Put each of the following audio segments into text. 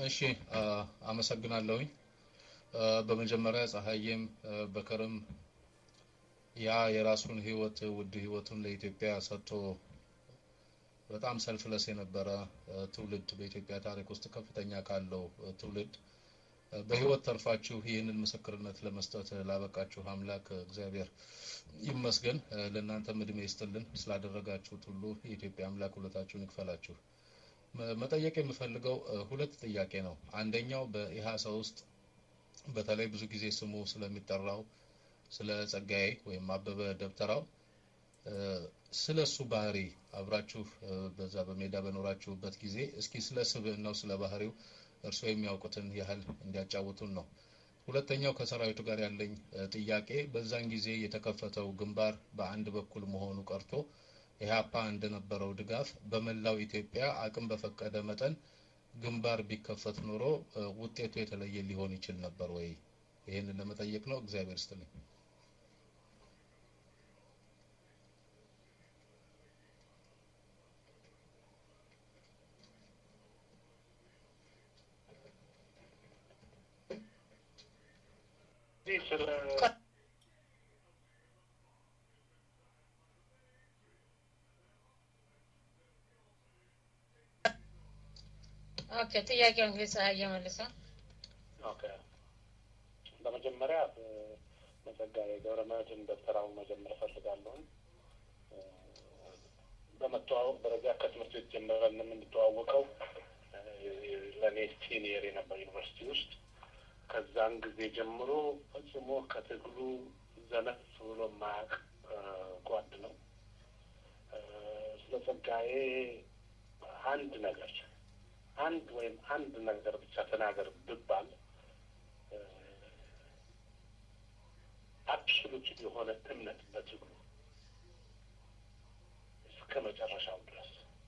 እሺ አመሰግናለሁኝ። በመጀመሪያ ፀሐዬም በከርም ያ የራሱን ህይወት ውድ ህይወቱን ለኢትዮጵያ ሰጥቶ በጣም ሰልፍለስ የነበረ ትውልድ በኢትዮጵያ ታሪክ ውስጥ ከፍተኛ ካለው ትውልድ በህይወት ተርፋችሁ ይህንን ምስክርነት ለመስጠት ላበቃችሁ አምላክ እግዚአብሔር ይመስገን። ለእናንተም እድሜ ይስጥልን። ስላደረጋችሁት ሁሉ የኢትዮጵያ አምላክ ውለታችሁን ይክፈላችሁ። መጠየቅ የምፈልገው ሁለት ጥያቄ ነው። አንደኛው በኢሃሳ ውስጥ በተለይ ብዙ ጊዜ ስሙ ስለሚጠራው ስለ ጸጋዬ ወይም አበበ ደብተራው ስለ እሱ ባህሪ አብራችሁ በዛ በሜዳ በኖራችሁበት ጊዜ እስኪ ስለ ስብዕናው ስለ ባህሪው እርስዎ የሚያውቁትን ያህል እንዲያጫውቱን ነው። ሁለተኛው ከሰራዊቱ ጋር ያለኝ ጥያቄ በዛን ጊዜ የተከፈተው ግንባር በአንድ በኩል መሆኑ ቀርቶ ኢህአፓ እንደነበረው ድጋፍ በመላው ኢትዮጵያ አቅም በፈቀደ መጠን ግንባር ቢከፈት ኖሮ ውጤቱ የተለየ ሊሆን ይችል ነበር ወይ? ይህንን ለመጠየቅ ነው። እግዚአብሔር ይስጥልኝ። ኦኬ፣ ጥያቄው እንግዲህ ፀሐይ መልሰው። ኦኬ፣ በመጀመሪያ መጸጋዬ ገብረመድህን ደብተራውን መጀመር እፈልጋለሁ። በመተዋወቅ ደረጃ ከትምህርት ቤት ጀምረን የምንተዋወቀው ለእኔ ሲኒየር የነበር ዩኒቨርሲቲ ውስጥ ከዛን ጊዜ ጀምሮ ፈጽሞ ከትግሉ ዘነፍ ብሎ የማያውቅ ጓድ ነው። ስለ ጸጋዬ አንድ ነገር አንድ ወይም አንድ ነገር ብቻ ተናገር ብባል አብሶሉት የሆነ እምነት በትግሉ እስከ መጨረሻው ድረስ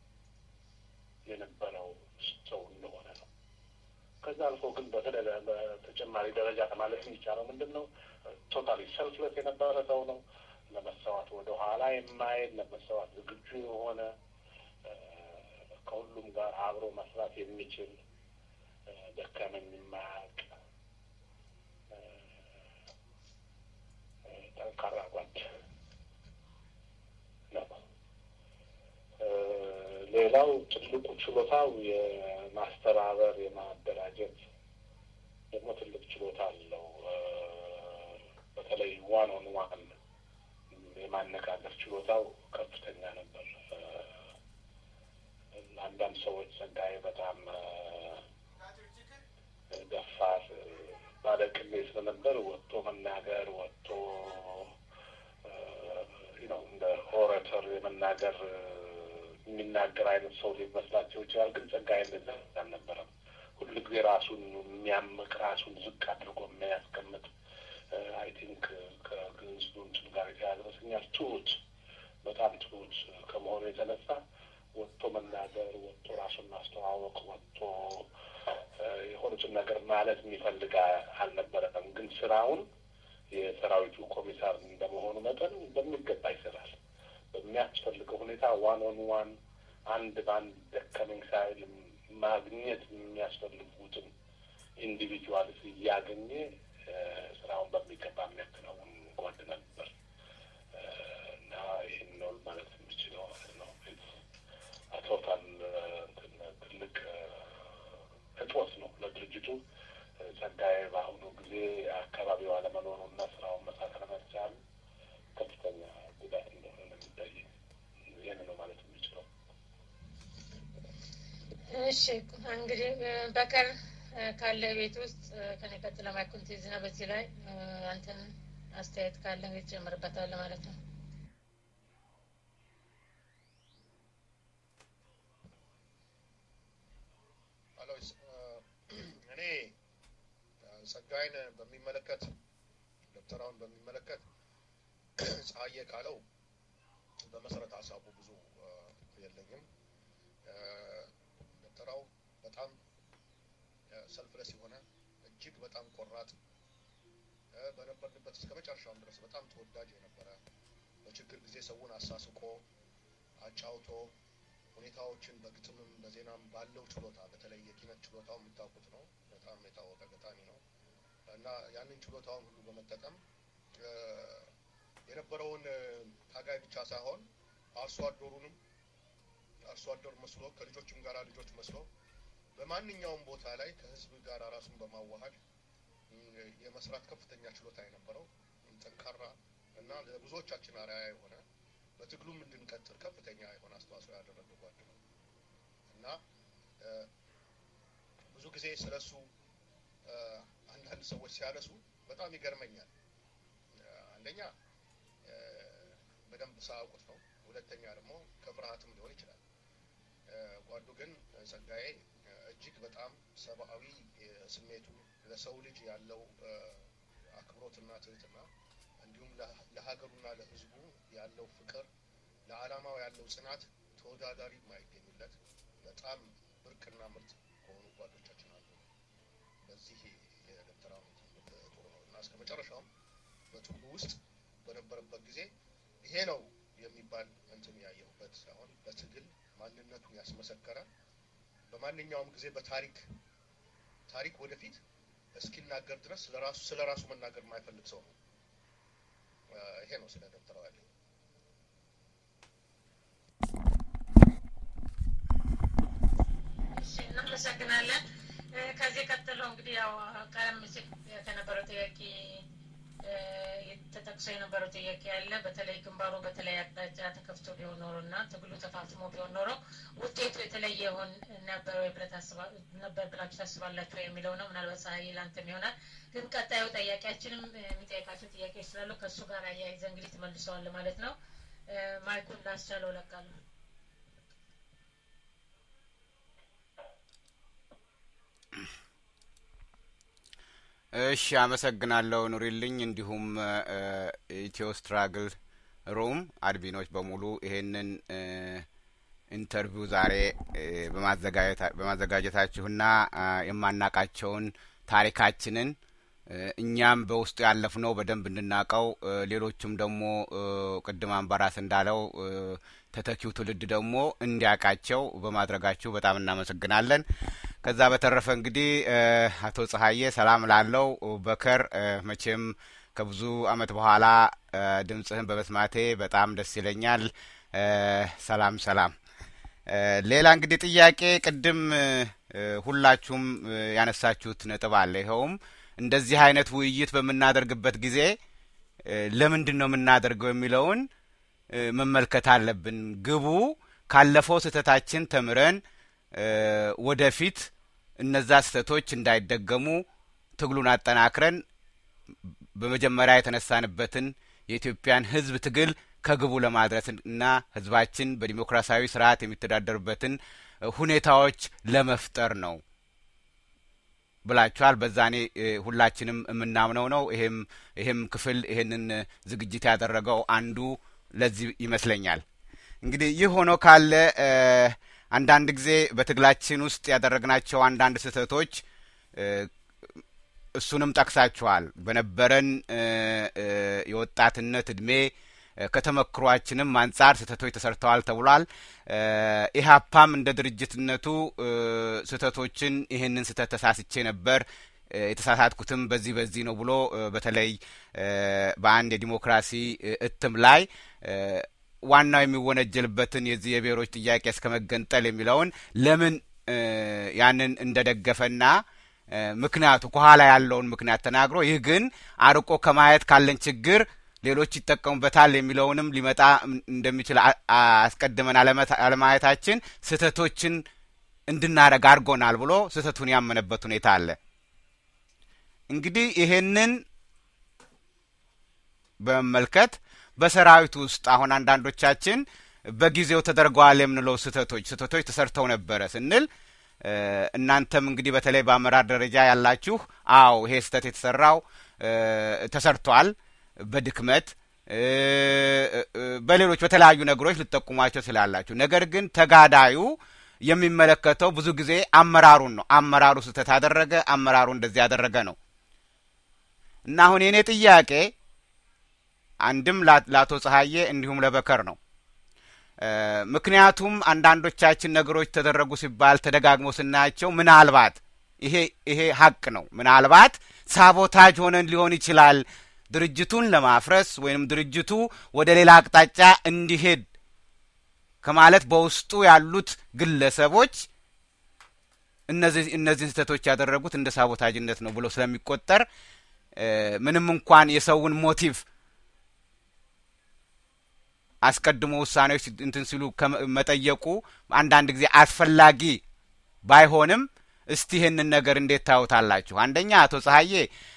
የነበረው ሰው እንደሆነ ነው። ከዛ አልፎ ግን በተጨማሪ ደረጃ ማለት የሚቻለው ምንድን ነው? ቶታሊ ሰልፍለስ የነበረ ሰው ነው። ለመሰዋት ወደ ኋላ የማይል ለመሰዋት ዝግጁ የሆነ ከሁሉም ጋር አብሮ መስራት የሚችል ደከመኝ የማያውቅ ጠንካራ ጓድ ነው። ሌላው ትልቁ ችሎታው የማስተባበር የማደራጀት ደግሞ ትልቅ ችሎታ አለው። በተለይ ዋን ኦን ዋን የማነጋገር ችሎታው ከፍተኛ ነበር። አንዳንድ ሰዎች ጸጋዬ በጣም ደፋር ባለቅኔ ስለነበር ወጥቶ መናገር ወጥቶ ነው እንደ ኦሬተር የመናገር የሚናገር አይነት ሰው ሊመስላቸው ይችላል። ግን ጸጋዬ እንደዛ አልነበረም። ሁሉ ጊዜ ራሱን የሚያምቅ ራሱን ዝቅ አድርጎ የሚያስቀምጥ አይ ቲንክ ከግንስሉ እንትን ጋር የተያዘ ይመስለኛል። ትሁት በጣም ትሁት ከመሆኑ የተነሳ ወጥቶ መናገር፣ ወጥቶ ራሱን ማስተዋወቅ፣ ወጥቶ የሆኑትን ነገር ማለት የሚፈልግ አልነበረም። ግን ስራውን የሰራዊቱ ኮሚሳር እንደመሆኑ መጠን በሚገባ ይሰራል። በሚያስፈልገው ሁኔታ ዋን ኦን ዋን አንድ በአንድ ደከመኝ ሳይል ማግኘት የሚያስፈልጉትን ኢንዲቪጁዋልስ እያገኘ ስራውን በሚገባ የሚያከናውን ጓድ ነበር እና ይህን ነው ማለት የምችለው ማለት ነው። ቶታል ትልቅ እጦት ነው ለድርጅቱ። ጸጋዬ በአሁኑ ጊዜ አካባቢው አለመኖሩ እና ስራውን መስራት አለመቻሉ ከፍተኛ ጉዳት እንደሆነ ነው የሚታይ። ይህን ነው ማለት የምችለው። እሺ እንግዲህ በቀር ካለ ቤት ውስጥ ከኔ ቀጥለ ማይኩን ትይዝና በዚህ ላይ አንተን አስተያየት ካለ እንግዲህ ትጨምርበታለህ ማለት ነው። እኔ ጸጋዬን በሚመለከት ደብተራውን በሚመለከት ፀሐዬ ካለው በመሰረተ ሀሳቡ ብዙ የለኝም። ደብተራው በጣም ሰልፍለስ የሆነ እጅግ በጣም ቆራጥ በነበርንበት እስከ መጨረሻውም ድረስ በጣም ተወዳጅ የነበረ በችግር ጊዜ ሰውን አሳስቆ አጫውቶ ሁኔታዎችን በግጥምም በዜናም ባለው ችሎታ በተለይ የኪነት ችሎታው የምታውቁት ነው። በጣም የታወቀ ገጣሚ ነው እና ያንን ችሎታውን ሁሉ በመጠቀም የነበረውን ታጋይ ብቻ ሳይሆን አርሶ አደሩንም አርሶ አደር መስሎ ከልጆችም ጋር ልጆች መስሎ በማንኛውም ቦታ ላይ ከህዝብ ጋር ራሱን በማዋሃድ የመስራት ከፍተኛ ችሎታ የነበረው ጠንካራ እና ለብዙዎቻችን አርአያ የሆነ በትግሉም እንድንቀጥል ከፍተኛ የሆነ አስተዋጽኦ ያደረገ ጓድ ነው እና ብዙ ጊዜ ስለሱ አንዳንድ ሰዎች ሲያነሱ በጣም ይገርመኛል። አንደኛ በደንብ ሳያውቁት ነው። ሁለተኛ ደግሞ ከፍርሃትም ሊሆን ይችላል። ጓዱ ግን ጸጋዬ እጅግ በጣም ሰብአዊ ስሜቱ ለሰው ልጅ ያለው አክብሮትና ትህትና እንዲሁም ለሀገሩና ለሕዝቡ ያለው ፍቅር ለዓላማው ያለው ጽናት ተወዳዳሪ የማይገኝለት በጣም ብርቅና ምርጥ ከሆኑ ጓዶቻችን አንዱ ነው። በዚህ የዶክተር አብይ ጥሩ ነው እና እስከ መጨረሻውም በትግሉ ውስጥ በነበረበት ጊዜ ይሄ ነው የሚባል እንትን ያየሁበት ሳይሆን በትግል ማንነቱን ያስመሰከረ በማንኛውም ጊዜ በታሪክ ታሪክ ወደፊት እስኪናገር ድረስ ለራሱ ስለ ራሱ መናገር የማይፈልግ ሰው ነው። ይሄ ነው ስለ ዶክተር አብይ። እናመሰግናለን። ከዚህ ቀጥሎ እንግዲህ ያው ቀደም ሲል ከነበረው ጥያቄ ተጠቅሶ የነበረው ጥያቄ ያለ በተለይ ግንባሩ በተለይ አቅጣጫ ተከፍቶ ቢሆን ኖሮ እና ትግሉ ተፋፍሞ ቢሆን ኖሮ ውጤቱ የተለየ ይሆን ነበር ወይ ነበር ብላችሁ ታስባላችሁ የሚለው ነው። ምናልባት ፀሐይ ላንተም ይሆናል። ግን ቀጣዩ ጥያቄያችንም የሚጠይቃቸው ጥያቄዎች ስላሉ ከእሱ ጋር አያይዘ እንግዲህ ትመልሰዋል ማለት ነው። ማይኩን ላስቻለው ለቃለሁ። እሺ አመሰግናለሁ ኑሪልኝ። እንዲሁም ኢትዮ ስትራግል ሩም አድሚኖች በሙሉ ይሄንን ኢንተርቪው ዛሬ በማዘጋጀታችሁና የማናቃቸውን ታሪካችንን እኛም በውስጡ ያለፍነው በደንብ እንድናቀው ሌሎቹም ደግሞ ቅድም አምባራስ እንዳለው ተተኪው ትውልድ ደግሞ እንዲያውቃቸው በማድረጋችሁ በጣም እናመሰግናለን። ከዛ በተረፈ እንግዲህ አቶ ጸሀዬ ሰላም ላለው በከር መቼም ከብዙ አመት በኋላ ድምጽህን በመስማቴ በጣም ደስ ይለኛል። ሰላም ሰላም። ሌላ እንግዲህ ጥያቄ ቅድም ሁላችሁም ያነሳችሁት ነጥብ አለ። ይኸውም እንደዚህ አይነት ውይይት በምናደርግበት ጊዜ ለምንድን ነው የምናደርገው የሚለውን መመልከት አለብን። ግቡ ካለፈው ስህተታችን ተምረን ወደፊት እነዛ ስህተቶች እንዳይደገሙ ትግሉን አጠናክረን በመጀመሪያ የተነሳንበትን የኢትዮጵያን ሕዝብ ትግል ከግቡ ለማድረስ እና ሕዝባችን በዲሞክራሲያዊ ስርዓት የሚተዳደርበትን ሁኔታዎች ለመፍጠር ነው ብላችኋል። በዛኔ ሁላችንም የምናምነው ነው። ይሄም ይሄም ክፍል ይሄንን ዝግጅት ያደረገው አንዱ ለዚህ ይመስለኛል። እንግዲህ ይህ ሆኖ ካለ አንዳንድ ጊዜ በትግላችን ውስጥ ያደረግናቸው አንዳንድ ስህተቶች እሱንም ጠቅሳችኋል። በነበረን የወጣትነት እድሜ ከተመክሯችንም አንጻር ስህተቶች ተሰርተዋል ተብሏል። ኢህአፓም እንደ ድርጅትነቱ ስህተቶችን ይህንን ስህተት ተሳስቼ ነበር የተሳሳትኩትም በዚህ በዚህ ነው ብሎ በተለይ በአንድ የዲሞክራሲ እትም ላይ ዋናው የሚወነጀልበትን የዚህ የብሔሮች ጥያቄ እስከ መገንጠል የሚለውን ለምን ያንን እንደደገፈና ምክንያቱ ከኋላ ያለውን ምክንያት ተናግሮ ይህ ግን አርቆ ከማየት ካለን ችግር ሌሎች ይጠቀሙበታል የሚለውንም ሊመጣ እንደሚችል አስቀድመን አለማየታችን ስህተቶችን እንድናረግ አድርጎናል ብሎ ስህተቱን ያመነበት ሁኔታ አለ። እንግዲህ ይሄንን በመመልከት በሰራዊት ውስጥ አሁን አንዳንዶቻችን በጊዜው ተደርገዋል የምንለው ስህተቶች ስህተቶች ተሰርተው ነበረ ስንል እናንተም እንግዲህ በተለይ በአመራር ደረጃ ያላችሁ አዎ ይሄ ስህተት የተሰራው ተሰርቷል በድክመት በሌሎች በተለያዩ ነገሮች ልጠቁሟቸው ስላላችሁ፣ ነገር ግን ተጋዳዩ የሚመለከተው ብዙ ጊዜ አመራሩን ነው። አመራሩ ስህተት አደረገ፣ አመራሩ እንደዚህ ያደረገ ነው እና አሁን የእኔ ጥያቄ አንድም ለአቶ ጸሀዬ እንዲሁም ለበከር ነው። ምክንያቱም አንዳንዶቻችን ነገሮች ተደረጉ ሲባል ተደጋግሞ ስናያቸው ምናልባት ይሄ ይሄ ሀቅ ነው። ምናልባት ሳቦታጅ ሆነን ሊሆን ይችላል ድርጅቱን ለማፍረስ ወይም ድርጅቱ ወደ ሌላ አቅጣጫ እንዲሄድ ከማለት በውስጡ ያሉት ግለሰቦች እነዚህ እነዚህን ስህተቶች ያደረጉት እንደ ሳቦታጅነት ነው ብሎ ስለሚቆጠር ምንም እንኳን የሰውን ሞቲቭ አስቀድሞ ውሳኔዎች እንትን ሲሉ መጠየቁ አንዳንድ ጊዜ አስፈላጊ ባይሆንም እስቲ ይህንን ነገር እንዴት ታዩታላችሁ? አንደኛ አቶ ፀሐዬ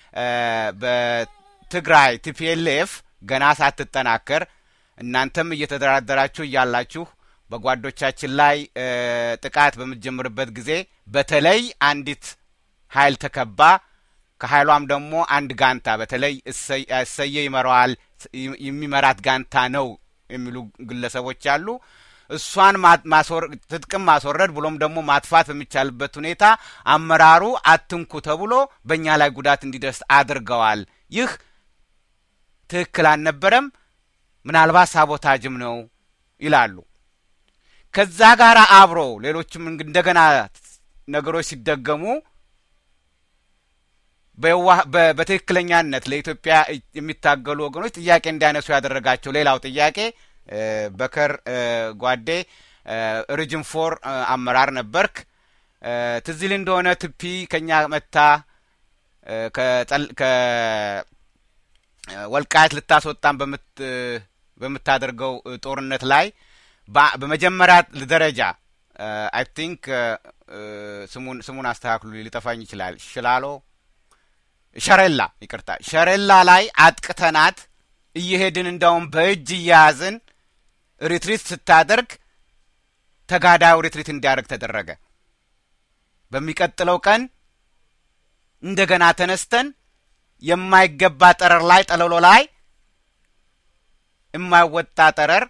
በትግራይ ቲፒኤልኤፍ ገና ሳትጠናከር እናንተም እየተደራደራችሁ እያላችሁ በጓዶቻችን ላይ ጥቃት በምትጀምርበት ጊዜ በተለይ አንዲት ኃይል ተከባ ከኃይሏም ደግሞ አንድ ጋንታ በተለይ እሰየ ይመራዋል የሚመራት ጋንታ ነው የሚሉ ግለሰቦች አሉ። እሷን ትጥቅም ማስወረድ ብሎም ደግሞ ማጥፋት በሚቻልበት ሁኔታ አመራሩ አትንኩ ተብሎ በእኛ ላይ ጉዳት እንዲደርስ አድርገዋል። ይህ ትክክል አልነበረም፣ ምናልባት ሳቦታጅም ነው ይላሉ። ከዛ ጋር አብሮ ሌሎችም እንደገና ነገሮች ሲደገሙ በትክክለኛነት ለኢትዮጵያ የሚታገሉ ወገኖች ጥያቄ እንዲያነሱ ያደረጋቸው ሌላው ጥያቄ በከር ጓዴ ሪጅን ፎር አመራር ነበርክ። ትዝ ይል እንደሆነ ትፒ ከኛ መታ ከወልቃየት ልታስወጣን በምታደርገው ጦርነት ላይ በመጀመሪያ ደረጃ አይ ቲንክ ስሙን ስሙን አስተካክሉ ሊጠፋኝ ይችላል። ሽላሎ ሸሬላ ይቅርታ፣ ሸሬላ ላይ አጥቅተናት እየሄድን እንዳውም በእጅ እያያዝን ሪትሪት ስታደርግ ተጋዳዩ ሪትሪት እንዲያደርግ ተደረገ። በሚቀጥለው ቀን እንደገና ተነስተን የማይገባ ጠረር ላይ ጠለሎ ላይ የማይወጣ ጠረር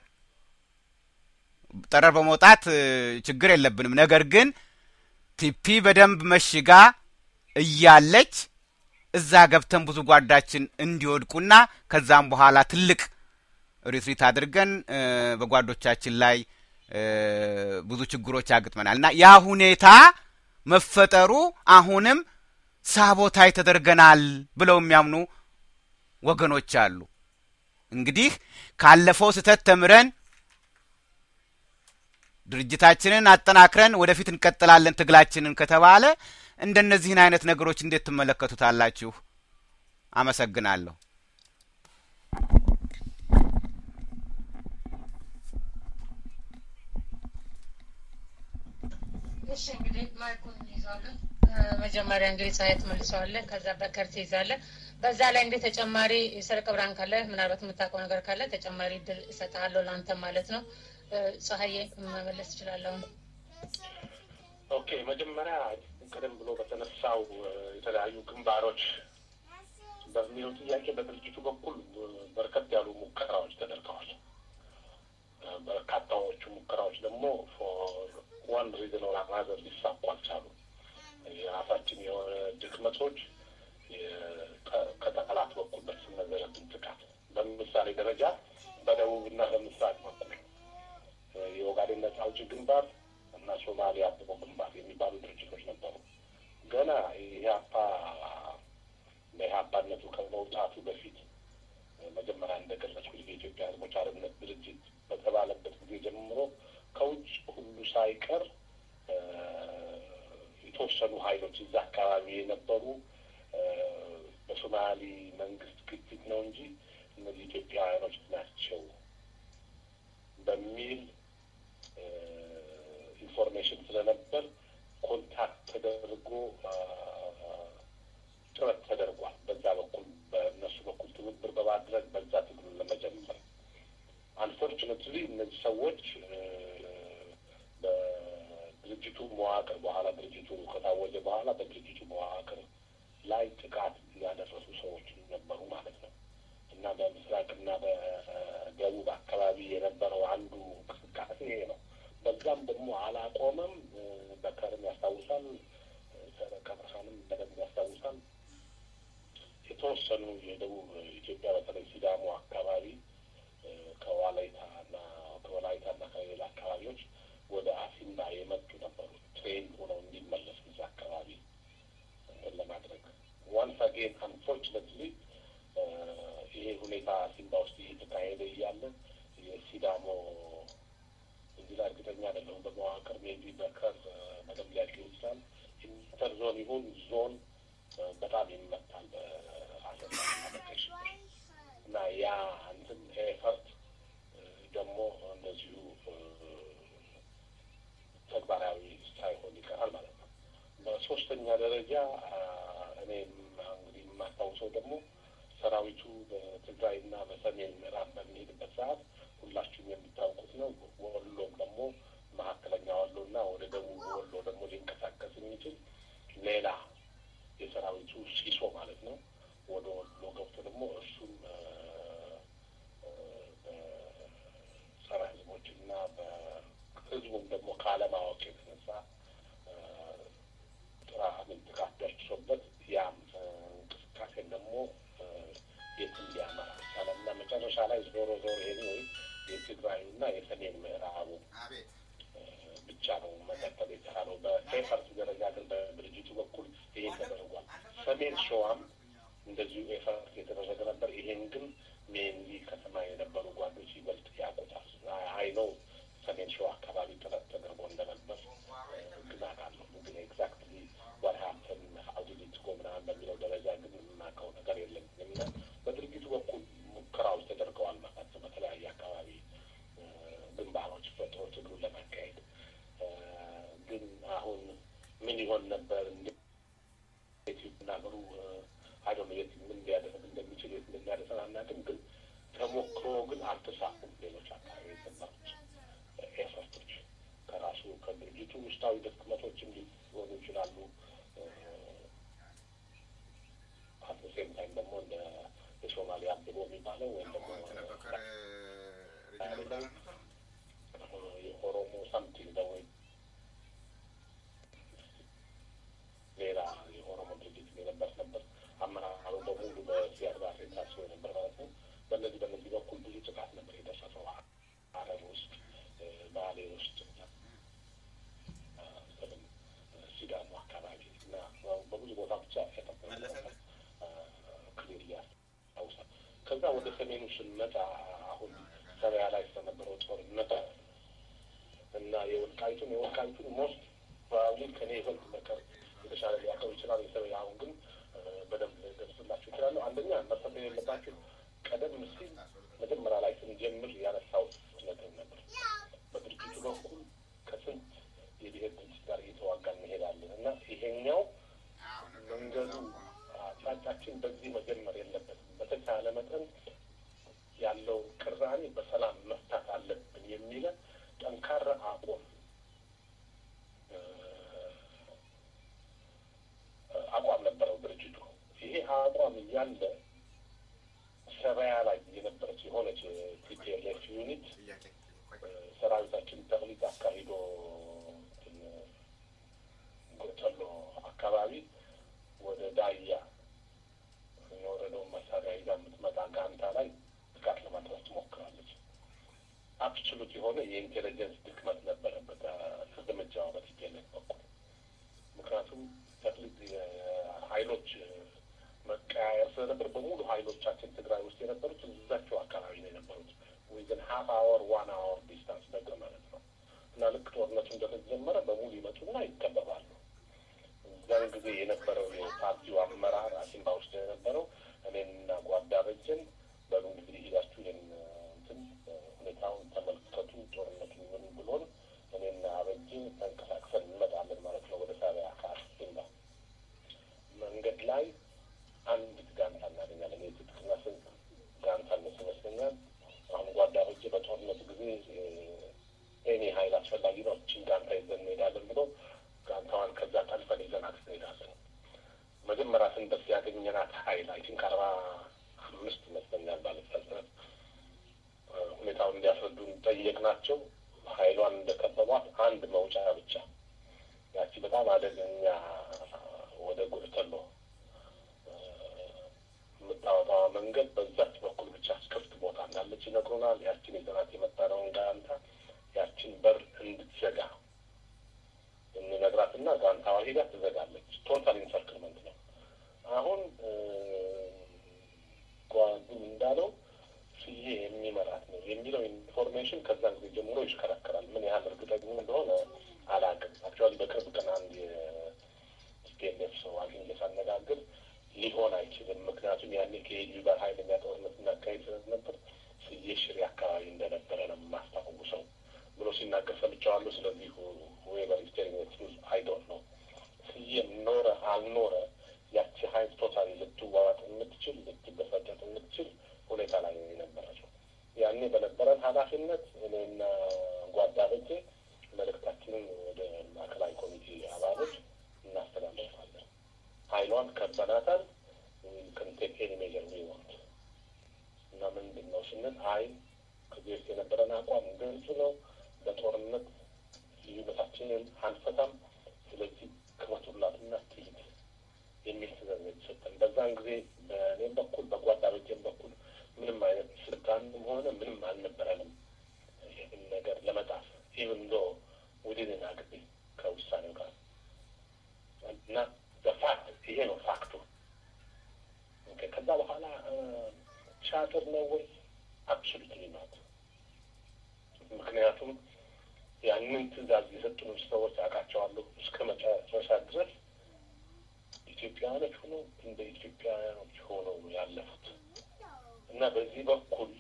ጠረር በመውጣት ችግር የለብንም። ነገር ግን ቲፒ በደንብ መሽጋ እያለች እዛ ገብተን ብዙ ጓዳችን እንዲወድቁና ከዛም በኋላ ትልቅ ሪትሪት አድርገን በጓዶቻችን ላይ ብዙ ችግሮች ያግጥመናል እና ያ ሁኔታ መፈጠሩ አሁንም ሳቦታይ ተደርገናል ብለው የሚያምኑ ወገኖች አሉ። እንግዲህ ካለፈው ስህተት ተምረን ድርጅታችንን አጠናክረን ወደፊት እንቀጥላለን ትግላችንን ከተባለ እንደነዚህን አይነት ነገሮች እንዴት ትመለከቱታላችሁ? አመሰግናለሁ። እሺ እንግዲህ ማይኩን ይዛለን። መጀመሪያ እንግዲህ ፀሐይ ትመልሰዋለህ፣ ከዛ በከር ትይዛለህ። በዛ ላይ እንግዲህ ተጨማሪ የሰርቅ ብርሃን ካለ ምናልባት የምታውቀው ነገር ካለ ተጨማሪ ድል እሰጥሃለሁ ለአንተ ማለት ነው። ፀሐዬ መመለስ ትችላለሁ። ኦኬ መጀመሪያ ቀደም ብሎ በተነሳው የተለያዩ ግንባሮች በሚለው ጥያቄ በድርጅቱ በኩል በርከት ያሉ ሙከራዎች ተደርገዋል። በርካታዎቹ ሙከራዎች ደግሞ ዋን ሪዝን ኦር አናዘር ሊሳኩ አልቻሉም። የራሳችን የሆነ ድክመቶች ከጠላት በኩል በተሰነዘረብን ጥቃት በምሳሌ ደረጃ በደቡብና በምስራቅ በኩል የኦጋዴን ነጻ አውጪ ግንባር እና ሶማሊያ አብቦ ግንባር የሚባሉ ድርጅቶች ነበሩ። ገና ኢህአፓ በኢህአፓነቱ ከመውጣቱ በፊት መጀመሪያ እንደገለጽኩት የኢትዮጵያ ሕዝቦች አርነት ድርጅት በተባለበት ጊዜ ጀምሮ ከውጭ ሁሉ ሳይቀር የተወሰኑ ኃይሎች እዛ አካባቢ የነበሩ በሶማሊ መንግስት ግፊት ነው እንጂ እነዚህ ኢትዮጵያውያኖች ናቸው በሚል ኢንፎርሜሽን ስለነበር ኮንታክት ተደርጎ ጥረት ተደርጓል። በዛ በኩል በእነሱ በኩል ትብብር በማድረግ በዛ ትግሉን ለመጀመር አንፎርቹኔትሊ እነዚህ ሰዎች በድርጅቱ መዋቅር በኋላ ድርጅቱ ከታወጀ በኋላ በድርጅቱ መዋቅር ላይ ጥቃት ያደረሱ ሰዎች ነበሩ ማለት ነው እና በምስራቅና በደቡብ አካባቢ የነበረው አንዱ እንቅስቃሴ ይሄ ነው። በዛም ደግሞ አላቆመም። በከርም ያስታውሳል፣ ሰረቀ ብርሃንም በደንብ ያስታውሳል። የተወሰኑ የደቡብ ኢትዮጵያ በተለይ ሲዳሞ አካባቢ ከዋላይታ እና ከወላይታ እና የሲዳሞ እዚህ ላይ እርግጠኛ አይደለሁም። በመዋቅር ሜቢ በከር በደንብ ሊያገኝ ይችላል። ኢንተር ዞን ይሁን ዞን በጣም ይመታል በአሰሳ አሎኬሽን እና ያ እንትን ኤፈርት ደግሞ እንደዚሁ ተግባራዊ ሳይሆን ይቀራል ማለት ነው። በሶስተኛ ደረጃ እኔም እንግዲህ የማስታውሰው ደግሞ ሰራዊቱ በትግራይና በሰሜን ምዕራብ በሚሄድበት ሰዓት ሁላችሁም የምታውቁት ነው። ወሎም ደግሞ መካከለኛ ወሎና ወደ ደቡብ ወሎ ደግሞ ሊንቀሳቀስ የሚችል ሌላ የሰራዊቱ ሲሶ ማለት ነው ወደ ወሎ ገብቶ ደግሞ እሱም በጸረ ህዝቦችና በህዝቡም ደግሞ ካለማወቅ የተነሳ ጥራትን ጥቃት ደርሶበት ያም እንቅስቃሴን ደግሞ የትም ሊያመራ አልቻለም እና መጨረሻ ላይ ዞሮ ዞሮ ይሄ ወይ የትግራዩና የሰሜን ምዕራቡ ብቻ ነው መቀጠል የተቻለው። በኤፈርት ደረጃ ግን በድርጅቱ በኩል ይሄ ተደርጓል። ሰሜን ሸዋም እንደዚሁ ኤፈርት የተደረገ ነበር። ይሄን ግን ሜንሊ ከተማ የነበሩ ጓዶች ይበልጥ ያውቁታል። አይ ነው ሰሜን ሸዋ አካባቢ ጥረት ተደርጎ እንደነበር ግን አውቃለሁ። ግን ኤግዛክትሊ ዋት ሀፕን ሀው ዲድ ኢት ጎ ምናምን በሚለው ደረጃ ግን የማውቀው ነገር የለኝም እና በድርጅቱ በኩል ሙከራዎች ተደርገዋል ማለት ነው። በተለያየ አካባቢ ግንባሮች ፈጥሮ ትግሉን ለማካሄድ ግን አሁን ምን ይሆን ነበር እንዴት ይናገሩ አይዶ የት ምን ሊያደርግ እንደሚችል የት እንደሚያደርሰን አናውቅም። ግን ተሞክሮ ግን አልተሳኩም። ሌሎች አካባቢ የነበሩት ኤፈርቶች ከራሱ ከድርጅቱ ውስጣዊ ድክመቶችም ሊሆኑ ይችላሉ። አት ሴም ታይም ደግሞ እንደ የሶማሊያ አብቦ የሚባለው ወይም ደግሞ የኦሮሞ ሳምቲንግ ደግሞ ሌላ የኦሮሞ ድርጅት የነበር ነበር አመራሩ በሙሉ በዚያድ ባሬ ታስቦ ነበር ማለት ነው። በእነዚህ በእነዚህ በኩል ብዙ ጥቃት ነበር የደረሰው ሐረር ውስጥ፣ ባሌ ውስጥ፣ ሲዳሞ አካባቢ እና በብዙ ቦታ ብቻ ክሊር ያስታውሳል። ከዛ ወደ ሰሜኑ ስንመጣ አሁን ሰበያ ላይ ስለነበረው ጦርነት እና የወልቃይቱን የወልቃይቱን ሞስት ፕሮባብሊ ከኔ ይበልጥ በቀር የተሻለ ሊያውቀው ይችላል። የሰበያ አሁን ግን በደንብ ገልጽላችሁ ይችላለሁ። አንደኛ መርሳት የሌለባችሁ ቀደም ሲል መጀመሪያ ላይ ስንጀምር ያነሳሁት ነጥብ ነበር። በድርጅቱ በኩል ከስንት የብሔር ድርጅት ጋር እየተዋጋን እንሄዳለን እና ይሄኛው መንገዱ አቅጣጫችን በዚህ መጀመር የለበትም። በተቻለ መጠን ያለው ቅራኔ በሰላም መፍታት አለብን የሚለ ጠንካራ አቋም አቋም ነበረው ድርጅቱ። ይሄ አቋም እያለ ሰበያ ላይ የነበረች የሆነች ቲፒኤልኤፍ ዩኒት ሰራዊታችን ተቅሊት አካሂዶ ጎተሎ አካባቢ ወደ ዳያ የወረደውን መሳሪያ ይዛ የምትመጣ ጋንታ ላይ ጥቃት ለማድረስ ትሞክራለች። አብሶሉት የሆነ የኢንቴሊጀንስ ድክመት ነበረበት እርምጃዋ በቲፒኤልኤፍ በኩል ምክንያቱም ተክሊት ኃይሎች መቀያየር ስለነበር በሙሉ ኃይሎቻችን ትግራይ ውስጥ የነበሩት እዛቸው አካባቢ ነው የነበሩት። ዊዝን ሀፍ አወር ዋን አወር ዲስታንስ ነገር ማለት ነው እና ልክ ጦርነቱ እንደተጀመረ በሙሉ ይመጡና ይከበባሉ። እዛን ጊዜ የነበረው የፓርቲው አመራር አሲምባ ውስጥ የነበረው እኔንና ጓዳ በጀን በሉ እንግዲህ ሂዳችሁ ይህን እንትን ሁኔታውን ተመልከቱ፣ ጦርነቱን ምን ብሎን እኔና አበጅ ተንቀሳቅሰን እንመጣለን ማለት ነው ወደ ሳቢያ ከአሲምባ መንገድ ላይ አንድ ጋንታ እናገኛለን። የትጥቅና ስንቅ ጋንታ እነሱ ይመስለኛል። አሁን ጓዳ በጀ በጦርነት ጊዜ ኤኒ ሀይል አስፈላጊ ነው እችን ጋንታ ይዘን እንሄዳለን ብሎ ጋንታዋን ከዛ ጠልፈን ይዘናት እንሄዳለን። መጀመሪያ ስንደርስ ያገኘናት ሀይል አይ ቲንክ አርባ አምስት ይመስለኛል ባለስልጣናት ሁኔታውን እንዲያስረዱን ጠየቅናቸው። ሀይሏን እንደከበቧት አንድ መውጫ ብቻ ያቺ በጣም አደገኛ ወደ ጉርተሎ የምታወጣዋ መንገድ በዛች በኩል ብቻ ክፍት ቦታ እንዳለች ይነግሩናል። ያችን የዘናት የመጣነውን ጋንታ ያችን በር እንድትዘጋ እንነግራትና ጋንታዋ ሄዳ ትዘጋለች። ቶታል ኢንሰርክልመንት ነው። አሁን ጓዱ እንዳለው ስዬ የሚመራት ነው የሚለው ኢንፎርሜሽን ኢንፎርሜሽን ከዛን ጊዜ ጀምሮ ይሽከረከራል። ምን ያህል እርግጠኛ እንደሆነ አላውቅም። አክቹዋሊ በቅርብ ቀን አንድ የቲፒኤልኤፍ ሰው አግኝቼ ሳነጋግር ሊሆን አይችልም፣ ምክንያቱም ያኔ ከኤዩ ጋር ኃይለኛ ጦርነት እናካሄድ ስለነበር ስዬ ሽሬ አካባቢ እንደነበረ ነው የማስታውሰው ብሎ ሲናገር ሰምቼዋለሁ። ስለዚህ ዌቨር ኢዝ ቴሊንግ ዘ ትሩዝ አይ ዶንት ኖ ስዬ ኖረ አልኖረ ያቺ ሀይል ቶታሊ ልትዋዋጥ የምትችል ልትበፈጠጥ የምትችል ሁኔታ ላይ ነው የነበረችው። ያኔ በነበረን ኃላፊነት እኔና ጓዳበቼ መልእክታችንን ወደ ማዕከላዊ ኮሚቴ አባሎች እናስተላልፋለን። ሀይሏን ከበናታል ክንቴክ ኤኒ ሜጀር ዊ ዋንት እና ምንድን ነው ስንል አይ ከዚህ በፊት የነበረን አቋም ግልጽ ነው። በጦርነት ልዩነታችንን አንፈታም። ስለዚህ ክመቱላትና ትሂድ የሚል ትእዛዝ ነው የተሰጠን። በዛን ጊዜ በእኔም በኩል በጓዳበቼም በኩል ምንም አይነት ስልጣንም ሆነ ምንም አልነበረንም ይህን ነገር ለመጣፍ ኢቭን ዶ ውድንን አግቢ ከውሳኔው ጋር እና በፋክት ይሄ ነው ፋክቱ። ከዛ በኋላ ቻትር ነው ወይ? አብሶሉትሊ ናት። ምክንያቱም ያንን ትእዛዝ የሰጡን ሰዎች አውቃቸዋለሁ እስከ መጨረሻ ድረስ ኢትዮጵያውያኖች ሆነው እንደ ኢትዮጵያውያኖች ሆነው ያለፉት እና በዚህ በኩል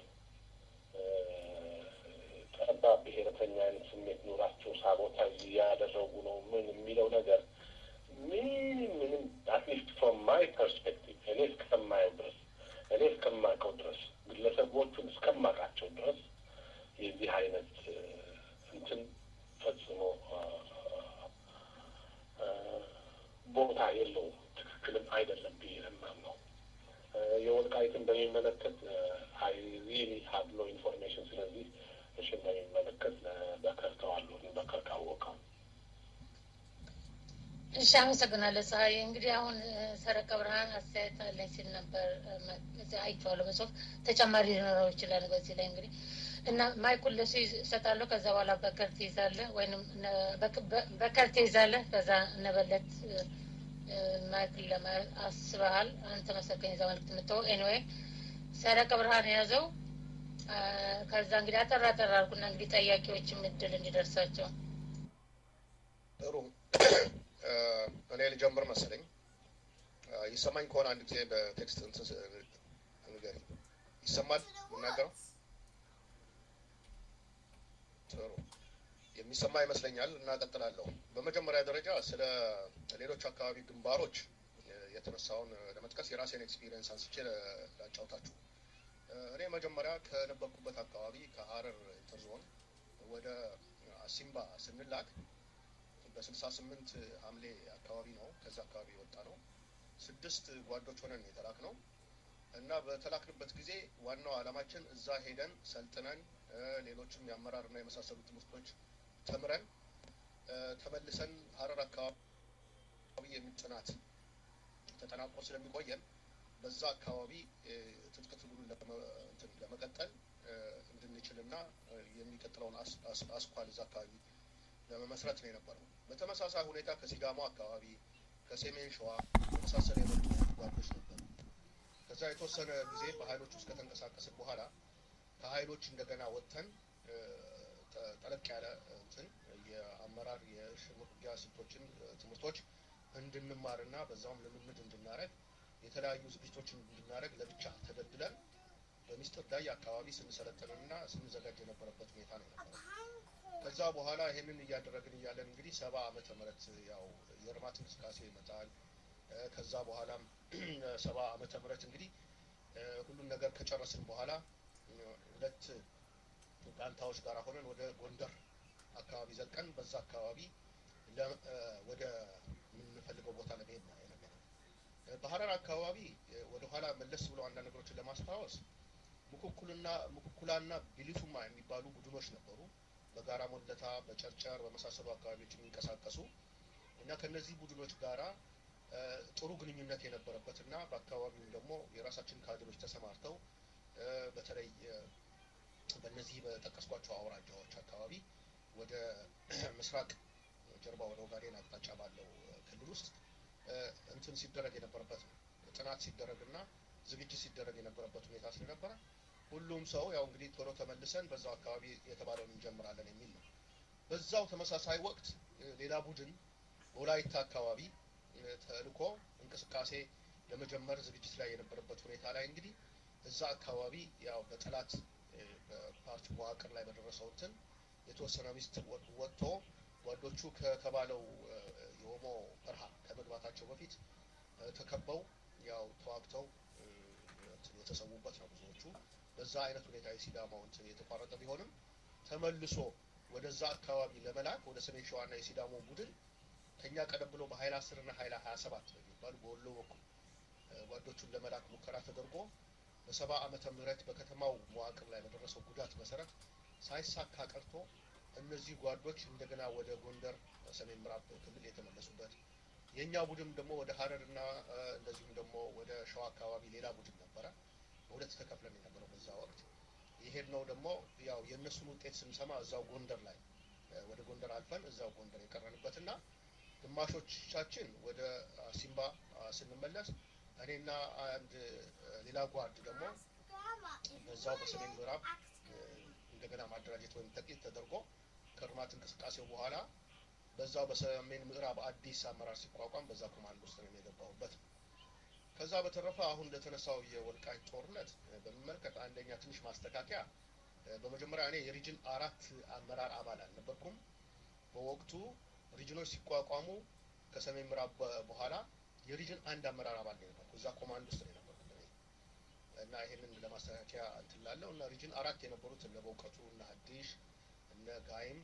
ጠባብ ብሔረተኛ አይነት ስሜት ኑራቸው ሳቦታጅ እያደረጉ ነው ምን የሚለው ነገር ምንም ምንም አትሊስት ፍሮም ማይ ፐርስፔክቲቭ እኔ እስከማየው ድረስ እኔ እስከማውቀው ድረስ ግለሰቦቹን እስከማውቃቸው ድረስ የዚህ አይነት እንትን ፈጽሞ ቦታ የለውም። ትክክልም አይደለም ብዬ ነው። የወልቃይትን በሚመለከት አይ ሪሊ ሀብ ኖ ኢንፎርሜሽን። ስለዚህ እሽን በሚመለከት በከር ተዋለሁ በከር ካወቀው እሺ፣ አመሰግናለሁ ፀሐይ። እንግዲህ አሁን ሰረቀ ብርሃን አስተያየት አለኝ ሲል ነበር አይቼዋለሁ በጽሁፍ ተጨማሪ ሊኖረው ይችላል በዚህ ላይ እንግዲህ እና ማይኩን ለሱ ይሰጣለሁ። ከዛ በኋላ በከር ትይዛለህ ወይም በከር ትይዛለህ። ከዛ እነበለት ማይክል ለማለት አስበሃል አንተ መሰለኝ እዛ መልዕክት የምትተወው ኤኒዌይ ሰረቀ ብርሃን የያዘው ከዛ እንግዲህ አጠራ አጠራ አልኩና እንግዲህ ጠያቂዎችም እድል እንዲደርሳቸው ጥሩ እኔ ልጀምር መሰለኝ። ይሰማኝ ከሆነ አንድ ጊዜ በቴክስት ንገሪኝ። ይሰማል የምናገረው? ጥሩ የሚሰማ ይመስለኛል እና ቀጥላለሁ። በመጀመሪያ ደረጃ ስለ ሌሎች አካባቢ ግንባሮች የተነሳውን ለመጥቀስ የራሴን ኤክስፒሪየንስ አንስቼ ላጫውታችሁ። እኔ መጀመሪያ ከነበርኩበት አካባቢ ከሀረር ኢንተርዞን ወደ አሲምባ ስንላክ በስልሳ ስምንት ሐምሌ አካባቢ ነው ከዛ አካባቢ የወጣ ነው። ስድስት ጓዶች ሆነን የተላክ ነው እና በተላክንበት ጊዜ ዋናው ዓላማችን እዛ ሄደን ሰልጥነን ሌሎችም የአመራርና የመሳሰሉ ትምህርቶች ተምረን ተመልሰን ሀረር አካባቢ የሚጥናት ተጠናቆ ስለሚቆየን በዛ አካባቢ ትጥቅ ትግሉን ለመቀጠል እንድንችልና የሚቀጥለውን አስኳል እዛ አካባቢ ለመመስረት ነው የነበረው። በተመሳሳይ ሁኔታ ከሲዳሞ አካባቢ ከሰሜን ሸዋ የመሳሰሉ የመጡ ጓዶች ነበሩ። ከዛ የተወሰነ ጊዜ በሀይሎች ውስጥ ከተንቀሳቀስን በኋላ ከሀይሎች እንደገና ወጥተን ጠለቅ ያለ እንትን የአመራር የሽምቅ ውጊያ ስልቶችን ትምህርቶች እንድንማርና በዛውም ልምምድ እንድናደረግ የተለያዩ ዝግጅቶችን እንድናደረግ ለብቻ ተደልድለን በሚስጥር ዳይ አካባቢ ስንሰለጥንና ስንዘጋጅ የነበረበት ሁኔታ ነው የነበረው። ከዛ በኋላ ይሄንን እያደረግን እያለን እንግዲህ ሰባ ዓመተ ምህረት ያው የልማት እንቅስቃሴ ይመጣል። ከዛ በኋላም ሰባ ዓመተ ምህረት እንግዲህ ሁሉም ነገር ከጨረስን በኋላ ሁለት ጋንታዎች ጋር ሆነን ወደ ጎንደር አካባቢ ዘልቀን በዛ አካባቢ ወደ የምንፈልገው ቦታ ለመሄድ ነው የነበረው። በሀረር አካባቢ ወደኋላ መለስ ብሎ አንዳንድ ነገሮችን ለማስታወስ ሙኩኩልና ሙኩኩላና ቢሊቱማ የሚባሉ ቡድኖች ነበሩ። በጋራ ሞለታ፣ በጨርጨር በመሳሰሉ አካባቢዎች የሚንቀሳቀሱ እና ከነዚህ ቡድኖች ጋራ ጥሩ ግንኙነት የነበረበት እና በአካባቢውም ደግሞ የራሳችን ካድሮች ተሰማርተው በተለይ በእነዚህ በጠቀስኳቸው አውራጃዎች አካባቢ ወደ ምስራቅ ጀርባ ወደ ኦጋዴን አቅጣጫ ባለው ክልል ውስጥ እንትን ሲደረግ የነበረበት ነው። ጥናት ሲደረግ እና ዝግጅት ሲደረግ የነበረበት ሁኔታ ስለነበረ ሁሉም ሰው ያው እንግዲህ ቶሎ ተመልሰን በዛው አካባቢ የተባለውን እንጀምራለን የሚል ነው። በዛው ተመሳሳይ ወቅት ሌላ ቡድን በወላይታ አካባቢ ተልኮ እንቅስቃሴ ለመጀመር ዝግጅት ላይ የነበረበት ሁኔታ ላይ እንግዲህ እዛ አካባቢ ያው በጠላት በፓርቲ መዋቅር ላይ በደረሰው እንትን የተወሰነ ሚስጥር ወጥቶ ጓዶቹ ከተባለው የኦሞ በረሃ ከመግባታቸው በፊት ተከበው ያው ተዋግተው የተሰዉበት ነው ብዙዎቹ። በዛ አይነት ሁኔታ የሲዳማው እንትን የተቋረጠ ቢሆንም ተመልሶ ወደዛ አካባቢ ለመላክ ወደ ሰሜን ሸዋና የሲዳሞ ቡድን ከኛ ቀደም ብሎ በሀይል አስር እና ሀይል ሀያ ሰባት በሚባሉ በወሎ በኩል ጓዶቹን ለመላክ ሙከራ ተደርጎ በሰባ ዓመተ ምህረት በከተማው መዋቅር ላይ በደረሰው ጉዳት መሰረት ሳይሳካ ቀርቶ እነዚህ ጓዶች እንደገና ወደ ጎንደር ሰሜን ምዕራብ ክልል የተመለሱበት የእኛ ቡድን ደግሞ ወደ ሀረር እና እንደዚሁም ደግሞ ወደ ሸዋ አካባቢ ሌላ ቡድን ነበረ። በሁለት ተከፍለን የነበረው በዛ ወቅት የሄድ ነው ደግሞ ያው የእነሱን ውጤት ስንሰማ እዛው ጎንደር ላይ ወደ ጎንደር አልፈን እዛው ጎንደር የቀረንበትና ግማሾቻችን ወደ ሲምባ ስንመለስ እኔና አንድ ሌላ ጓድ ደግሞ በዛው በሰሜን ምዕራብ እንደገና ማደራጀት ወይም ተቅሊት ተደርጎ ከእርማት እንቅስቃሴው በኋላ በዛው በሰሜን ምዕራብ አዲስ አመራር ሲቋቋም በዛ ኮማንዶ ውስጥ ነው የገባሁበት። ከዛ በተረፈ አሁን እንደተነሳው የወልቃይት ጦርነት በሚመለከት አንደኛ ትንሽ ማስተካከያ፣ በመጀመሪያ እኔ የሪጅን አራት አመራር አባል አልነበርኩም። በወቅቱ ሪጅኖች ሲቋቋሙ ከሰሜን ምዕራብ በኋላ የሪጅን አንድ አመራር አባል ነው የነበርኩ። እዛ ኮማንድ ውስጥ ነው የነበርኩት እኔ እና ይሄንን ለማስተካከያ እንትን ላለው እና ሪጅን አራት የነበሩት እነ በእውቀቱ እነ ሀዲሽ እነ ጋይም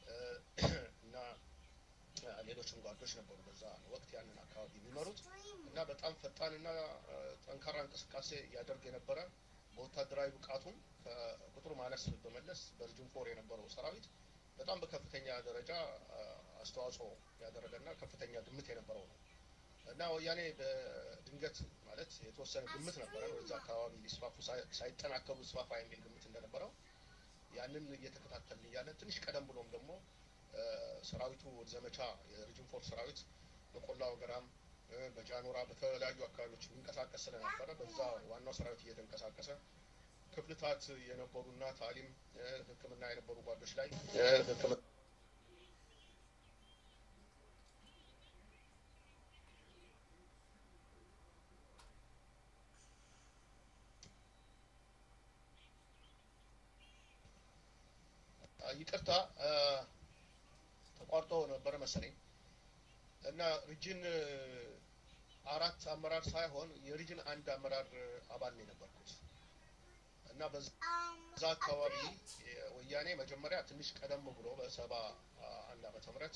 እና ሌሎችም ጓዶች ነበሩ በዛ ወቅት ያንን አካባቢ የሚመሩት እና በጣም ፈጣንና ጠንካራ እንቅስቃሴ ያደርግ የነበረ በወታደራዊ ብቃቱም ከቁጥሩ ማነስ በመለስ በሪጅን ፎር የነበረው ሰራዊት በጣም በከፍተኛ ደረጃ አስተዋጽኦ ያደረገና ከፍተኛ ግምት የነበረው ነው እና ወያኔ በድንገት ማለት የተወሰነ ግምት ነበረ ወደዛ አካባቢ ሊስፋፉ ሳይጠናከሩ ስፋፋ የሚል ግምት እንደነበረው ያንን እየተከታተልን እያለን ትንሽ ቀደም ብሎም ደግሞ ሰራዊቱ ዘመቻ የሪጅን ፎር ሰራዊት በቆላ ወገራም በጃኖራ በተለያዩ አካባቢዎች የሚንቀሳቀስ ስለነበረ በዛ ዋናው ሰራዊት እየተንቀሳቀሰ ክፍልታት የነበሩና ታሊም ሕክምና የነበሩ ጓዶች ላይ ይቅርታ ተቋርጦ ነበረ መሰለኝ እና ሪጅን አራት አመራር ሳይሆን የሪጅን አንድ አመራር አባል ነው የነበርኩት እና በዛ አካባቢ ወያኔ መጀመሪያ ትንሽ ቀደም ብሎ በሰባ አንድ ዓመተ ምህረት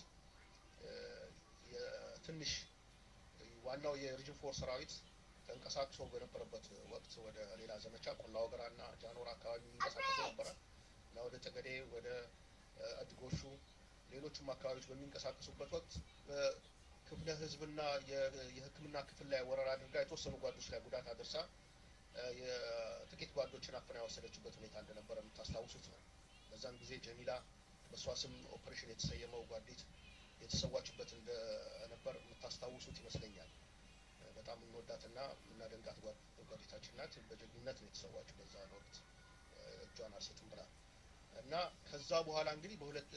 ትንሽ ዋናው የሪጅን ፎር ሰራዊት ተንቀሳቅሶ በነበረበት ወቅት ወደ ሌላ ዘመቻ ቆላ ወገራ እና ጃኖራ አካባቢ የሚንቀሳቀሱ ነበረ እና ወደ ጠገዴ ወደ አድጎሹ ሌሎችም አካባቢዎች በሚንቀሳቀሱበት ወቅት ክፍለ ህዝብና የሕክምና ክፍል ላይ ወረራ አድርጋ የተወሰኑ ጓዶች ላይ ጉዳት አድርሳ የጥቂት ጓዶችን አፍና የወሰደችበት ሁኔታ እንደነበረ የምታስታውሱት ነው። በዛም ጊዜ ጀሚላ በእሷ ስም ኦፕሬሽን የተሰየመው ጓዲት የተሰዋችበት እንደነበር የምታስታውሱት ይመስለኛል። በጣም የምንወዳትና የምናደንቃት ጓዲታችን ናት። በጀግንነት ነው የተሰዋችው በዛ ወቅት እጇን አልሰጥም ብላ እና ከዛ በኋላ እንግዲህ በሁለት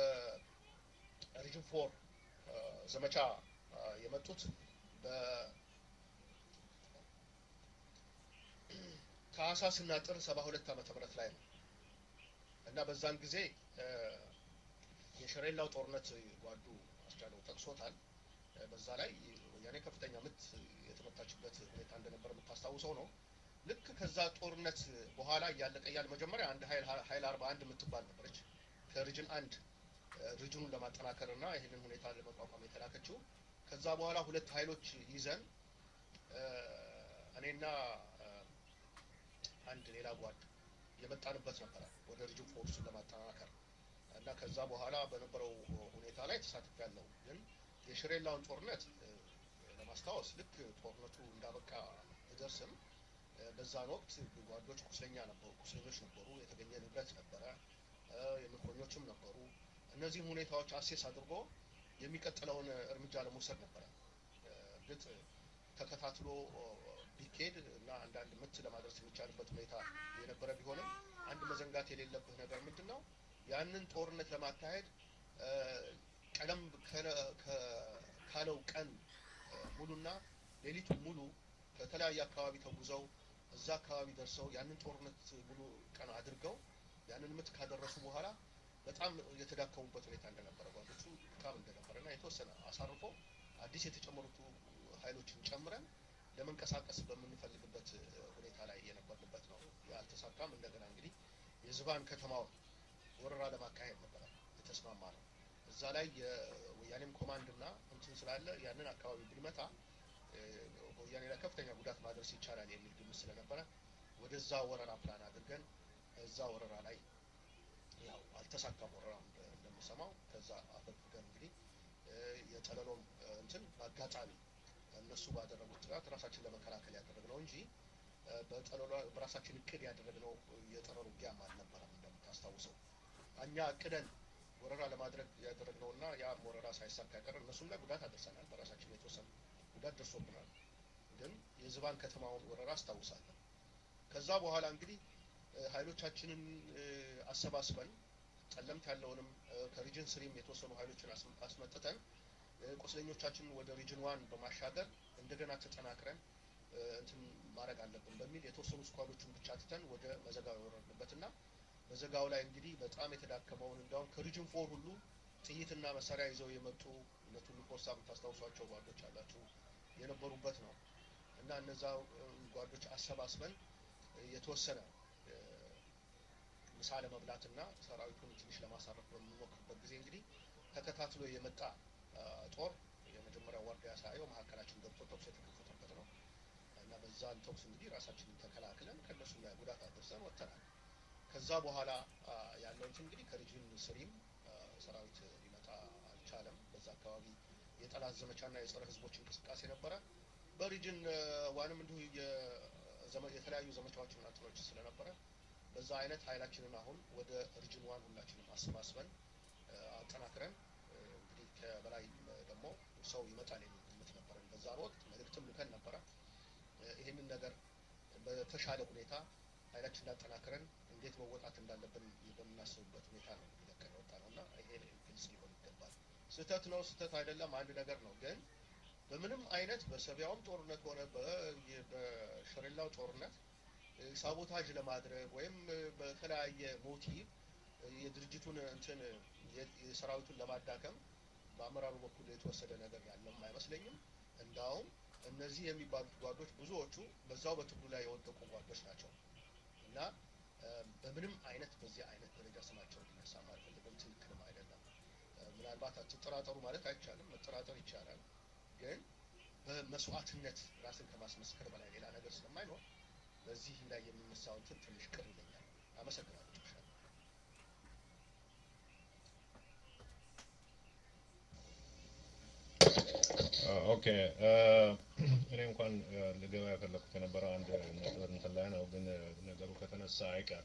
በሪጅን ፎር ዘመቻ የመጡት ታህሳስ እና ጥር ሰባ ሁለት ዓመተ ምህረት ላይ ነው እና በዛን ጊዜ የሸሬላው ጦርነት ጓዱ አስቻለው ጠቅሶታል። በዛ ላይ ወያኔ ከፍተኛ ምት የተመታችበት ሁኔታ እንደነበረ የምታስታውሰው ነው። ልክ ከዛ ጦርነት በኋላ እያለቀ እያለ መጀመሪያ አንድ ሀይል ሀይል አርባ አንድ የምትባል ነበረች ከሪጅን አንድ ሪጅኑን ለማጠናከር እና ይህንን ሁኔታ ለመቋቋም የተላከችው። ከዛ በኋላ ሁለት ሀይሎች ይዘን እኔና አንድ ሌላ ጓድ የመጣንበት ነበረ ወደ ሪጅን ፎርሱን ለማጠናከር እና ከዛ በኋላ በነበረው ሁኔታ ላይ ተሳትፍ ያለው ግን የሽሬላውን ጦርነት ለማስታወስ ልክ ጦርነቱ እንዳበቃ ብደርስም በዛን ወቅት ጓዶች ቁስለኛ ነበሩ፣ ቁስለኞች ነበሩ፣ የተገኘ ንብረት ነበረ፣ የምርኮኞችም ነበሩ። እነዚህም ሁኔታዎች አሴስ አድርጎ የሚቀጥለውን እርምጃ ለመውሰድ ነበረ። እርግጥ ተከታትሎ ቢካሄድ እና አንዳንድ ምት ለማድረስ የሚቻልበት ሁኔታ የነበረ ቢሆንም አንድ መዘንጋት የሌለብህ ነገር ምንድን ነው? ያንን ጦርነት ለማካሄድ ቀደም ካለው ቀን ሙሉና ሌሊቱን ሙሉ ከተለያየ አካባቢ ተጉዘው እዛ አካባቢ ደርሰው ያንን ጦርነት ሙሉ ቀን አድርገው ያንን ምት ካደረሱ በኋላ በጣም የተዳከሙበት ሁኔታ እንደነበረ ጓዶቹ ድካም እንደነበረ እና የተወሰነ አሳርፎ አዲስ የተጨመሩት ኃይሎችን ጨምረን ለመንቀሳቀስ በምንፈልግበት ሁኔታ ላይ የነበርንበት ነው። ያልተሳካም። እንደገና እንግዲህ የዝባን ከተማውን ወረራ ለማካሄድ ነበረ የተስማማ ነው። እዛ ላይ የወያኔም ኮማንድ እና እንትን ስላለ ያንን አካባቢ ብንመታ በወያኔ ላይ ከፍተኛ ጉዳት ማድረስ ይቻላል የሚል ግምት ስለነበረ ወደዛ ወረራ ፕላን አድርገን እዛ ወረራ ላይ ያው አልተሳካም። ወረራ እንደምሰማው ከዛ አፈግፍገን እንግዲህ የጠለሎም እንትን በአጋጣሚ እነሱ ባደረጉት ጥቃት ራሳችን ለመከላከል ያደረግነው እንጂ በጠለሎ በራሳችን እቅድ ያደረግነው የጠረር ውጊያም አልነበረም። እንደምታስታውሰው እኛ እቅደን ወረራ ለማድረግ ያደረግነውና ያም ወረራ ሳይሳካ ያቀረ እነሱም ላይ ጉዳት አደርሰናል። በራሳችን የተወሰነ ጉዳት ደርሶብናል። ግን የዝባን ከተማውን ወረራ አስታውሳለሁ። ከዛ በኋላ እንግዲህ ኃይሎቻችንን አሰባስበን ጠለምት ያለውንም ከሪጅን ስሪም የተወሰኑ ኃይሎችን አስመጥተን ቁስለኞቻችንን ወደ ሪጅን ዋን በማሻገር እንደገና ተጠናክረን እንትን ማድረግ አለብን በሚል የተወሰኑ ስኳዶችን ብቻ ትተን ወደ መዘጋው የወረድንበትና መዘጋው ላይ እንግዲህ በጣም የተዳከመውን እንዲያውም ከሪጅን ፎር ሁሉ ጥይትና መሳሪያ ይዘው የመጡ እነ ቱሉ ፎርሳ የምታስታውሷቸው ጓዶች አላችሁ የነበሩበት ነው እና እነዛ ጓዶች አሰባስበን የተወሰነ ምሳ ለመብላትና ሰራዊቱን ትንሽ ለማሳረፍ በምንሞክርበት ጊዜ እንግዲህ ተከታትሎ የመጣ ጦር የመጀመሪያው ዋርዲያ ሳየው መካከላችን ገብቶ ተኩስ የተከፈተበት ነው እና በዛን ተኩስ እንግዲህ ራሳችንን ተከላክለን ከእነሱ ላይ ጉዳት አድርሰን ወጥተናል። ከዛ በኋላ ያለውት እንግዲህ ከሪጅን ስሪም ሰራዊት ሊመጣ አልቻለም። በዛ አካባቢ የጠላት ዘመቻና የጸረ ህዝቦች እንቅስቃሴ ነበረ። በሪጅን ዋንም እንዲሁ የተለያዩ ዘመቻዎችና እንትኖች ስለነበረ በዛ አይነት ኃይላችንን አሁን ወደ ሪጅን ዋን ሁላችንም አሰባስበን አጠናክረን እንግዲህ ከበላይ ደግሞ ሰው ይመጣል የሚል ግምት ነበረን። በዛ ወቅት መልእክትም ልከን ነበረ። ይህንን ነገር በተሻለ ሁኔታ ኃይላችን እንዳጠናክረን እንዴት መወጣት እንዳለብን በምናስብበት ሁኔታ ነው ለቀን ወጣ ነው እና ይሄ ግልጽ ሊሆን ይገባል። ስህተት ነው ስህተት አይደለም አንድ ነገር ነው። ግን በምንም አይነት በሰቢያውም ጦርነት ሆነ በሸሬላው ጦርነት ሳቦታጅ ለማድረግ ወይም በተለያየ ሞቲቭ የድርጅቱን እንትን የሰራዊቱን ለማዳከም በአመራሩ በኩል የተወሰደ ነገር ያለም አይመስለኝም። እንዳውም እነዚህ የሚባሉት ጓዶች ብዙዎቹ በዛው በትግሉ ላይ የወደቁ ጓዶች ናቸው እና በምንም አይነት በዚህ አይነት ደረጃ ስማቸው እንዲነሳ አልፈልግም። ትክክልም አይደለም። ምናልባት አትጠራጠሩ ማለት አይቻልም፣ መጠራጠር ይቻላል። ግን በመስዋዕትነት ራስን ከማስመስከር በላይ ሌላ ነገር ስለማይኖር በዚህ ላይ የሚነሳው እንትን ትንሽ ቅር ይለኛል። አመሰግናለሁ። ኦኬ እኔ እንኳን ልገባ የፈለኩት የነበረው አንድ ነጥብ እንትን ላይ ነው፣ ግን ነገሩ ከተነሳ አይቀር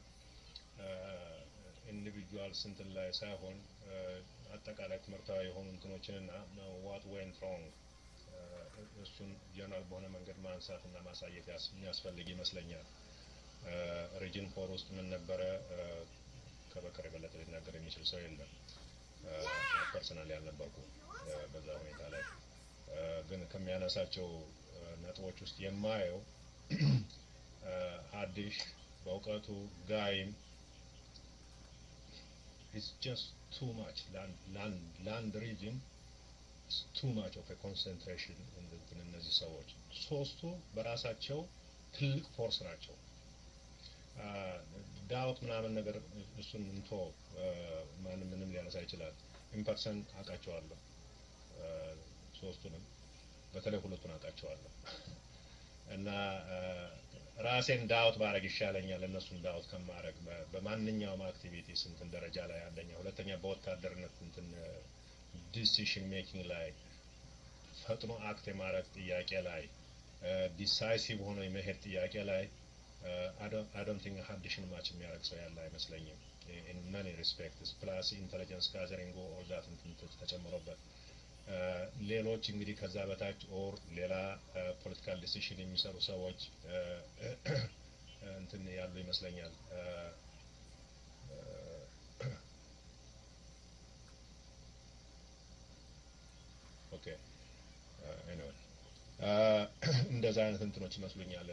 ኢንዲቪጁዋል ስንትን ላይ ሳይሆን አጠቃላይ ትምህርታዊ የሆኑ እንትኖችንና ዋት ዌንት ሮንግ እሱን ጀነራል በሆነ መንገድ ማንሳት እና ማሳየት የሚያስፈልግ ይመስለኛል። ሪጅን ፎር ውስጥ ምን ነበረ ከበከር የበለጠ ሊናገር የሚችል ሰው የለም። ፐርሰናል ያልነበርኩ በዛ ሁኔታ ላይ ግን ከሚያነሳቸው ነጥቦች ውስጥ የማየው ሀዲሽ በእውቀቱ ጋይም ኢትስ ጀስት ቱ ማች ላንድ ሪጅን ቱ ማች ኦፍ ኮንሰንትሬሽን እነዚህ ሰዎች ሶስቱ በራሳቸው ትልቅ ፎርስ ናቸው። ዳውት ምናምን ነገር እሱን እንቶ ማንም ምንም ሊያነሳ ይችላል። ኢምፐርሰን አውቃቸዋለሁ ሶስቱንም በተለይ ሁለቱን አውቃቸዋለሁ እና ራሴን ዳውት ባረግ ይሻለኛል እነሱን ዳውት ከማረግ በማንኛውም አክቲቪቲ ስንትን ደረጃ ላይ አንደኛ፣ ሁለተኛ በወታደርነት እንትን ዲሲሽን ሜኪንግ ላይ ፈጥኖ አክት የማድረግ ጥያቄ ላይ ዲሳይሲቭ ሆኖ የመሄድ ጥያቄ ላይ አዶንት ቲንክ ሀዲሽን ማች የሚያደርግ ሰው ያለ አይመስለኝም። ኢን መኒ ሪስፔክትስ ፕላስ ኢንቴሊጀንስ ጋዘሪንግ ኦል ዳት እንትን ተጨምሮበት ሌሎች እንግዲህ ከዛ በታች ኦር ሌላ ፖለቲካል ዲሲሽን የሚሰሩ ሰዎች እንትን ያሉ ይመስለኛል። ኦኬ ኤኒዌይ እንደዛ አይነት እንትኖች ይመስሉኛል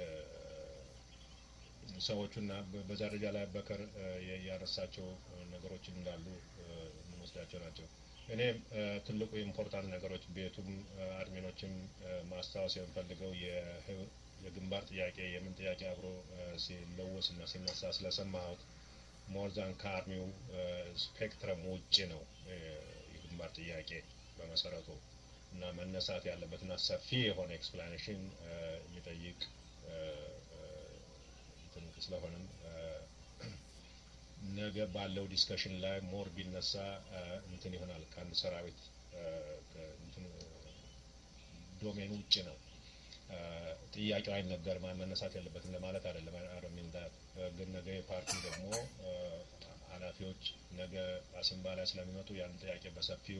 ሰዎቹና በዛ ደረጃ ላይ በከር ያነሳቸው ነገሮች እንዳሉ የምንወስዳቸው ናቸው። እኔም ትልቁ ኢምፖርታንት ነገሮች ቤቱም አድሚኖችም ማስታወስ የምፈልገው የግንባር ጥያቄ የምን ጥያቄ አብሮ ሲለወስ እና ሲነሳ ስለሰማሁት ሞርዛን ከአርሚው ስፔክትረም ውጭ ነው የግንባር ጥያቄ በመሰረቱ እና መነሳት ያለበትና ሰፊ የሆነ ኤክስፕላኔሽን የሚጠይቅ እንትን ስለሆነም ነገ ባለው ዲስከሽን ላይ ሞር ቢነሳ እንትን ይሆናል። ከአንድ ሰራዊት ዶሜን ውጭ ነው። ጥያቄው አይነገርም መነሳት ያለበትም ለማለት አይደለም። አረሚን ግን ነገ የፓርቲ ደግሞ ኃላፊዎች ነገ አሲምባ ላይ ስለሚመጡ ያን ጥያቄ በሰፊው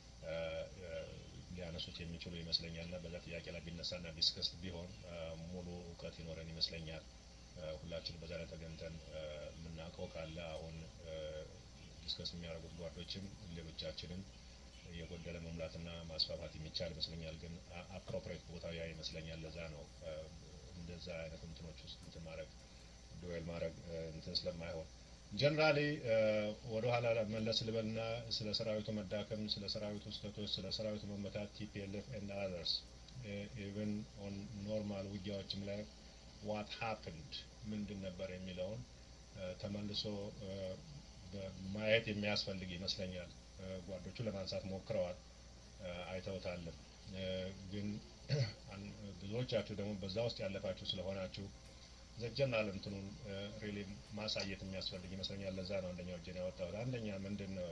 ሊያነሱት የሚችሉ ይመስለኛል እና በዛ ጥያቄ ላይ ቢነሳና ዲስከስ ቢሆን ሙሉ እውቀት ይኖረን ይመስለኛል። ሁላችን በዛ ላይ ተገንተን የምናውቀው ካለ አሁን ዲስከስ የሚያደርጉት ጓዶችም ሌሎቻችንም የጎደለ መሙላትና ማስፋፋት የሚቻል ይመስለኛል። ግን አፕሮፕሬት ቦታው ያ ይመስለኛል። ለዛ ነው እንደዛ አይነት እንትኖች ውስጥ እንትን ማድረግ ዱዌል ማድረግ እንትን ስለማይሆን ጀነራሊ ወደ ኋላ መለስ ልበልና ስለ ሰራዊቱ መዳከም፣ ስለ ሰራዊቱ ስህተቶች፣ ስለ ሰራዊቱ መመታት ቲፒኤልኤፍ ኤንድ አዘርስ ኢቨን ኦን ኖርማል ውጊያዎችም ላይ ዋት ሀፕንድ ምንድን ነበር የሚለውን ተመልሶ ማየት የሚያስፈልግ ይመስለኛል። ጓዶቹ ለማንሳት ሞክረዋል፣ አይተውታልም። ግን ብዙዎቻችሁ ደግሞ በዛ ውስጥ ያለፋችሁ ስለሆናችሁ ዘጀናል እንትኑን ሪሊ ማሳየት የሚያስፈልግ ይመስለኛል። ለዛ ነው አንደኛው እጄን ያወጣሁት። አንደኛ ምንድን ነው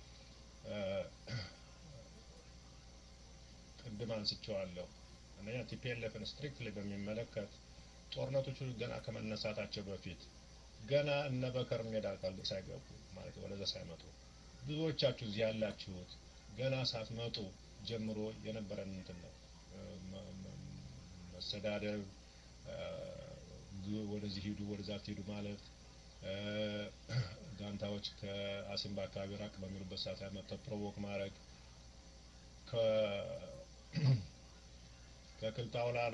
ቅድም አንስቼዋለሁ። አንደኛ ቲፒኤልኤፍን ስትሪክትሊ በሚመለከት ጦርነቶቹ ገና ከመነሳታቸው በፊት ገና እነ በከር ሜዳ ሳይገቡ ማለት ወደዛ ሳይመጡ ብዙዎቻችሁ እዚህ ያላችሁት ገና ሳትመጡ ጀምሮ የነበረን እንትን ነው መሰዳደብ፣ ወደዚህ ሂዱ ወደዛ ትሄዱ ማለት ጋንታዎች ከአሲምባ አካባቢ ራቅ በሚሉበት ሰዓት ላይ መጥተው ፕሮቮክ ማድረግ ከክልታውላሎ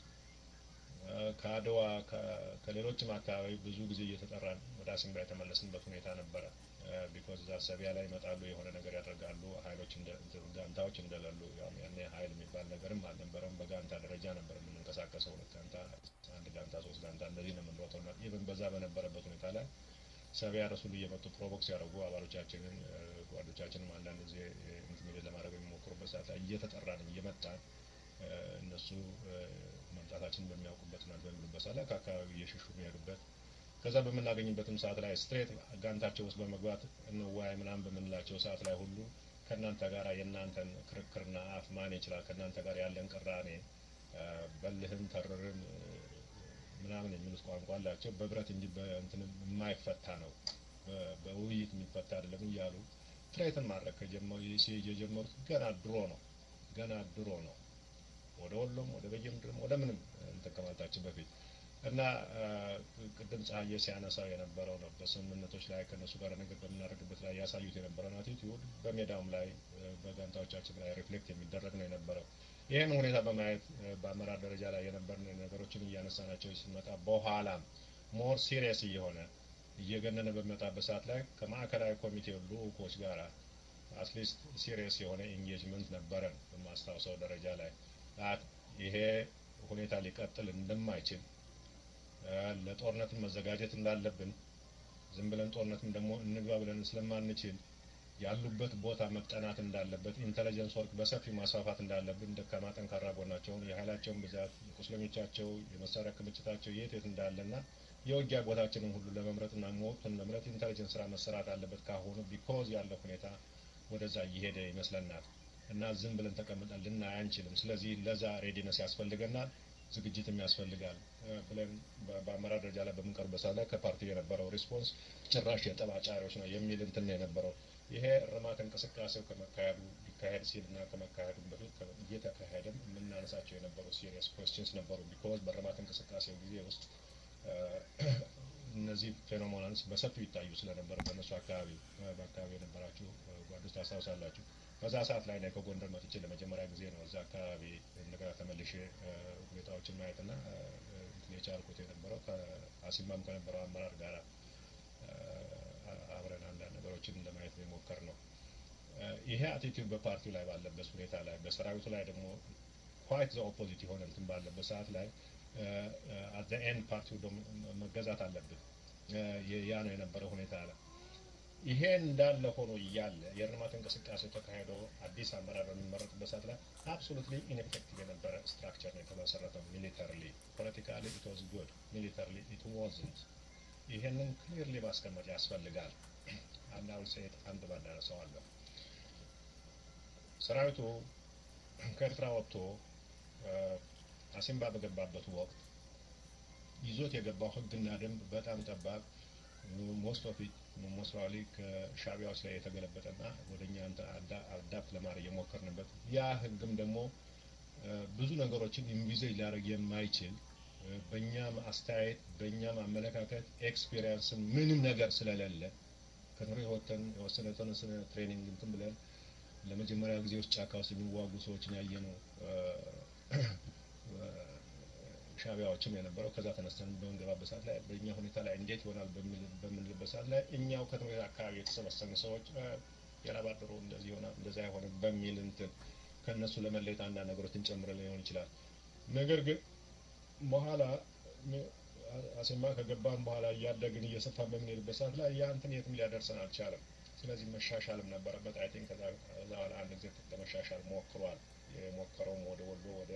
ከአድዋ ከሌሎችም አካባቢ ብዙ ጊዜ እየተጠራን ወደ አሲምባ የተመለስንበት ሁኔታ ነበረ። ቢኮዝ እዛ ሰቢያ ላይ ይመጣሉ፣ የሆነ ነገር ያደርጋሉ። ሀይሎች ጋንታዎች እንደሌሉ ያኔ ሀይል የሚባል ነገርም አልነበረም። በጋንታ ደረጃ ነበር የምንንቀሳቀሰው። ሁለት ጋንታ፣ አንድ ጋንታ፣ ሶስት ጋንታ እንደዚህ ነው የምንሮጠው። እና ኢቨን በዛ በነበረበት ሁኔታ ላይ ሰቢያ ረሱሉ እየመጡ ፕሮቮክስ ያደርጉ አባሎቻችንን ጓዶቻችንም አንዳንድ ጊዜ ኢንቲሚዴት ለማድረግ የሚሞክሩበት ሰዓት ላይ እየተጠራን እየመጣን እነሱ መምጣታችንን በሚያውቁበትና በሚሉበት ሰዓት ላይ ከአካባቢ እየሸሹ የሚሄዱበት ከዛ በምናገኝበትም ሰዓት ላይ ስትሬት ጋንታቸው ውስጥ በመግባት እንዋይ ምናምን በምንላቸው ሰዓት ላይ ሁሉ ከእናንተ ጋር የእናንተን ክርክርና አፍ ማን ይችላል ከእናንተ ጋር ያለን ቅራኔ በልህም ተርርም ምናምን የሚሉት ቋንቋ አላቸው። በብረት እንጂ በእንትን የማይፈታ ነው፣ በውይይት የሚፈታ አይደለም እያሉ ትሬትን ማድረግ የጀመሩት ገና ድሮ ነው። ገና ድሮ ነው። ወደ ወሎም ወደ በየምድርም ወደ ምንም እንትን ከማለታችን በፊት እና ቅድም ፀሐዬ ሲያነሳው የነበረው ነው። በስምምነቶች ላይ ከእነሱ ጋር ነገር በምናደርግበት ላይ ያሳዩት የነበረውን አቲቲዩድ በሜዳውም ላይ በጋንታዎቻችን ላይ ሪፍሌክት የሚደረግ ነው የነበረው። ይህን ሁኔታ በማየት በአመራር ደረጃ ላይ የነበርን ነገሮችን እያነሳናቸው ሲመጣ በኋላም ሞር ሲሪየስ እየሆነ እየገነነ በሚመጣበት ሰዓት ላይ ከማዕከላዊ ኮሚቴው ልኡኮች ጋር አትሊስት ሲሪየስ የሆነ ኢንጌጅመንት ነበረን በማስታወሰው ደረጃ ላይ ይሄ ሁኔታ ሊቀጥል እንደማይችል ለጦርነትም መዘጋጀት እንዳለብን ዝም ብለን ጦርነትም ደግሞ እንግባ ብለን ስለማንችል ያሉበት ቦታ መጠናት እንዳለበት ኢንተለጀንስ ወርክ በሰፊው ማስፋፋት እንዳለብን ደካማ ጠንካራ ጎናቸውን የኃይላቸውን ብዛት የቁስለኞቻቸው የመሳሪያ ክምችታቸው የት የት እንዳለና የውጊያ ቦታችንን ሁሉ ለመምረጥና ወቅቱን መምረጥ ኢንተለጀንስ ስራ መሰራት አለበት ካሁኑ ቢኮዝ ያለው ሁኔታ ወደዛ እየሄደ ይመስለናል እና ዝም ብለን ተቀምጠን ልናይ አንችልም። ስለዚህ ለዛ ሬዲነስ ያስፈልገናል፣ ዝግጅትም ያስፈልጋል ብለን በአመራር ደረጃ ላይ በምንቀርበት ሰዓት ላይ ከፓርቲ የነበረው ሪስፖንስ ጭራሽ የጠብ አጫሪዎች ነው የሚል እንትን የነበረው ይሄ እርማት እንቅስቃሴው ከመካሄዱ ሊካሄድ ሲልና ከመካሄዱ በፊት እየተካሄደም የምናነሳቸው የነበሩ ሲሪየስ ኮስችንስ ነበሩ። ቢኮዝ በእርማት እንቅስቃሴው ጊዜ ውስጥ እነዚህ ፌኖሞናንስ በሰፊው ይታዩ ስለነበር በእነሱ አካባቢ በአካባቢ የነበራችሁ ጓዶች ታስታውሳላችሁ። በዛ ሰዓት ላይ ነው ከጎንደር መጥቼ ለመጀመሪያ ጊዜ ነው እዛ አካባቢ እንደገና ተመልሼ ሁኔታዎችን ማየትና የቻልኩት የነበረው ከአሲማም ከነበረው አመራር ጋር አብረን አንዳንድ ነገሮችን ለማየት የሞከር ነው። ይሄ አቲቲዩድ በፓርቲው ላይ ባለበት ሁኔታ ላይ በሰራዊቱ ላይ ደግሞ ኳይት ዘ ኦፖዚት የሆነ እንትን ባለበት ሰዓት ላይ አት ኤንድ ፓርቲው መገዛት አለብን። ያ ነው የነበረው ሁኔታ አለ። ይሄ እንዳለ ሆኖ እያለ የእርማት እንቅስቃሴ ተካሂዶ አዲስ አመራር በሚመረጥበት ሰዓት ላይ አብሶሉትሊ ኢንኤፌክቲቭ የነበረ ስትራክቸር ነው የተመሰረተው። ሚሊተርሊ ፖለቲካሊ ኢት ዋዝ ጉድ፣ ሚሊተርሊ ኢት ዋዝንት። ይሄንን ክሊርሊ ማስቀመጥ ያስፈልጋል። አናውን ሴት አንድ ባዳረሰዋለሁ። ሰራዊቱ ከኤርትራ ወጥቶ አሲምባ በገባበት ወቅት ይዞት የገባው ህግና ደንብ በጣም ጠባብ ሞስት ኦፍ ኢት ሞስራሊ ከሻቢያዎች ላይ የተገለበጠና ወደ እኛ አዳፕት ለማድረግ የሞከርንበት ያ ህግም ደግሞ ብዙ ነገሮችን ኢንቪዜጅ ሊያደርግ የማይችል በእኛም አስተያየት በእኛም አመለካከት ኤክስፔሪንስን ምንም ነገር ስለሌለ ከትሬ ወተን የወሰነ የተወሰነ ትሬኒንግ እንትን ብለን ለመጀመሪያ ጊዜ ውስጥ ጫካ ውስጥ የሚዋጉ ሰዎችን ያየ ነው ሻቢያዎችም የነበረው ከዛ ተነስተን በምንገባበት ሰዓት ላይ በእኛ ሁኔታ ላይ እንዴት ይሆናል በምንልበት ሰዓት ላይ እኛው ከትምህርት አካባቢ የተሰበሰብን ሰዎች የላባደሮ እንደዚህ ይሆናል እንደዛ አይሆንም በሚል እንትን ከእነሱ ለመለየት አንዳንድ ነገሮችን ጨምረን ሊሆን ይችላል። ነገር ግን በኋላ አሴማ ከገባን በኋላ እያደግን እየሰፋን በምንሄድበት ሰዓት ላይ ያ እንትን የትም ሊያደርሰን አልቻለም። ስለዚህ መሻሻልም ነበረበት። አይ ቲንክ ከዛ በኋላ አንድ ጊዜ ለመሻሻል ሞክሯል። የሞከረውም ወደ ወሎ ወደ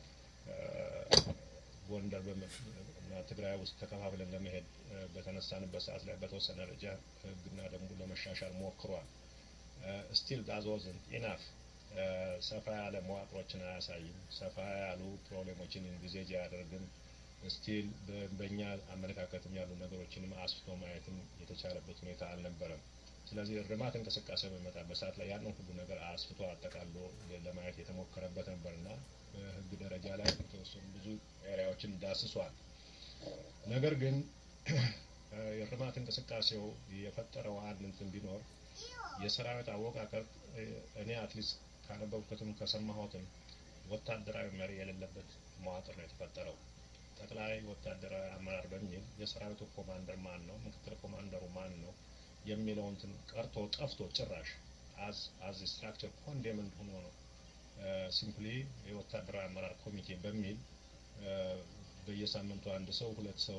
ጎንደር እና ትግራይ ውስጥ ተከፋፍለን ለመሄድ በተነሳንበት ሰዓት ላይ በተወሰነ ደረጃ ህግና ደንቡ ለመሻሻል ሞክሯል። ስቲል ዳዝ ዋዝንት ኢናፍ ሰፋ ያለ መዋቅሮችን አያሳይም። ሰፋ ያሉ ፕሮብሌሞችን ኢንቪዜጅ አያደርግም። ስቲል በእኛ አመለካከትም ያሉ ነገሮችንም አስፍቶ ማየትም የተቻለበት ሁኔታ አልነበረም። ስለዚህ እርማት እንቅስቃሴ በሚመጣበት ሰዓት ላይ ያንን ሁሉ ነገር አስፍቶ አጠቃሎ ለማየት የተሞከረበት ነበርና በህግ ደረጃ ላይ የተወሰኑ ብዙ ኤሪያዎችን ዳስሷል። ነገር ግን የእርማት እንቅስቃሴው የፈጠረው አንድ እንትን ቢኖር የሰራዊት አወቃቀር እኔ አትሊስት ካነበብኩትም ከሰማሁትም ወታደራዊ መሪ የሌለበት መዋቅር ነው የተፈጠረው። ጠቅላይ ወታደራዊ አመራር በሚል የሰራዊቱ ኮማንደር ማን ነው፣ ምክትል ኮማንደሩ ማን ነው የሚለው እንትን ቀርቶ ጠፍቶ ጭራሽ አዝ አዝ ስትራክቸር ኮንዴምንድ ሆኖ ነው ሲምፕሊ የወታደራዊ አመራር ኮሚቴ በሚል በየሳምንቱ አንድ ሰው ሁለት ሰው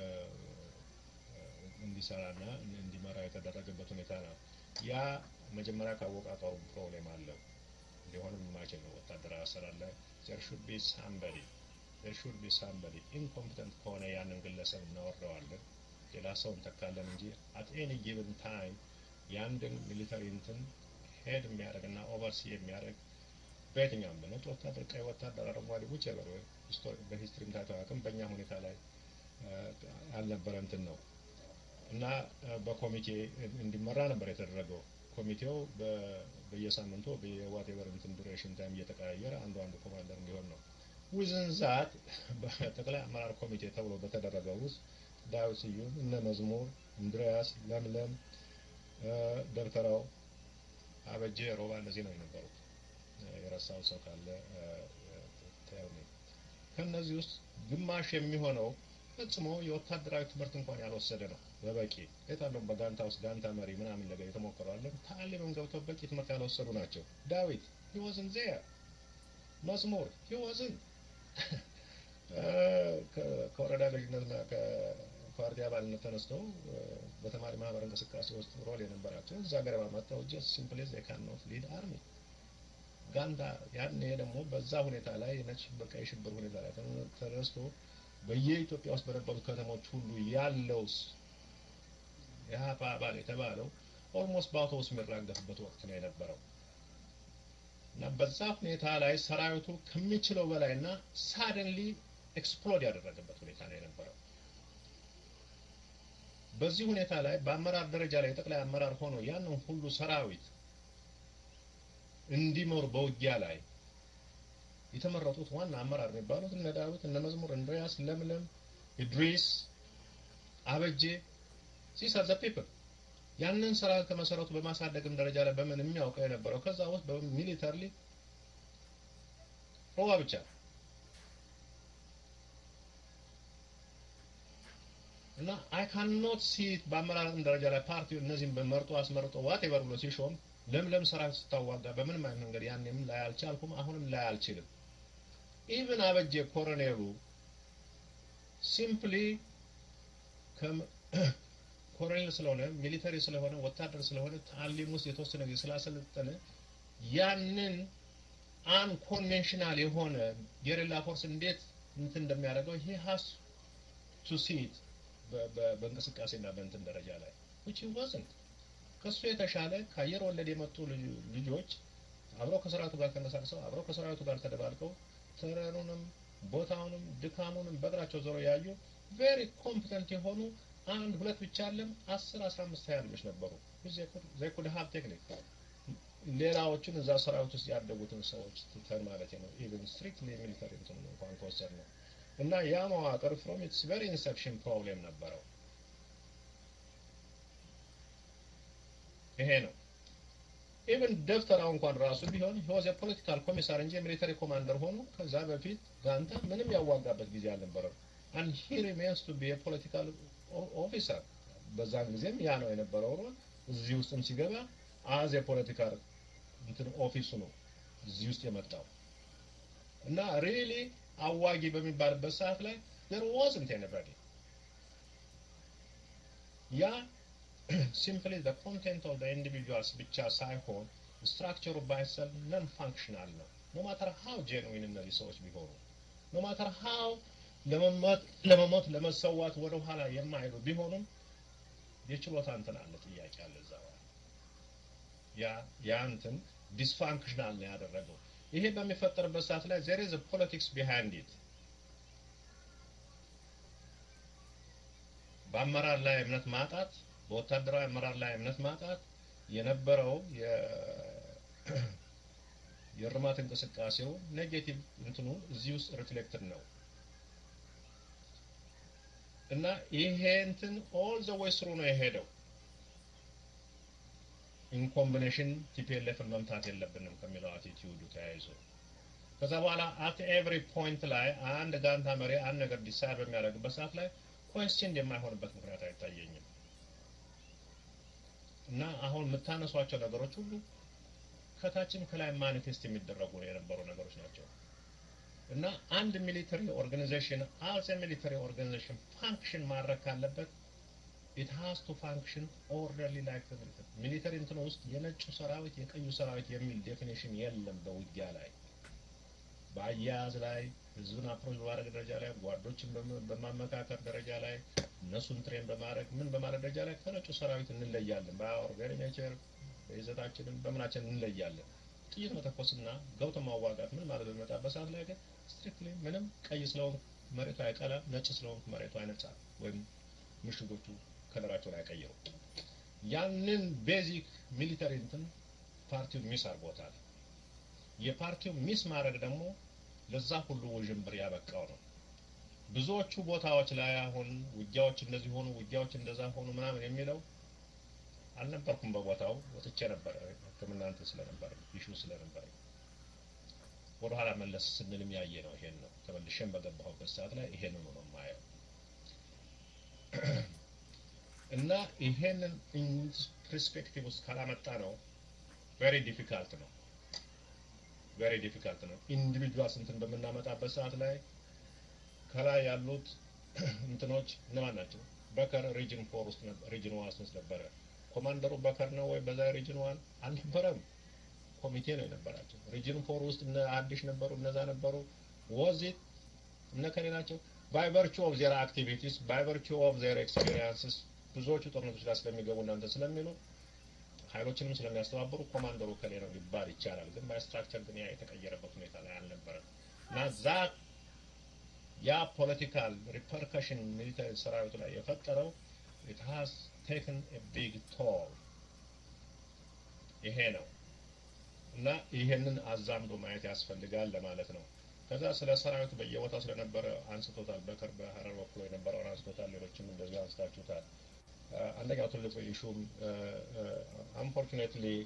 እንዲሰራና እንዲመራ የተደረገበት ሁኔታ ነው። ያ መጀመሪያ ካወቃቀሩ ፕሮብሌም አለው። ሊሆንም የማይችል ነው። ወታደራዊ አሰራር ላይ ዜር ሹድ ቢ ሳምበዲ ዜር ሹድ ቢ ሳምበዲ ኢንኮምፒተንት ከሆነ ያንን ግለሰብ እናወርደዋለን፣ ሌላ ሰው እንተካለን እንጂ አት ኤኒ ጊቭን ታይም የአንድን ሚሊተሪ እንትን ሄድ የሚያደርግና ኦቨርሲ የሚያደርግ በየትኛውም በነጭ ወታደር፣ ቀይ ወታደር፣ አረንጓዴ ውጭ በር በሂስትሪም ታይቶ አያውቅም። በእኛ ሁኔታ ላይ ያልነበረ እንትን ነው እና በኮሚቴ እንዲመራ ነበር የተደረገው። ኮሚቴው በየሳምንቱ በየዋቴቨር እንትን ዱሬሽን ታይም እየተቀያየረ አንዱ አንዱ ኮማንደር እንዲሆን ነው። ውዝን ዛት በጠቅላይ አመራር ኮሚቴ ተብሎ በተደረገው ውስጥ ዳዊት ስዩም፣ እነ መዝሙር፣ እንድሪያስ፣ ለምለም፣ ደብተራው፣ አበጄ፣ ሮባ እነዚህ ነው የነበሩት። የረሳው ሰው ካለ ተያውኔ ከእነዚህ ውስጥ ግማሽ የሚሆነው ፈጽሞ የወታደራዊ ትምህርት እንኳን ያልወሰደ ነው። በበቂ የታለም በጋንታ ውስጥ ጋንታ መሪ ምናምን ነገር የተሞከረዋለን ታሊምን ገብተው በቂ ትምህርት ያልወሰዱ ናቸው። ዳዊት ሂወዝን ዜር መዝሙር ሂወዝን ከወረዳ ገዥነትና ከፓርቲ አባልነት ተነስተው በተማሪ ማህበር እንቅስቃሴ ውስጥ ሮል የነበራቸው እዛ ገረባ መጥተው ጀስት ሲምፕሊ ዜ ካን ኖት ሊድ አርሚ ጋንዳ ያኔ ደግሞ በዛ ሁኔታ ላይ ነጭ በቀይ ሽብር ሁኔታ ላይ ተነስቶ በየኢትዮጵያ ውስጥ በነበሩት ከተሞች ሁሉ ያለውስ የሀፓ አባል የተባለው ኦልሞስት በአውቶቡስ የሚራገፍበት ወቅት ነው የነበረው እና በዛ ሁኔታ ላይ ሰራዊቱ ከሚችለው በላይ እና ሳደንሊ ኤክስፕሎድ ያደረገበት ሁኔታ ነው የነበረው። በዚህ ሁኔታ ላይ በአመራር ደረጃ ላይ የጠቅላይ አመራር ሆኖ ያንን ሁሉ ሰራዊት እንዲመሩ በውጊያ ላይ የተመረጡት ዋና አመራር የሚባሉት እነ ዳዊት፣ እነ መዝሙር፣ እንድሪያስ፣ ለምለም፣ ኢድሪስ፣ አበጄ ሲሳር ዘ ፒፕል ያንን ስራ ከመሰረቱ በማሳደግም ደረጃ ላይ በምን የሚያውቀው የነበረው ከዛ ውስጥ በሚሊተርሊ ሮባ ብቻ እና አይ ካን ኖት ሲት በአመራርም ደረጃ ላይ ፓርቲው እነዚህም በመርጦ አስመርጦ ዋቴቨር ብሎ ሲሾም ለምለም ሰራዊት ስታዋጋ በምንም አይነት መንገድ ያንም ላይ አልቻልኩም፣ አሁንም ላይ አልችልም። ኢቭን አበጀ ኮሎኔሉ ሲምፕሊ ኮሎኔል ስለሆነ ሚሊተሪ ስለሆነ ወታደር ስለሆነ ታሊም ውስጥ የተወሰነ ጊዜ ስላሰለጠነ ያንን አንኮንቬንሽናል የሆነ የሌላ ፎርስ እንዴት እንትን እንደሚያደርገው ይሄ ሀስ ቱ ሲት በእንቅስቃሴና በእንትን ደረጃ ላይ which he wasn't ከሱ የተሻለ ከአየር ወለድ የመጡ ልጆች አብረው ከሰራዊቱ ጋር ተንቀሳቅሰው አብረው ከሰራዊቱ ጋር ተደባልቀው ተረኑንም ቦታውንም ድካሙንም በእግራቸው ዞሮ ያዩ ቬሪ ኮምፒተንት የሆኑ አንድ ሁለት ብቻ አለም አስር አስራ አምስት ሀያ ልጆች ነበሩ ኩድ ሀብ ቴክኒክ ሌላዎቹን እዛ ሰራዊት ውስጥ ያደጉትን ሰዎች ትተን ማለት ነው ኢቨን ስትሪክትሊ ሚሊተሪ እንትን እንኳን ከወሰድ ነው እና ያ መዋቅር ፍሮም ኢትስ ቨሪ ኢንሰፕሽን ፕሮብሌም ነበረው ይሄ ነው ኢቨን ደብተራው እንኳን ራሱ ቢሆን ሂወዝ የፖለቲካል ኮሚሳር እንጂ የሚሊተሪ ኮማንደር ሆኖ ከዛ በፊት ጋንታ ምንም ያዋጋበት ጊዜ አልነበረም and he remains to be a political ኦፊሰር በዛን ጊዜም ያ ነው የነበረው ሮል እዚህ ውስጥም ሲገባ አዝ የፖለቲካል እንትን ኦፊሱ ነው እዚህ ውስጥ የመጣው እና ሪሊ አዋጊ በሚባልበት ሰዓት ላይ there wasn't anybody ያ simply the content of the individuals ብቻ ሳይሆን ስትራክቸሩ ባይሰል ነን ፋንክሽናል ነው no matter how genuine እነዚህ ሰዎች ቢሆኑ no matter how ለመሞት ለመሰዋት ወደ ኋላ የማይሉ ቢሆኑም የችሎታ እንትን አለ ጥያቄ አለ እዛ ያ ያ እንትን ዲስፋንክሽናል ነው ያደረገው ይሄ በሚፈጠርበት ሰዓት ላይ there is a politics behind it በአመራር ላይ እምነት ማጣት በወታደራዊ አመራር ላይ እምነት ማጣት የነበረው የእርማት እንቅስቃሴው ኔጌቲቭ እንትኑ እዚህ ውስጥ ሪፍሌክትድ ነው እና ይሄ እንትን ኦል ዘ ዌይ ስሩ ነው የሄደው ኢን ኮምቢኔሽን ቲፒኤልኤፍን መምታት የለብንም ከሚለው አቲቲዩዱ ተያይዞ ከዛ በኋላ አት ኤቭሪ ፖይንት ላይ አንድ ጋንታ መሪ አንድ ነገር ዲሳይድ በሚያደርግበት ሰዓት ላይ ኮስችን የማይሆንበት ምክንያት አይታየኝም እና አሁን የምታነሷቸው ነገሮች ሁሉ ከታችም ከላይ ማኒፌስት የሚደረጉ የነበሩ ነገሮች ናቸው እና አንድ ሚሊተሪ ኦርጋናይዜሽን አዝ ሚሊተሪ ኦርጋናይዜሽን ፋንክሽን ማድረግ ካለበት ኢት ሃዝ ቱ ፋንክሽን ኦርደርሊ ላይክ ሚሊተሪ ሚሊተሪ እንትን ውስጥ የነጩ ሰራዊት የቀዩ ሰራዊት የሚል ዴፊኒሽን የለም በውጊያ ላይ በአያያዝ ላይ ህዝብን አፕሮች በማድረግ ደረጃ ላይ ጓዶችን በማመካከር ደረጃ ላይ እነሱን ትሬን በማድረግ ምን በማድረግ ደረጃ ላይ ከነጩ ሰራዊት እንለያለን በኦርጋኒ ኔቸር በይዘታችንም በምናችን እንለያለን ጥይት መተኮስና ገብቶ ማዋጋት ምን ማለት በሚመጣበት ሰዓት ላይ ግን ስትሪክትሊ ምንም ቀይ ስለሆን መሬቱ አይቀላም ነጭ ስለሆን መሬቱ አይነጻ ወይም ምሽጎቹ ከለራቸውን አይቀይሩ ያንን ቤዚክ ሚሊተሪ እንትን ፓርቲው ሚስ አድርጎታል የፓርቲው ሚስ ማድረግ ደግሞ ለዛ ሁሉ ውዥንብር ያበቃው ነው ብዙዎቹ ቦታዎች ላይ አሁን ውጊያዎች እንደዚህ ሆኑ ውጊያዎች እንደዛ ሆኑ ምናምን የሚለው አልነበርኩም በቦታው ወጥቼ ነበረ ህክምና እንትን ስለነበረ ይሹ ስለነበረ ወደኋላ መለስ ስንልም ያየ ነው ይሄን ነው ተመልሼም በገባሁበት ሰዓት ላይ ይሄንን ነው ማየው እና ይሄንን ፐርስፔክቲቭ ውስጥ ካላመጣ ነው ቬሪ ዲፊካልት ነው ቬሪ ዲፊካልት ነው ኢንዲቪጁዋልስ እንትን በምናመጣበት ሰዓት ላይ ከላይ ያሉት እንትኖች እነማን ናቸው በከር ሪጅን ፎር ውስጥ ሪጅን ዋን ውስጥ ነበረ ኮማንደሩ በከር ነው ወይ በዛ ሪጅን ዋን አልነበረም ኮሚቴ ነው የነበራቸው ሪጅን ፎር ውስጥ እነ አዲሽ ነበሩ እነዛ ነበሩ ወዚት እነ ከሌ ናቸው ባይ ቨርቹ ኦፍ ዜር አክቲቪቲስ ባይ ቨርቹ ኦፍ ዜር ኤክስፔሪንስስ ብዙዎቹ ጦርነቶች ላይ ስለሚገቡ እናንተ ስለሚሉ ኃይሎችንም ስለሚያስተባብሩ ኮማንደሩ ከሌ ነው ሊባል ይቻላል ግን ባይ ስትራክቸር ግን ያ የተቀየረበት ሁኔታ ላይ አልነበረም እና ዛት ያ ፖለቲካል ሪፐርከሽን ሚሊተሪ ሰራዊቱ ላይ የፈጠረው it has taken a big toll ይሄ ነው እና ይሄንን አዛምዶ ማየት ያስፈልጋል ለማለት ነው። ከዛ ስለ ሰራዊቱ በየቦታው ስለነበረ አንስቶታል። በከር በሀረር በኩል የነበረውን አንስቶታል። ሌሎችም እንደዚሁ አንስታችሁታል። አንደኛው ትልቁ ኢሹም አንፎርቹኔትሊ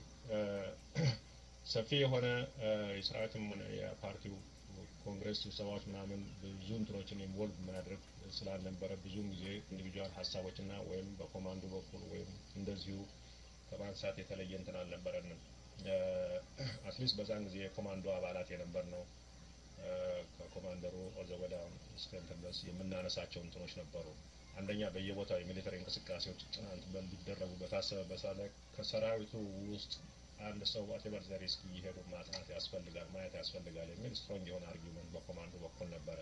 ሰፊ የሆነ የሰራዊትም ሆነ የፓርቲው ኮንግረስ ስብሰባዎች ምናምን ብዙ እንትኖችን ኢንቮልቭ ማድረግ ስላልነበረ ብዙውን ጊዜ ኢንዲቪጁዋል ሀሳቦችና ወይም በኮማንዶ በኩል ወይም እንደዚሁ ከማንሳት የተለየ እንትን አልነበረንም። አትሊስት በዛን ጊዜ የኮማንዶ አባላት የነበር ነው። ከኮማንደሩ ኦዘወዳ እስከ እንትን ድረስ የምናነሳቸው እንትኖች ነበሩ። አንደኛ በየቦታው የሚሊተሪ እንቅስቃሴዎች ጥናት በሚደረጉ በታሰበበት ሰዓት ላይ ከሰራዊቱ ውስጥ አንድ ሰው ዋቴቨር ዘ ሪስክ እየሄዱ ማጥናት ያስፈልጋል፣ ማየት ያስፈልጋል የሚል ስትሮንግ የሆነ አርጊመንት በኮማንዶ በኩል ነበረ።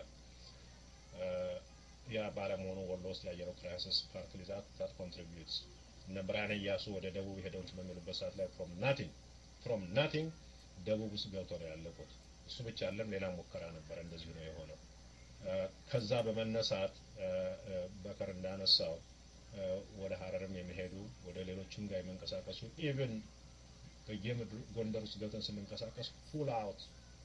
ያ ባለመሆኑ ወሎ ውስጥ ያየነው ክራይሲስ ፓርትሊ ዛት ዛት ኮንትሪቢዩትስ እነ ብርሃነ እያሱ ወደ ደቡብ ሄደው እንትን በሚሉበት ሰዓት ላይ ፍሮም ናቲንግ ፍሮም ናቲንግ ደቡብ ውስጥ ገብተው ነው ያለቁት። እሱ ብቻ አለም ሌላ ሙከራ ነበረ፣ እንደዚሁ ነው የሆነው። ከዛ በመነሳት በከር እንዳነሳው ወደ ሀረርም የሚሄዱ ወደ ሌሎችም ጋር የመንቀሳቀሱ ኢቭን በየምድሩ ጎንደር ውስጥ ገብተን ስንንቀሳቀስ ፉል አውት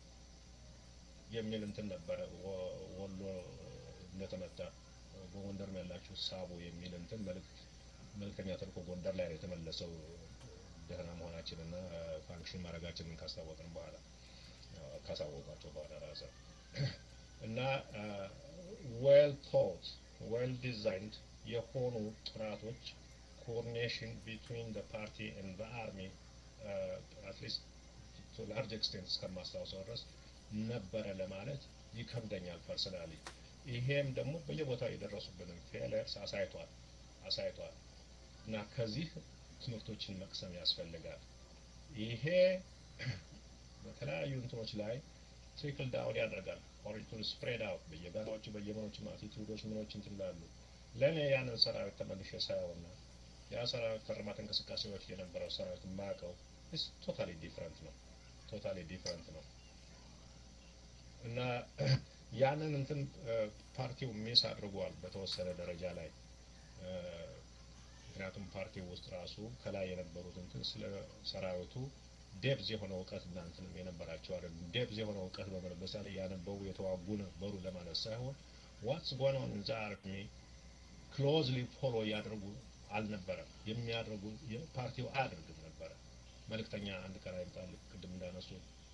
የሚል እንትን ነበረ። ወሎ እንደተመታ በጎንደርም ያላችሁ ሳቡ የሚል እንትን መልእክት መልእክተኛ ተልኮ ጎንደር ላይ ነው የተመለሰው። ደህና መሆናችንና ፋንክሽን ማድረጋችንን ካስታወቅን በኋላ ካሳወቋቸው በኋላ ራሰ እና ዌል ቶት ዌል ዲዛይንድ የሆኑ ጥናቶች ኮኦርዲኔሽን ቢትዊን ደ ፓርቲ ኤንድ ዘ አርሚ አትሊስት ቱ ላርጅ ኤክስቴንት እስከማስታውሰው ድረስ ነበረ ለማለት ይከብደኛል ፐርሰናሊ። ይሄም ደግሞ በየቦታው የደረሱብንን ፌለርስ አሳይቷል አሳይቷል እና ከዚህ ትምህርቶችን መቅሰም ያስፈልጋል። ይሄ በተለያዩ እንትኖች ላይ ትሪክል ዳውን ያደርጋል። ኦሪቱን ስፕሬድ አውት በየጋራዎቹ በየመኖች አቲቱዶች ምኖች እንትን ላሉ ለእኔ ያንን ሰራዊት ተመልሼ ሳየውና ያ ሰራዊት ከርማት እንቅስቃሴዎች የነበረው ሰራዊት የማያውቀው ስ ቶታሊ ዲፍረንት ነው። ቶታሊ ዲፍረንት ነው እና ያንን እንትን ፓርቲው ሚስ አድርጓል በተወሰነ ደረጃ ላይ ምክንያቱም ፓርቲው ውስጥ ራሱ ከላይ የነበሩት እንትን ስለ ሰራዊቱ ዴፕዝ የሆነ እውቀት እናንትንም የነበራቸው አይደሉም። ዴፕዝ የሆነ እውቀት በመለበሳ ላይ ያነበቡ የተዋጉ ነበሩ ለማለት ሳይሆን ዋትስ ጎን ኦን ኢን ዘ አርሚ ክሎዝሊ ፎሎ እያደረጉ አልነበረም። የሚያደርጉ ፓርቲው አያደርግም ነበረ። መልእክተኛ አንድ ቀን አይመጣል። ቅድም እንዳነሱ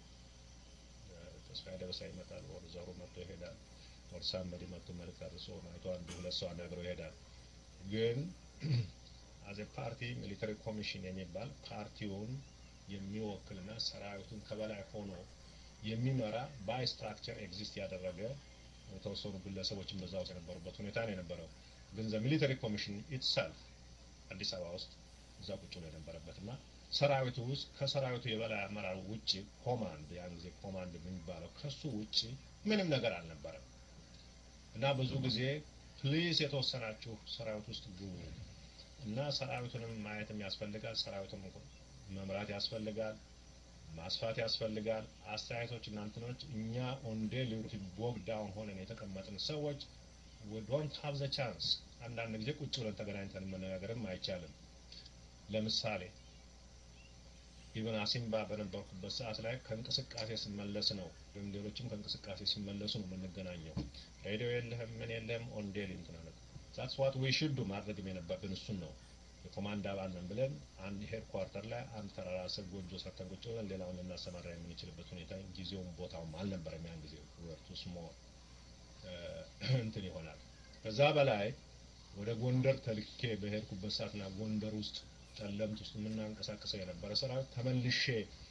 ተስፋዬ ደበሳ ይመጣል፣ ወር ዘሩ መጥቶ ይሄዳል፣ ወር ሳመዲ መጥቶ መልእክት አድርሶ አይቶ አንድ ሁለት ሰው አናግረው ይሄዳል። ግን አዘ ፓርቲ ሚሊተሪ ኮሚሽን የሚባል ፓርቲውን የሚወክልና ሰራዊቱን ከበላይ ሆኖ የሚመራ ባይ ስትራክቸር ኤግዚስት ያደረገ የተወሰኑ ግለሰቦችን በዛ ውስጥ የነበሩበት ሁኔታ ነው የነበረው። ግን ዘ ሚሊተሪ ኮሚሽን ኢትሰልፍ አዲስ አበባ ውስጥ እዛ ቁጭ ብሎ የነበረበት እና ሰራዊቱ ውስጥ ከሰራዊቱ የበላይ አመራር ውጭ ኮማንድ ያን ጊዜ ኮማንድ የሚባለው ከሱ ውጭ ምንም ነገር አልነበረም እና ብዙ ጊዜ ፕሊዝ የተወሰናችሁ ሰራዊት ውስጥ ግቡ እና ሰራዊቱንም ማየትም ያስፈልጋል። ሰራዊቱን መምራት ያስፈልጋል። ማስፋት ያስፈልጋል። አስተያየቶች እናንትኖች እኛ ኦንዴ ሊሩት ቦግ ዳውን ሆነን የተቀመጥን ሰዎች ዶንት ሀቭ ዘ ቻንስ አንዳንድ ጊዜ ቁጭ ብለን ተገናኝተን መነጋገርም አይቻልም። ለምሳሌ ኢቨን አሲምባ በነበርኩበት ሰዓት ላይ ከእንቅስቃሴ ስመለስ ነው ወይም ሌሎችም ከእንቅስቃሴ ሲመለሱ ነው የምንገናኘው። ሬዲዮ የለህም ምን የለህም ኦንዴል እንትናለት ዛትስ ዋት ዊ ሹድ ማድረግም የነበረብን እሱን ነው። የኮማንድ አባል ነን ብለን አንድ ሄድ ኳርተር ላይ አንድ ተራራ ስር ጎጆ ሰርተን ቁጭ ብለን ሌላውን ልናሰማራ የምንችልበት ሁኔታ ጊዜውም ቦታውም አልነበረም። ያን ጊዜ ወርቱ ስሞል እንትን ይሆናል። ከዛ በላይ ወደ ጎንደር ተልኬ በሄድኩበት ሰዓትና ጎንደር ውስጥ ጠለምት ውስጥ የምናንቀሳቀሰው የነበረ ሰራዊት ተመልሼ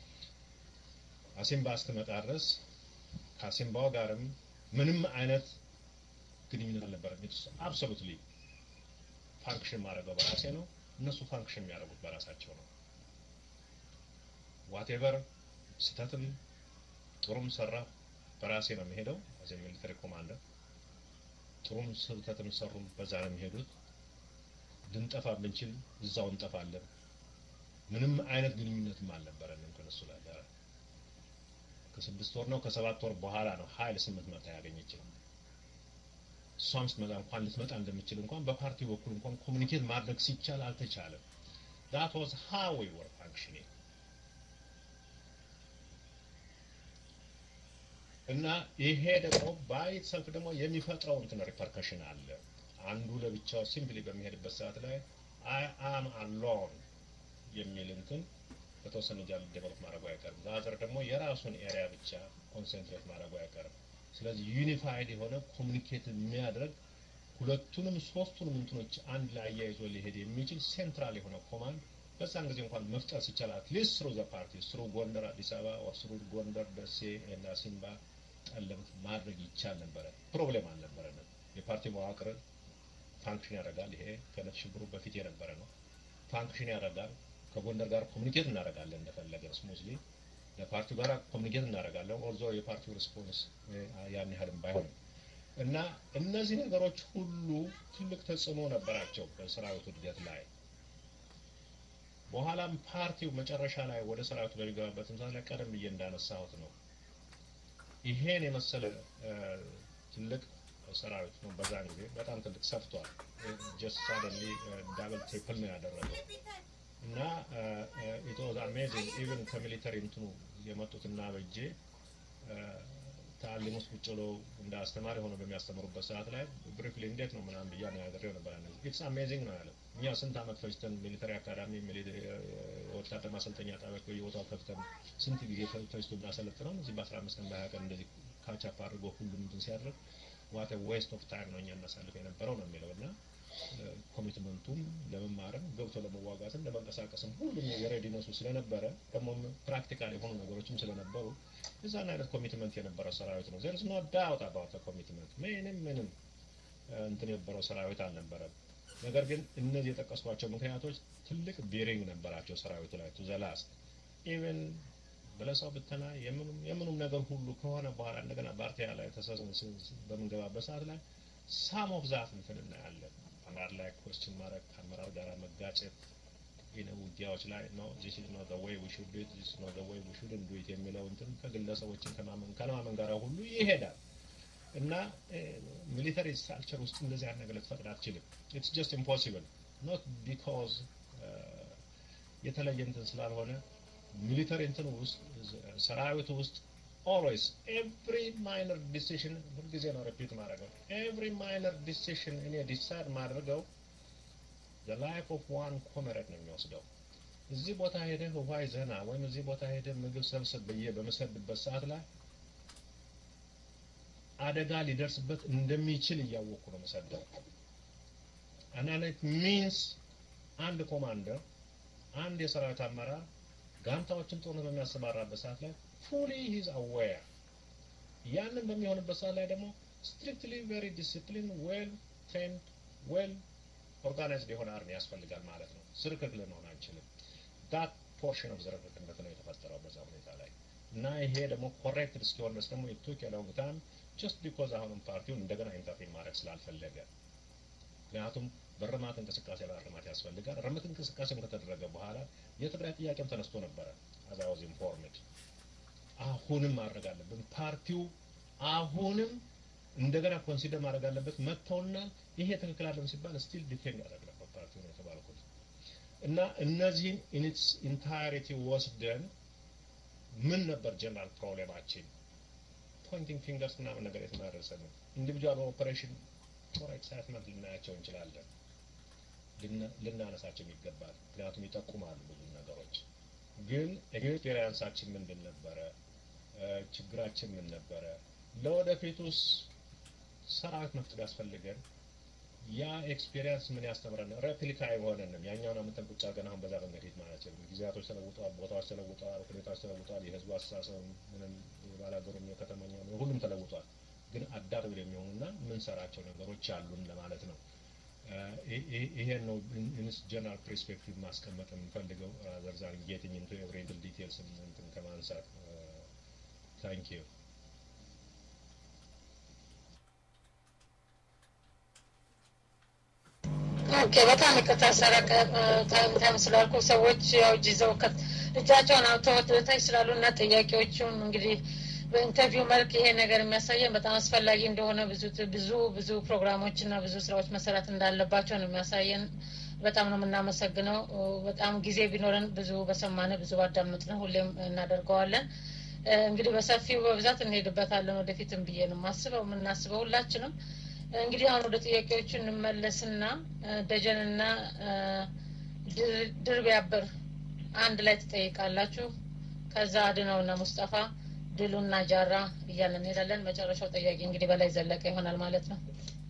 አሲምባ እስክመጣ ድረስ ከአሲምባው ጋርም ምንም አይነት ግንኙነት አልነበረም። ኢትስ አብሶሉትሊ ፋንክሽን ማድረገው በራሴ ነው። እነሱ ፋንክሽን የሚያደርጉት በራሳቸው ነው። ዋቴቨር ስተትም ጥሩም ሰራ በራሴ ነው የሚሄደው አዘ ሚሊተሪ ኮማንደር። ጥሩም ስህተትም ሰሩም በዛ ነው የሚሄዱት። ልንጠፋ ብንችል እዛው እንጠፋለን። ምንም አይነት ግንኙነትም አልነበረንም ከነሱ ጋር። ከስድስት ወር ነው ከሰባት ወር በኋላ ነው ሀይል ስምንት መታ ያገኘችው እሷም ስትመጣ እንኳን ልትመጣ እንደምችል እንኳን በፓርቲው በኩል እንኳን ኮሚኒኬት ማድረግ ሲቻል አልተቻለም። ዳት ዋዝ ሃው ዊ ወር ፋንክሽኒንግ እና ይሄ ደግሞ ባይት ሰልፍ ደግሞ የሚፈጥረው እንትን ሪፐርከሽን አለ። አንዱ ለብቻው ሲምፕሊ በሚሄድበት ሰዓት ላይ አይ አም አሎን የሚል እንትን በተወሰነ ጃ ዴቨሎፕ ማድረጉ አይቀርም። ዛዘር ደግሞ የራሱን ኤሪያ ብቻ ኮንሰንትሬት ማድረጉ አይቀርም። ስለዚህ ዩኒፋይድ የሆነ ኮሚኒኬት የሚያደርግ ሁለቱንም ሶስቱንም እንትኖች አንድ ላይ አያይዞ ሊሄድ የሚችል ሴንትራል የሆነ ኮማንድ በዛን ጊዜ እንኳን መፍጠር ሲቻል አትሊስት ስሩ ዘ ፓርቲ ስሩ ጎንደር፣ አዲስ አበባ ኦር ስሩ ጎንደር፣ ደሴ እና ሲምባ ጠለምት ማድረግ ይቻል ነበረ። ፕሮብሌም አልነበረንም። የፓርቲ መዋቅር ፋንክሽን ያደርጋል። ይሄ ከነት ሽብሩ በፊት የነበረ ነው። ፋንክሽን ያደርጋል። ከጎንደር ጋር ኮሚኒኬት እናደርጋለን እንደፈለገን ስሙዝሊ ለፓርቲው ጋር ኮሚኒኬት እናደርጋለን። ኦልዞ የፓርቲው ሪስፖንስ ያን ያህልም ባይሆንም እና እነዚህ ነገሮች ሁሉ ትልቅ ተጽዕኖ ነበራቸው በሰራዊቱ እድገት ላይ። በኋላም ፓርቲው መጨረሻ ላይ ወደ ሰራዊቱ በሚገባበት ምሳሌ ላይ ቀደም ብዬ እንዳነሳሁት ነው። ይሄን የመሰለ ትልቅ ሰራዊት ነው። በዛን ጊዜ በጣም ትልቅ ሰፍቷል። ጀስት ሳደንሊ ዳብል ትሪፕል ነው ያደረገው እና ኢት ዋዝ አሜዚንግ ኢቨን ከሚሊተሪ እንትኑ የመጡትና በጄ ታሊም ውስጥ ቁጭ ብለው እንደ አስተማሪ ሆነው በሚያስተምሩበት ሰዓት ላይ ብሪፍሊ እንዴት ነው ምናምን ብያ ነጋግሬው ነበር። ኢትስ አሜዚንግ ነው ያለው። እኛ ስንት አመት ፈጅተን ሚሊተሪ አካዳሚ ወታደር ማሰልጠኛ ጣቢያዎች በየቦታው ከፍተን ስንት ጊዜ ፈጅቶ ብናሰለጥነው እዚህ በአስራ አምስት ቀን በሀያ ቀን እንደዚህ ካቻፕ አድርጎ ሁሉም እንትን ሲያደርግ ዋት ዌስት ኦፍ ታይም ነው እኛ እናሳልፍ የነበረው ነው የሚለው እና ኮሚትመንቱም ለመማርም ገብቶ ለመዋጋትም ለመንቀሳቀስም ሁሉም የሬዲነሱ ስለነበረ ደግሞ ፕራክቲካል የሆኑ ነገሮችም ስለነበሩ የዛን አይነት ኮሚትመንት የነበረው ሰራዊት ነው። ዘርስ ኖ ዳውት አባውት ኮሚትመንት ምንም ምንም እንትን የነበረው ሰራዊት አልነበረም። ነገር ግን እነዚህ የጠቀስኳቸው ምክንያቶች ትልቅ ቤሪንግ ነበራቸው ሰራዊቱ ላይ ቱ ዘላስት ኢቨን በለሰው ብተና የምኑም የምኑም ነገር ሁሉ ከሆነ በኋላ እንደገና ባርቲያ ላይ በምንገባበት ሰዓት ላይ ሳም ኦፍ ዛት እንትን እናያለን። አመራር ላይ ኮስችን ማድረግ ከአመራር ጋር መጋጨት ይነ ውጊያዎች ላይ ነው ዚስ ኢዝ ኖት ዘ ዌይ ዊ ሹድ ዱ ኢት ዚስ ኖት ዘ ዌይ ዊ ሹድንት ዱ ኢት የሚለው እንትን ከግለሰቦችን ከማመን ከማመን ጋር ሁሉ ይሄዳል እና ሚሊተሪ ስትራክቸር ውስጥ እንደዚህ አይነት ነገር ልትፈቅድ አትችልም። ኢትስ ጀስት ኢምፖሲብል ኖት ቢኮዝ የተለየ እንትን ስላልሆነ ሚሊተሪ እንትን ውስጥ ሰራዊቱ ውስጥ ኦልዌይስ ኤቭሪ ማይነር ዲሲሽን ሁልጊዜ ነው ሪፒት ማድረገው ኤቭሪ ማይነር ዲሲሽን እኔ ዲሳይድ ማድረገው ዘ ላይፍ ኦፍ ዋን ኮመሬድ ነው የሚወስደው። እዚህ ቦታ ሄደህ ውሃ ይዘህና ወይም እዚህ ቦታ ሄደህ ምግብ ሰብስብ ብዬ በምሰድበት ሰዓት ላይ አደጋ ሊደርስበት እንደሚችል እያወቅኩ ነው መሰደው። አናነት ሚንስ አንድ ኮማንደር አንድ የሰራዊት አመራር ጋንታዎችን ጦርነት በሚያሰማራበት ሰዓት ላይ ፉሊ ሂዝ አዌር ያንን በሚሆንበት ሰዓት ላይ ደግሞ ስትሪክትሊ ቬሪ ዲሲፕሊን ዌል ትሬንድ ዌል ኦርጋናይዝድ የሆነ አርሚ ያስፈልጋል ማለት ነው። ዝርክርክ ልንሆን አንችልም። ዳት ፖርሽን ኦፍ ዝርክርክነት ነው የተፈጠረው በዛ ሁኔታ ላይ እና ይሄ ደግሞ ኮሬክትድ እስኪሆን ድረስ ደግሞ የቱክ የሎንግ ታይም ጀስት ቢኮዝ አሁንም ፓርቲውን እንደገና ኢንተርፌን ማድረግ ስላልፈለገ ምክንያቱም በርማት እንቅስቃሴ በርማት ያስፈልጋል። ርምት እንቅስቃሴም ከተደረገ በኋላ የትግራይ ጥያቄም ተነስቶ ነበረ። አዝ አይ ዋዝ ኢንፎርምድ አሁንም ማድረግ አለብን። ፓርቲው አሁንም እንደገና ኮንሲደር ማድረግ አለበት። መጥተውና ይሄ ትክክል አለም ሲባል ስቲል ዲፌንድ ያደርግ ነበር ፓርቲው ነው የተባልኩት እና እነዚህን ኢንስ ኢንታይሪቲ ወስደን ምን ነበር ጀነራል ፕሮብሌማችን ፖይንቲንግ ፊንገርስ ምናምን ነገር የተማረሰ ነው። ኢንዲቪጁዋል ኦፐሬሽን ፎር ኤክሳይትመንት ልናያቸው እንችላለን፣ ልናነሳቸው ይገባል። ምክንያቱም ይጠቁማሉ ብዙ ነገሮች። ግን ኤክስፔሪንሳችን ምንድን ነበረ? ችግራችን ምን ነበረ? ለወደፊቱስ ሰራዊት መፍጠር ያስፈልገን ያ ኤክስፔሪንስ ምን ያስተምረን? ሬፕሊካ አይሆነንም። ያኛውን አመተን ቁጭ አድርገን አሁን በዛ መንገድ ሄድ ማለት ነው። ጊዜያቶች ተለውጠዋል፣ ቦታዎች ተለውጠዋል፣ ሁኔታዎች ተለውጠዋል። የህዝቡ አስተሳሰብ ምንም የባላገሩም የከተማኛው ሁሉም ተለውጧል። ግን አዳፕት የሚሆኑና ምንሰራቸው ነገሮች አሉን ለማለት ነው። ይሄን ነው ኢንስ ጀነራል ፐርስፔክቲቭ ማስቀመጥ የምፈልገው ዘርዛር ጌቲንግ ኢንቱ ኤቭሪ ዲቴልስ እንትን ከማንሳት ታንክ ዩ ኦኬ በጣም ይቅርታ ሰረቀ ታይም ስላልኩ ሰዎች ያው እጅ ይዘው እጃቸውን አውጥተው ወታች ስላሉ እና ጥያቄዎቹን እንግዲህ በኢንተርቪው መልክ ይሄ ነገር የሚያሳየን በጣም አስፈላጊ እንደሆነ ብዙ ብዙ ብዙ ፕሮግራሞች እና ብዙ ስራዎች መሰራት እንዳለባቸው ነው የሚያሳየን። በጣም ነው የምናመሰግነው። በጣም ጊዜ ቢኖረን ብዙ በሰማነ ብዙ ባዳመጥ ነው ሁሌም እናደርገዋለን። እንግዲህ በሰፊው በብዛት እንሄድበታለን ወደፊትም ብዬ ነው የማስበው የምናስበው ሁላችንም። እንግዲህ አሁን ወደ ጥያቄዎቹ እንመለስና ደጀንና ድር ቢያብር አንድ ላይ ትጠይቃላችሁ። ከዛ አድነውና ሙስጠፋ ድሉና ጃራ እያለን እንሄዳለን። መጨረሻው ጥያቄ እንግዲህ በላይ ዘለቀ ይሆናል ማለት ነው።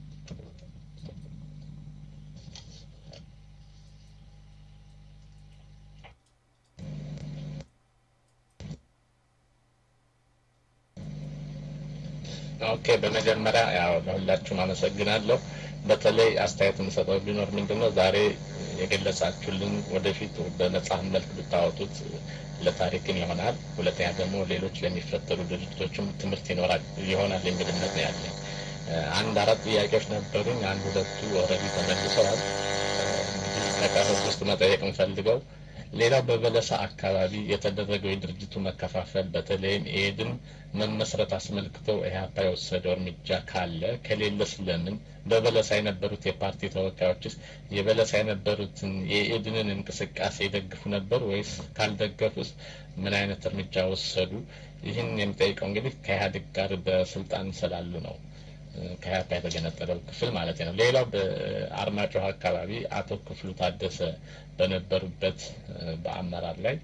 ኦኬ በመጀመሪያ ያው ለሁላችሁም አመሰግናለሁ። በተለይ አስተያየት የምሰጠው ቢኖር ምንድን ነው ዛሬ የገለጻችሁልን ወደፊት በመጽሐፍ መልክ ብታወጡት ለታሪክም ይሆናል። ሁለተኛ ደግሞ ሌሎች ለሚፈጠሩ ድርጅቶችም ትምህርት ይኖራል ይሆናል የሚል እምነት ነው ያለኝ። አንድ አራት ጥያቄዎች ነበሩኝ። አንድ ሁለቱ ኦልሬዲ ተመልሰዋል። እንግዲህ ከቀሩት ውስጥ መጠየቅ የምፈልገው ሌላው በበለሳ አካባቢ የተደረገው የድርጅቱ መከፋፈል በተለይም ኤድን መመስረት አስመልክተው ኢህአፓ የወሰደው እርምጃ ካለ ከሌለ ስለምን በበለሳ የነበሩት የፓርቲ ተወካዮችስ የበለሳ የነበሩትን የኤድንን እንቅስቃሴ ይደግፉ ነበር ወይስ ካልደገፉስ ምን አይነት እርምጃ ወሰዱ? ይህን የሚጠይቀው እንግዲህ ከኢህአዴግ ጋር በስልጣን ስላሉ ነው። ከኢህአፓ የተገነጠለው ክፍል ማለት ነው። ሌላው በአርማጭሆ አካባቢ አቶ ክፍሉ ታደሰ በነበሩበት በአመራር ላይ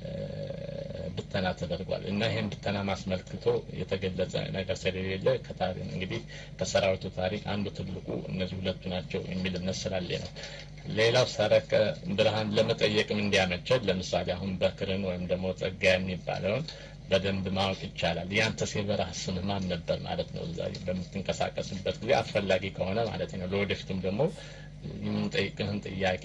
ብተና ተደርጓል እና ይህን ብተና ማስመልክቶ የተገለጸ ነገር ስለሌለ እንግዲህ ከሰራዊቱ ታሪክ አንዱ ትልቁ እነዚህ ሁለቱ ናቸው የሚል እምነት ስላለ ነው። ሌላው ሰረቀ ብርሃን ለመጠየቅም እንዲያመቸን ለምሳሌ አሁን በክርን ወይም ደግሞ ጸጋ የሚባለውን በደንብ ማወቅ ይቻላል። ያንተስ የበረሃ ስምህ ማን ነበር ማለት ነው። እዛ በምትንቀሳቀስበት ጊዜ አስፈላጊ ከሆነ ማለት ነው። ለወደፊቱም ደግሞ የምንጠይቅህን ጥያቄ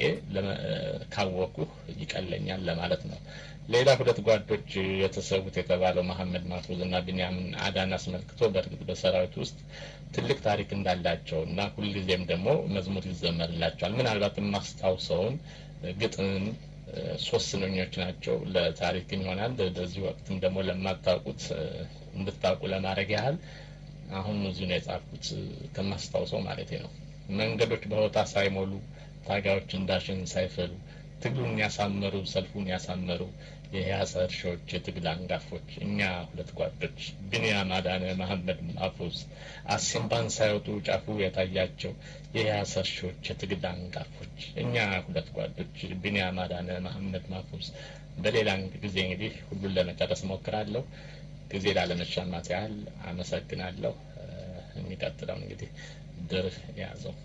ካወቁህ ይቀለኛል ለማለት ነው። ሌላ ሁለት ጓዶች የተሰዉት የተባለው መሐመድ ማፉዝ እና ቢንያምን አዳን አስመልክቶ በእርግጥ በሰራዊት ውስጥ ትልቅ ታሪክ እንዳላቸው እና ሁልጊዜም ደግሞ መዝሙር ይዘመርላቸዋል። ምናልባት የማስታውሰውን ግጥም ሶስት ስንኞች ናቸው። ለታሪክም ይሆናል በዚህ ወቅትም ደግሞ ለማታውቁት እንድታውቁ ለማድረግ ያህል አሁን እዚሁ ነው የጻፍኩት ከማስታውሰው ማለት ነው። መንገዶች በሆታ ሳይሞሉ ታጋዮች እንዳሽን ሳይፈሉ ትግሉን ያሳመሩ ሰልፉን ያሳመሩ የያሰ እርሾች የትግል አንጋፎች እኛ ሁለት ጓዶች ቢንያም አዳነ፣ መሐመድ ማፉዝ አሲምባን ሳይወጡ ጫፉ የታያቸው የያሰ እርሾች የትግል አንጋፎች እኛ ሁለት ጓዶች ቢንያም አዳነ፣ መሐመድ ማፉዝ። በሌላ ጊዜ እንግዲህ ሁሉን ለመጨረስ ሞክራለሁ። ጊዜ ላለመሻማት ያህል አመሰግናለሁ። የሚቀጥለውን እንግዲህ ድር የያዘው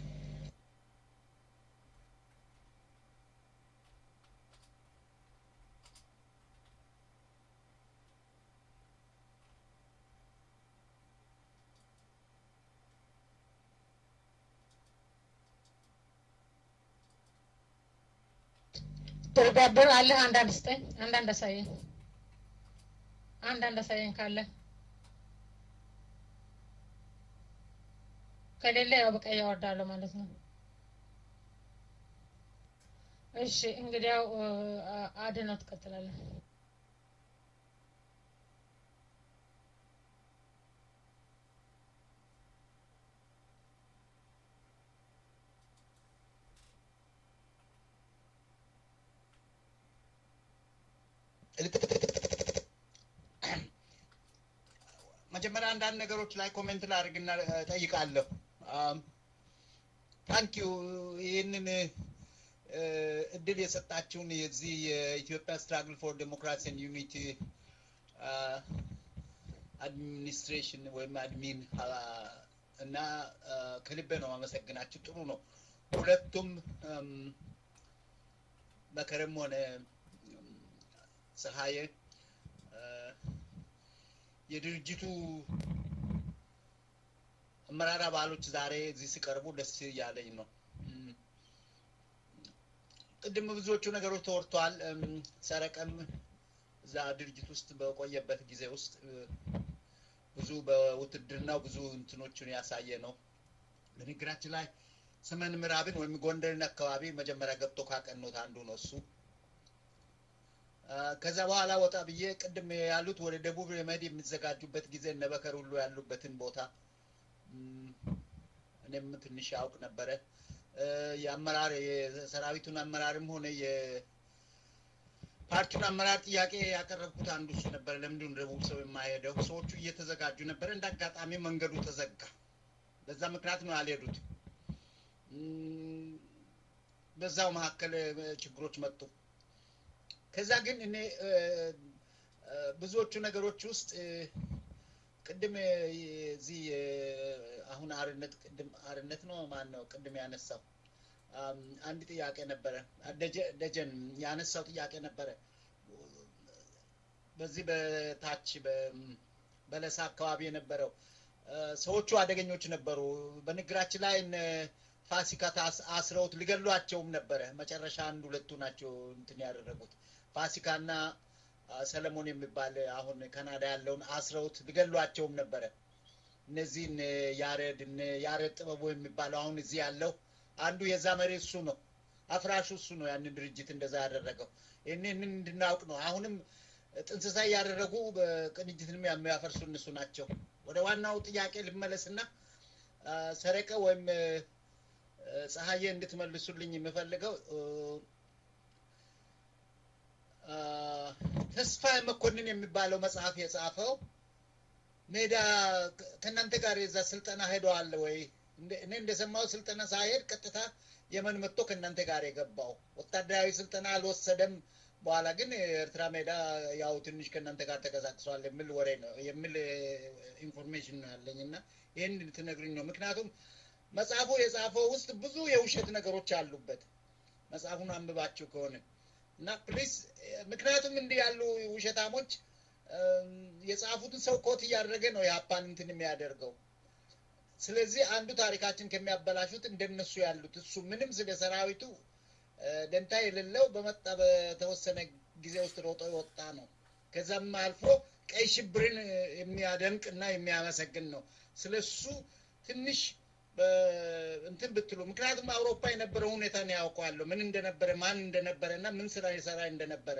ድርጋብር አለ አንዳንድ ስጠኝ፣ አንዳንድ አሳየኝ፣ አንዳንድ አሳየኝ ካለ ከሌለ ያው በቃ ያወርዳለሁ ማለት ነው። እሺ እንግዲያው አድነው ትቀጥላለህ። መጀመሪያ አንዳንድ ነገሮች ላይ ኮሜንት ላድርግና ጠይቃለሁ። ታንኪዩ ይህንን እድል የሰጣችሁን የዚህ የኢትዮጵያ ስትራግል ፎር ዴሞክራሲ ዩኒቲ አድሚኒስትሬሽን ወይም አድሚን እና ከልቤ ነው አመሰግናችሁ። ጥሩ ነው። ሁለቱም መከረም ሆነ ፀሐዬ የድርጅቱ አመራር አባሎች ዛሬ እዚህ ሲቀርቡ ደስ እያለኝ ነው። ቅድም ብዙዎቹ ነገሮች ተወርተዋል። ሰረቀም እዛ ድርጅት ውስጥ በቆየበት ጊዜ ውስጥ ብዙ በውትድርናው ብዙ እንትኖችን ያሳየ ነው። በንግግራችን ላይ ሰሜን ምዕራብን ወይም ጎንደርን አካባቢ መጀመሪያ ገብቶ ካቀኑት አንዱ ነው እሱ። ከዛ በኋላ ወጣ ብዬ ቅድም ያሉት ወደ ደቡብ ለመሄድ የሚዘጋጁበት ጊዜ እነ በከር ሁሉ ያሉበትን ቦታ እኔም ትንሽ ያውቅ ነበረ። የአመራር የሰራዊቱን አመራርም ሆነ የፓርቲውን አመራር ጥያቄ ያቀረብኩት አንዱ እሱ ነበረ። ለምንድን ደቡብ ሰው የማይሄደው? ሰዎቹ እየተዘጋጁ ነበረ። እንደ አጋጣሚ መንገዱ ተዘጋ። በዛ ምክንያት ነው ያልሄዱት። በዛው መካከል ችግሮች መጡ። ከዛ ግን እኔ ብዙዎቹ ነገሮች ውስጥ ቅድም እዚህ አሁን አርነት ቅድም አርነት ነው ማን ነው ቅድም ያነሳው አንድ ጥያቄ ነበረ። ደጀን ያነሳው ጥያቄ ነበረ። በዚህ በታች በለሳ አካባቢ የነበረው ሰዎቹ አደገኞች ነበሩ። በንግራችን ላይ ፋሲካ አስረውት ሊገሏቸውም ነበረ። መጨረሻ አንድ ሁለቱ ናቸው እንትን ያደረጉት ፋሲካና ሰለሞን የሚባል አሁን ካናዳ ያለውን አስረውት ሊገሏቸውም ነበረ። እነዚህን ያሬድ ያሬድ ጥበቡ የሚባለው አሁን እዚህ ያለው አንዱ የዛ መሪ እሱ ነው። አፍራሹ እሱ ነው ያንን ድርጅት እንደዛ ያደረገው። ይህንን እንድናውቅ ነው። አሁንም ጥንስሳ እያደረጉ ቅንጅትንም የሚያፈርሱ እነሱ ናቸው። ወደ ዋናው ጥያቄ ልመለስና ሰረቀ ወይም ፀሐዬ እንድትመልሱልኝ የምፈልገው ተስፋ መኮንን የሚባለው መጽሐፍ የጻፈው ሜዳ ከእናንተ ጋር የዛ ስልጠና ሄደዋል ወይ? እኔ እንደሰማው ስልጠና ሳይሄድ ቀጥታ የመን መጥቶ ከእናንተ ጋር የገባው ወታደራዊ ስልጠና አልወሰደም። በኋላ ግን ኤርትራ ሜዳ ያው ትንሽ ከእናንተ ጋር ተቀሳቅሷል የሚል ወሬ ነው የሚል ኢንፎርሜሽን ነው ያለኝ እና ይህን ልትነግሩኝ ነው። ምክንያቱም መጽሐፉ የጻፈው ውስጥ ብዙ የውሸት ነገሮች አሉበት። መጽሐፉን አንብባችሁ ከሆነ እና ፕሊስ ምክንያቱም እንዲህ ያሉ ውሸታሞች የጻፉትን ሰው ኮት እያደረገ ነው የሀፓን እንትን የሚያደርገው። ስለዚህ አንዱ ታሪካችን ከሚያበላሹት እንደነሱ ያሉት እሱ ምንም ስለ ሰራዊቱ ደንታ የሌለው በመጣ በተወሰነ ጊዜ ውስጥ ሮጦ የወጣ ነው። ከዛም አልፎ ቀይ ሽብርን የሚያደንቅ እና የሚያመሰግን ነው። ስለሱ ትንሽ እንትን ብትሉ ምክንያቱም አውሮፓ የነበረው ሁኔታ ነው ያውቀዋለሁ፣ ምን እንደነበረ ማን እንደነበረ እና ምን ስራ የሰራ እንደነበረ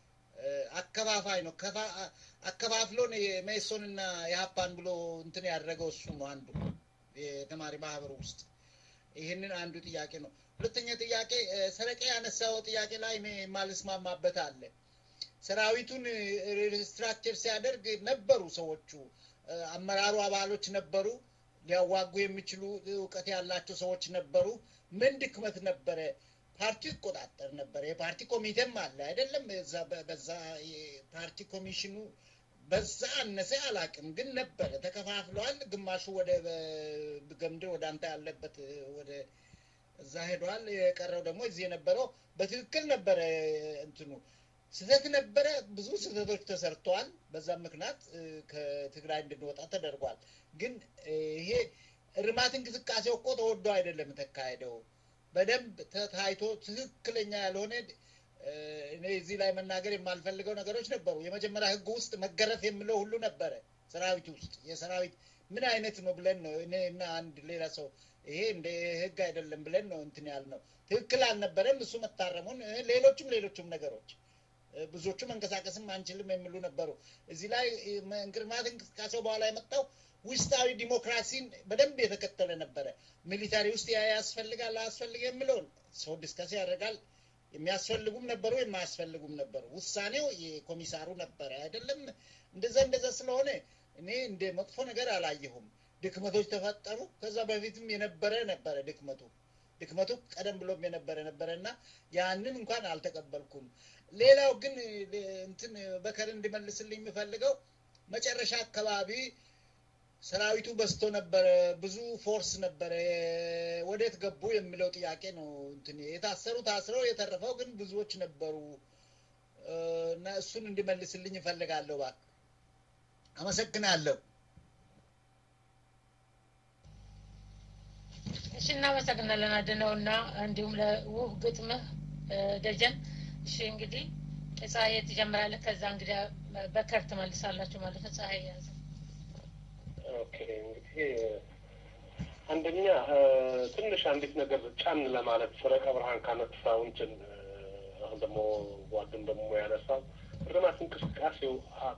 አከፋፋይ ነው። አከፋፍሎ የሜሶንና የሀፓን ብሎ እንትን ያደረገው እሱ ነው አንዱ የተማሪ ማህበሩ ውስጥ። ይህንን አንዱ ጥያቄ ነው። ሁለተኛ ጥያቄ ሰረቀ ያነሳው ጥያቄ ላይ እኔ የማልስማማበት አለ። ሰራዊቱን ሪስትራክቸር ሲያደርግ ነበሩ ሰዎቹ፣ አመራሩ አባሎች ነበሩ፣ ሊያዋጉ የሚችሉ እውቀት ያላቸው ሰዎች ነበሩ። ምን ድክመት ነበረ? ፓርቲው ይቆጣጠር ነበር። የፓርቲ ኮሚቴም አለ አይደለም? በዛ የፓርቲ ኮሚሽኑ በዛ አነሰ አላቅም፣ ግን ነበረ። ተከፋፍለዋል። ግማሹ ወደ ገምድር ወደ አንተ ያለበት ወደ እዛ ሄደዋል። የቀረው ደግሞ እዚህ የነበረው በትክክል ነበረ። እንትኑ ስህተት ነበረ። ብዙ ስህተቶች ተሰርተዋል። በዛም ምክንያት ከትግራይ እንድንወጣ ተደርጓል። ግን ይሄ እርማት እንቅስቃሴው እኮ ተወዶ አይደለም የተካሄደው በደንብ ተታይቶ ትክክለኛ ያልሆነ እኔ እዚህ ላይ መናገር የማልፈልገው ነገሮች ነበሩ። የመጀመሪያ ህግ ውስጥ መገረፍ የሚለው ሁሉ ነበረ። ሰራዊት ውስጥ የሰራዊት ምን አይነት ነው ብለን ነው እኔ እና አንድ ሌላ ሰው ይሄ እንደ ህግ አይደለም ብለን ነው እንትን ያልነው። ትክክል አልነበረም። እሱ መታረሙን ሌሎችም ሌሎችም ነገሮች ብዙዎቹ መንቀሳቀስም አንችልም የሚሉ ነበሩ። እዚህ ላይ እንቅርማት እንቅስቃሴው በኋላ የመጣው ውስጣዊ ዲሞክራሲን በደንብ የተከተለ ነበረ። ሚሊታሪ ውስጥ ያ ያስፈልጋል አያስፈልግ የሚለውን ሰው ዲስከስ ያደርጋል። የሚያስፈልጉም ነበሩ፣ የማያስፈልጉም ነበሩ። ውሳኔው የኮሚሳሩ ነበረ አይደለም። እንደዛ እንደዛ ስለሆነ እኔ እንደ መጥፎ ነገር አላየሁም። ድክመቶች ተፈጠሩ። ከዛ በፊትም የነበረ ነበረ ድክመቱ ድክመቱ ቀደም ብሎም የነበረ ነበረ እና ያንን እንኳን አልተቀበልኩም። ሌላው ግን እንትን በከር እንዲመልስልኝ የምፈልገው መጨረሻ አካባቢ ሰራዊቱ በዝቶ ነበረ፣ ብዙ ፎርስ ነበረ፣ ወዴት ገቡ የሚለው ጥያቄ ነው። እንትን የታሰሩ ታስረው የተረፈው ግን ብዙዎች ነበሩ እና እሱን እንዲመልስልኝ እፈልጋለሁ። እባክህ አመሰግናለሁ። እሺ፣ እናመሰግናለን አድነው እና እንዲሁም ለውብ ግጥምህ ደጀን። እሺ እንግዲህ ፀሐይ ትጀምራለህ፣ ከዛ እንግዲህ በከር ትመልሳላችሁ ማለት ነው። ፀሐይ ያዘ። ኦኬ እንግዲህ አንደኛ ትንሽ አንዲት ነገር ጫን ለማለት ሰረቀ ብርሃን ካነሳው እንትን አሁን ደግሞ ጓድም ደግሞ ያነሳው እርማት እንቅስቃሴው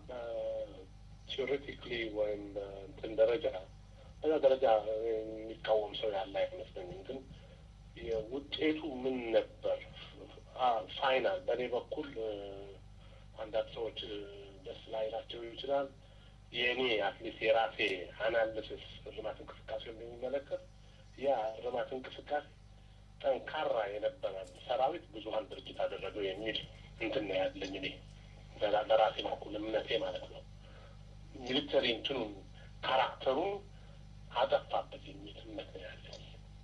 ቲዎሬቲክሊ ወይም እንትን ደረጃ በዛ ደረጃ የሚቃወም ሰው ያለ አይመስለኝም። ግን የውጤቱ ምን ነበር ፋይናል በእኔ በኩል አንዳንድ ሰዎች ደስ ላይላቸው ይችላል። የእኔ አትሊስት የራሴ አናልስስ እርማት እንቅስቃሴ እንደሚመለከት ያ እርማት እንቅስቃሴ ጠንካራ የነበረ ሰራዊት ብዙሀን ድርጅት አደረገው የሚል እንትን ነው ያለኝ እኔ በራሴ በኩል እምነቴ ማለት ነው። ሚሊተሪ እንትኑን ካራክተሩን አጠፋበት የሚል እምነት ነው ያለኝ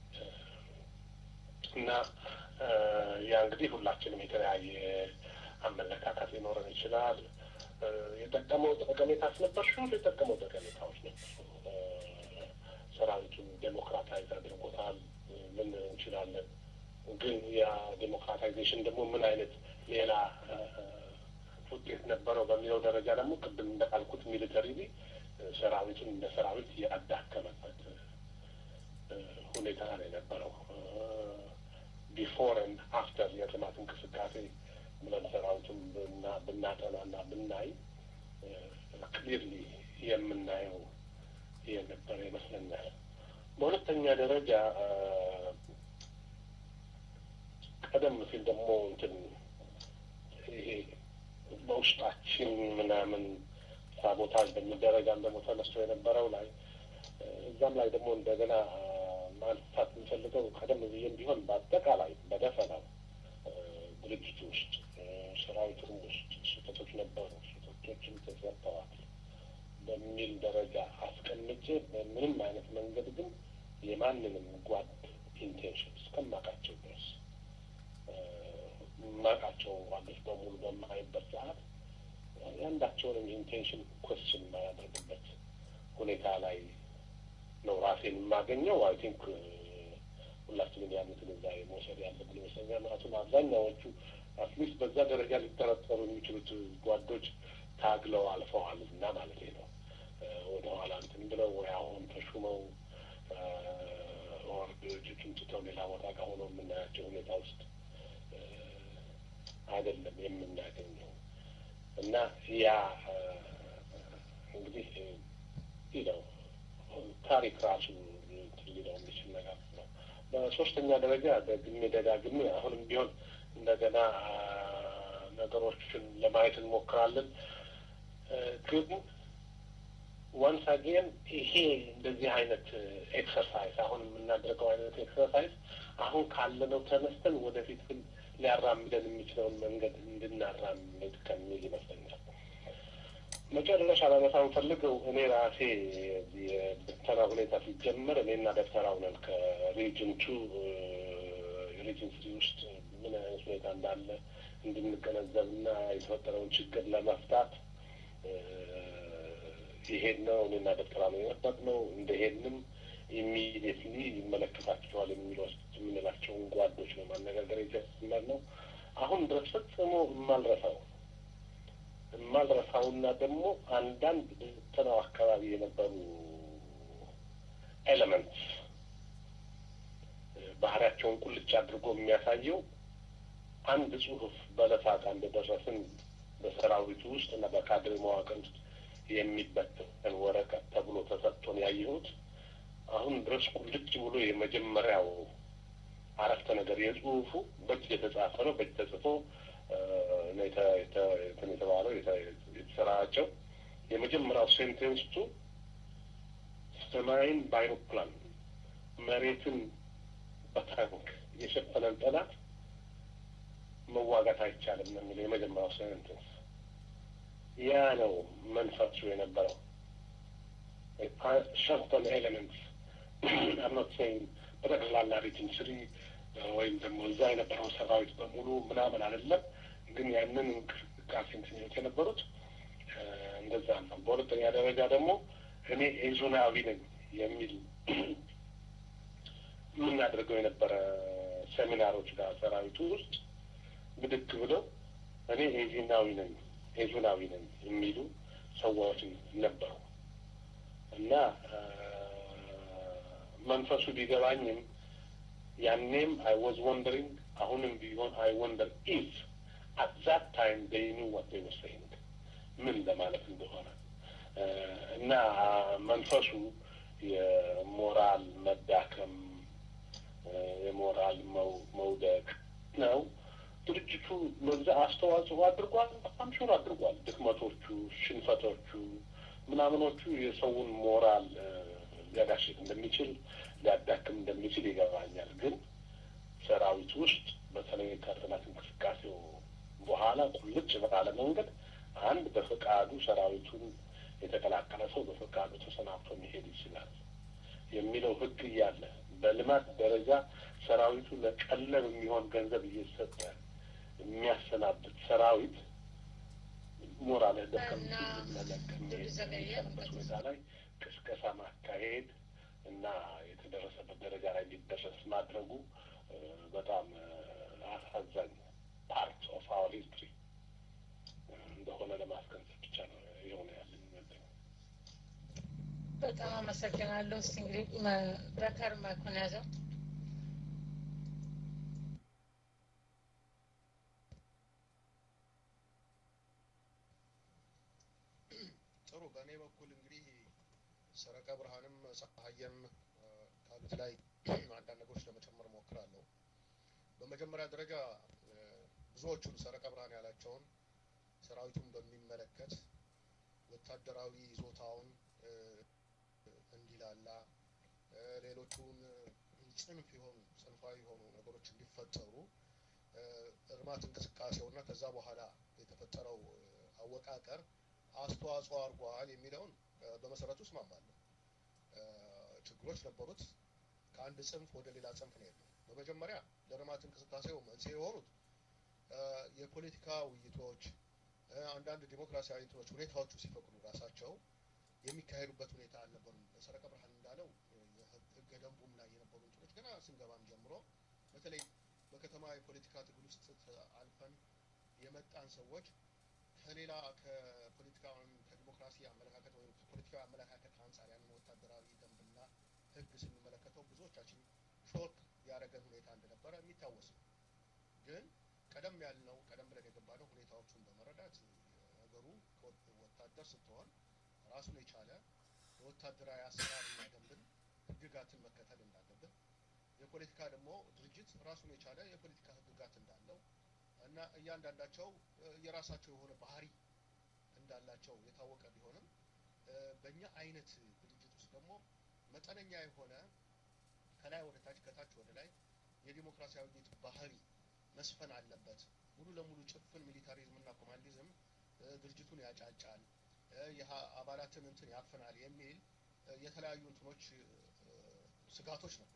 እና ያ እንግዲህ ሁላችንም የተለያየ አመለካከት ሊኖረን ይችላል። የጠቀመው ጠቀሜታስ ነበር ሹ የጠቀመው ጠቀሜታዎች ነበሩ። ሰራዊቱን ዴሞክራታይዝ አድርጎታል ምን እንችላለን። ግን ያ ዴሞክራታይዜሽን ደግሞ ምን አይነት ሌላ ውጤት ነበረው በሚለው ደረጃ ደግሞ ቅድም እንዳልኩት ሚሊተሪ ሰራዊቱን እንደ ሰራዊት ያዳከመበት ሁኔታ ነው የነበረው። ቢፎር ኤንድ አፍተር የልማት እንቅስቃሴ ብለን ሰራዊቱን ብናጠናና ብናይ ክሊርሊ የምናየው የነበረ ይመስለኛል። በሁለተኛ ደረጃ ቀደም ሲል ደግሞ እንትን ይሄ በውስጣችን ምናምን ሳቦታጅ በሚደረጋም ደግሞ ተነስቶ የነበረው ላይ እዛም ላይ ደግሞ እንደገና ማንሳት የምፈልገው ቀደም ብዬም ቢሆን በአጠቃላይ በደፈናው ድርጅት ውስጥ ሰራዊቱም ውስጥ ስህተቶች ነበሩ፣ ስህተቶችም ተሰርተዋል በሚል ደረጃ አስቀምጬ በምንም አይነት መንገድ ግን የማንንም ጓድ ኢንቴንሽን እስከማውቃቸው ድረስ የማውቃቸው ጓዶች በሙሉ በማይበት ሰዓት ያንዳቸውንም ኢንቴንሽን ኮስችን የማያደርግበት ሁኔታ ላይ ነው ራሴን የማገኘው። አይ ቲንክ ሁላችንም ያን ግንዛቤ መውሰድ ያለብን ይመስለኛል። ምክንያቱም አብዛኛዎቹ አትሊስት በዛ ደረጃ ሊጠረጠሩ የሚችሉት ጓዶች ታግለው አልፈዋል እና ማለት ነው ወደ ኋላ እንትን ብለው ወይ አሁን ተሹመው ኦር ድርጅቱን ትተው ሌላ ቦታ ጋር ሆነው የምናያቸው ሁኔታ ውስጥ አይደለም የምናገኘው እና ያ እንግዲህ ነው ታሪክ ራሱ ሊለው የሚችል ነገር ነው። በሶስተኛ ደረጃ ደግሜ ደጋግሜ አሁንም ቢሆን እንደገና ነገሮችን ለማየት እንሞክራለን። ግን ዋንስ አጌን ይሄ እንደዚህ አይነት ኤክሰርሳይዝ አሁን የምናደርገው አይነት ኤክሰርሳይዝ አሁን ካለነው ተነስተን ወደፊት ግን ሊያራምደን የሚችለውን መንገድ እንድናራምድ ከሚል ይመስለኛል። መጨረሻ ላነሳ የምፈልገው እኔ ራሴ የብተና ሁኔታ ሲጀመር እኔና ዶክተር አውነን ከሪጅን ቱ ሪጅን ስሪ ውስጥ ምን አይነት ሁኔታ እንዳለ እንድንገነዘብና የተፈጠረውን ችግር ለመፍታት ይሄን ነው እኔና ዶክተር አውነን የመረጥነው። እንደሄድንም ኢሚዲየትሊ ይመለከታቸዋል የምንላቸውን ጓዶች ነው ማነጋገር የጀመርነው። አሁን ድረስ ፈጽሞ የማልረሳው የማልረሳውና ደግሞ አንዳንድ ብተናው አካባቢ የነበሩ ኤሌመንትስ ባህሪያቸውን ቁልጭ አድርጎ የሚያሳየው አንድ ጽሁፍ በለሳቃ እንደደረስን በሰራዊቱ ውስጥ እና በካድሬ መዋቅር ውስጥ የሚበተን ወረቀት ተብሎ ተሰጥቶን ያየሁት አሁን ድረስ ቁልጭ ብሎ የመጀመሪያው አረፍተ ነገር የጽሁፉ በእጅ የተጻፈ ነው። በእጅ ተጽፎ እንትን የተባለው የተሰራጨው የመጀመሪያው ሴንቴንስቱ ሰማይን በአይሮፕላን መሬትን በታንክ የሸፈነን ጠላት መዋጋት አይቻልም ነው የሚለው የመጀመሪያው ሴንቴንስ። ያ ነው መንፈሱ የነበረው ሸርተን ኤሌመንትስ አምኖት ሴይንግ በጠቅላላ ሪጅን ስሪ ወይም ደግሞ እዛ የነበረው ሰራዊት በሙሉ ምናምን አይደለም፣ ግን ያንን እንቅስቃሴ እንትኞች የነበሩት እንደዛ ነው። በሁለተኛ ደረጃ ደግሞ እኔ ኤዞናዊ ነኝ የሚል የምናደርገው የነበረ ሴሚናሮች ጋር ሰራዊቱ ውስጥ ብድግ ብለው እኔ ኤዚናዊ ነኝ ኤዙናዊ ነኝ የሚሉ ሰዎች ነበሩ እና መንፈሱ ቢገባኝም ያኔም አይ ወዝ ወንደሪንግ አሁንም ቢሆን አይ ወንደር ኢፍ አት ዛት ታይም ዴይ ኒው ዋት ዴይ ወር ሴይንግ ምን ለማለት እንደሆነ እና መንፈሱ የሞራል መዳከም የሞራል መውደቅ ነው። ድርጅቱ በዛ አስተዋጽኦ አድርጓል። በጣም ሹር አድርጓል። ድክመቶቹ፣ ሽንፈቶቹ፣ ምናምኖቹ የሰውን ሞራል ሊያዳሽቅ እንደሚችል ሊያዳክም እንደሚችል ይገባኛል። ግን ሰራዊት ውስጥ በተለይ ከጥናት እንቅስቃሴው በኋላ ቁልጭ ባለ መንገድ አንድ በፈቃዱ ሰራዊቱን የተቀላቀለ ሰው በፈቃዱ ተሰናብቶ መሄድ ይችላል የሚለው ሕግ እያለ በልማት ደረጃ ሰራዊቱ ለቀለብ የሚሆን ገንዘብ እየሰጠ የሚያሰናብት ሰራዊት ሞራል ደከም መለቀም የሚችልበት ሁኔታ ላይ ቅስቀሳ ማካሄድ እና የተደረሰበት ደረጃ ላይ እንዲደረስ ማድረጉ በጣም አሳዛኝ ፓርት ኦፍ አወር ሂስትሪ እንደሆነ ለማስገንዘብ ብቻ ነው የሆነ ያለኝ መለኝ። በጣም አመሰግናለሁ። እስቲ እንግዲህ በከር ማይኩን ያዘው። ጥሩ። በእኔ በኩል እንግዲህ ሰረቀ ብርሃንም ፀሐየም ካሉት ላይ አንዳንድ ነገሮች ለመጨመር ሞክራለሁ። በመጀመሪያ ደረጃ ብዙዎቹን ሰረቀ ብርሃን ያላቸውን ሰራዊቱን በሚመለከት ወታደራዊ ይዞታውን እንዲላላ ሌሎቹን ጽንፍ የሆኑ ጽንፋዊ የሆኑ ነገሮች እንዲፈጠሩ እርማት እንቅስቃሴውና ከዛ በኋላ የተፈጠረው አወቃቀር አስተዋጽኦ አድርጓል የሚለውን በመሰረቱ እስማማለሁ። ችግሮች ነበሩት። ከአንድ ጽንፍ ወደ ሌላ ጽንፍ ነው የሄድነው። በመጀመሪያ ለልማት እንቅስቃሴው መንስኤ የሆኑት የፖለቲካ ውይይቶች፣ አንዳንድ ዲሞክራሲያዊ እንትኖች ሁኔታዎቹ ሲፈቅዱ ራሳቸው የሚካሄዱበት ሁኔታ አልነበሩም። ሰረቀ ብርሃን እንዳለው ህገ ደንቡም ላይ የነበሩ እንትኖች ገና ስንገባም ጀምሮ በተለይ በከተማ የፖለቲካ ትግል ውስጥ አልፈን የመጣን ሰዎች ከሌላ ከፖለቲካ ወይም ከዲሞክራሲ አመለካከት ወይም ከፖለቲካዊ አመለካከት አንጻር ያንን ወታደራዊ ደንብና ህግ ስንመለከተው ብዙዎቻችን ሾክ ያደረገን ሁኔታ እንደነበረ የሚታወስ ነው። ግን ቀደም ያልነው ቀደም ብለን የገባነው ሁኔታዎቹን በመረዳት ነገሩ ወታደር ስትሆን ራሱን የቻለ የወታደራዊ አሰራርና ደንብን ህግጋትን መከተል እንዳለብን፣ የፖለቲካ ደግሞ ድርጅት ራሱን የቻለ የፖለቲካ ህግጋት እንዳለው እና እያንዳንዳቸው የራሳቸው የሆነ ባህሪ እንዳላቸው የታወቀ ቢሆንም በእኛ አይነት ድርጅት ውስጥ ደግሞ መጠነኛ የሆነ ከላይ ወደ ታች ከታች ወደ ላይ የዲሞክራሲያዊ ባህሪ መስፈን አለበት። ሙሉ ለሙሉ ጭፍን ሚሊታሪዝም እና ኮማንዲዝም ድርጅቱን ያጫጫል፣ አባላትን እንትን ያፍናል የሚል የተለያዩ እንትኖች ስጋቶች ነበሩ።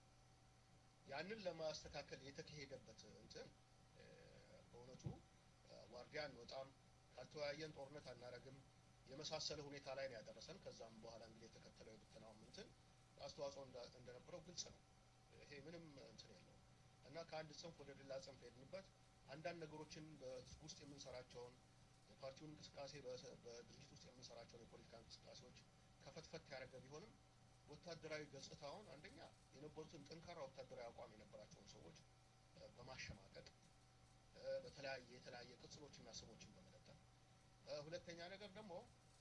ያንን ለማስተካከል የተካሄደበት እንትን በእውነቱ ዋርዲያ አንወጣም፣ ካልተወያየን ጦርነት አናረግም የመሳሰለ ሁኔታ ላይ ነው ያደረሰን። ከዛም በኋላ እንግዲህ የተከተለው የብትናው እንትን አስተዋጽኦ እንደነበረው ግልጽ ነው። ይሄ ምንም እንትን የለውም እና ከአንድ ጽንፍ ወደ ሌላ ጽንፍ ሄድንበት አንዳንድ ነገሮችን በህዝብ ውስጥ የምንሰራቸውን የፓርቲውን እንቅስቃሴ በድርጅት ውስጥ የምንሰራቸውን የፖለቲካ እንቅስቃሴዎች ከፈትፈት ያደረገ ቢሆንም ወታደራዊ ገጽታውን አንደኛ የነበሩትን ጠንካራ ወታደራዊ አቋም የነበራቸውን ሰዎች በማሸማቀቅ በተለያየ የተለያየ ቅጽሎችና ስሞችን በመለጠፍ ሁለተኛ ነገር ደግሞ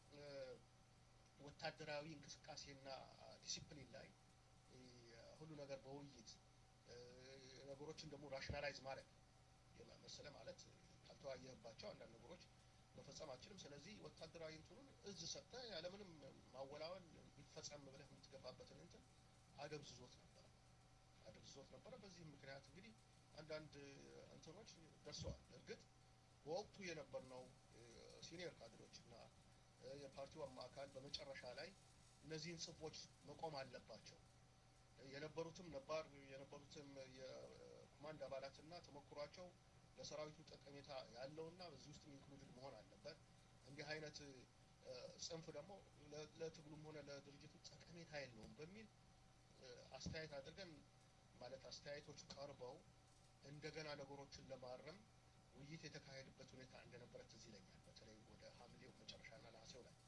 ወታደራዊ እንቅስቃሴና ዲሲፕሊን ላይ ሁሉ ነገር በውይይት ነገሮችን ደግሞ ራሽናላይዝ ማድረግ መሰለ ማለት ካልተወያየህባቸው አንዳንድ ነገሮች መፈጸም አችልም። ስለዚህ ወታደራዊ እንትኑን እዝ ሰጥተህ ያለምንም ማወላወል ቢፈጸም ብለህ የምትገፋበትን እንትን አደብዝዞት ነበረ አደብዝዞት ነበረ። በዚህም ምክንያት እንግዲህ አንዳንድ እንትኖች ደርሰዋል። እርግጥ በወቅቱ የነበርነው ሲኒየር ካድሮች እና የፓርቲው አካል በመጨረሻ ላይ እነዚህን ጽንፎች መቆም አለባቸው የነበሩትም ነባር የነበሩትም የኮማንድ አባላትና ተሞክሯቸው ለሰራዊቱ ጠቀሜታ ያለውና በዚህ ውስጥ ኢንክሉድድ መሆን አለበት። እንዲህ አይነት ጽንፍ ደግሞ ለትግሉም ሆነ ለድርጅቱ ጠቀሜታ የለውም በሚል አስተያየት አድርገን ማለት አስተያየቶች ቀርበው እንደገና ነገሮችን ለማረም ውይይት የተካሄደበት ሁኔታ እንደነበረ ትዝ ይለኛል። በተለይ ወደ ሐምሌው መጨረሻና ነሐሴው ላይ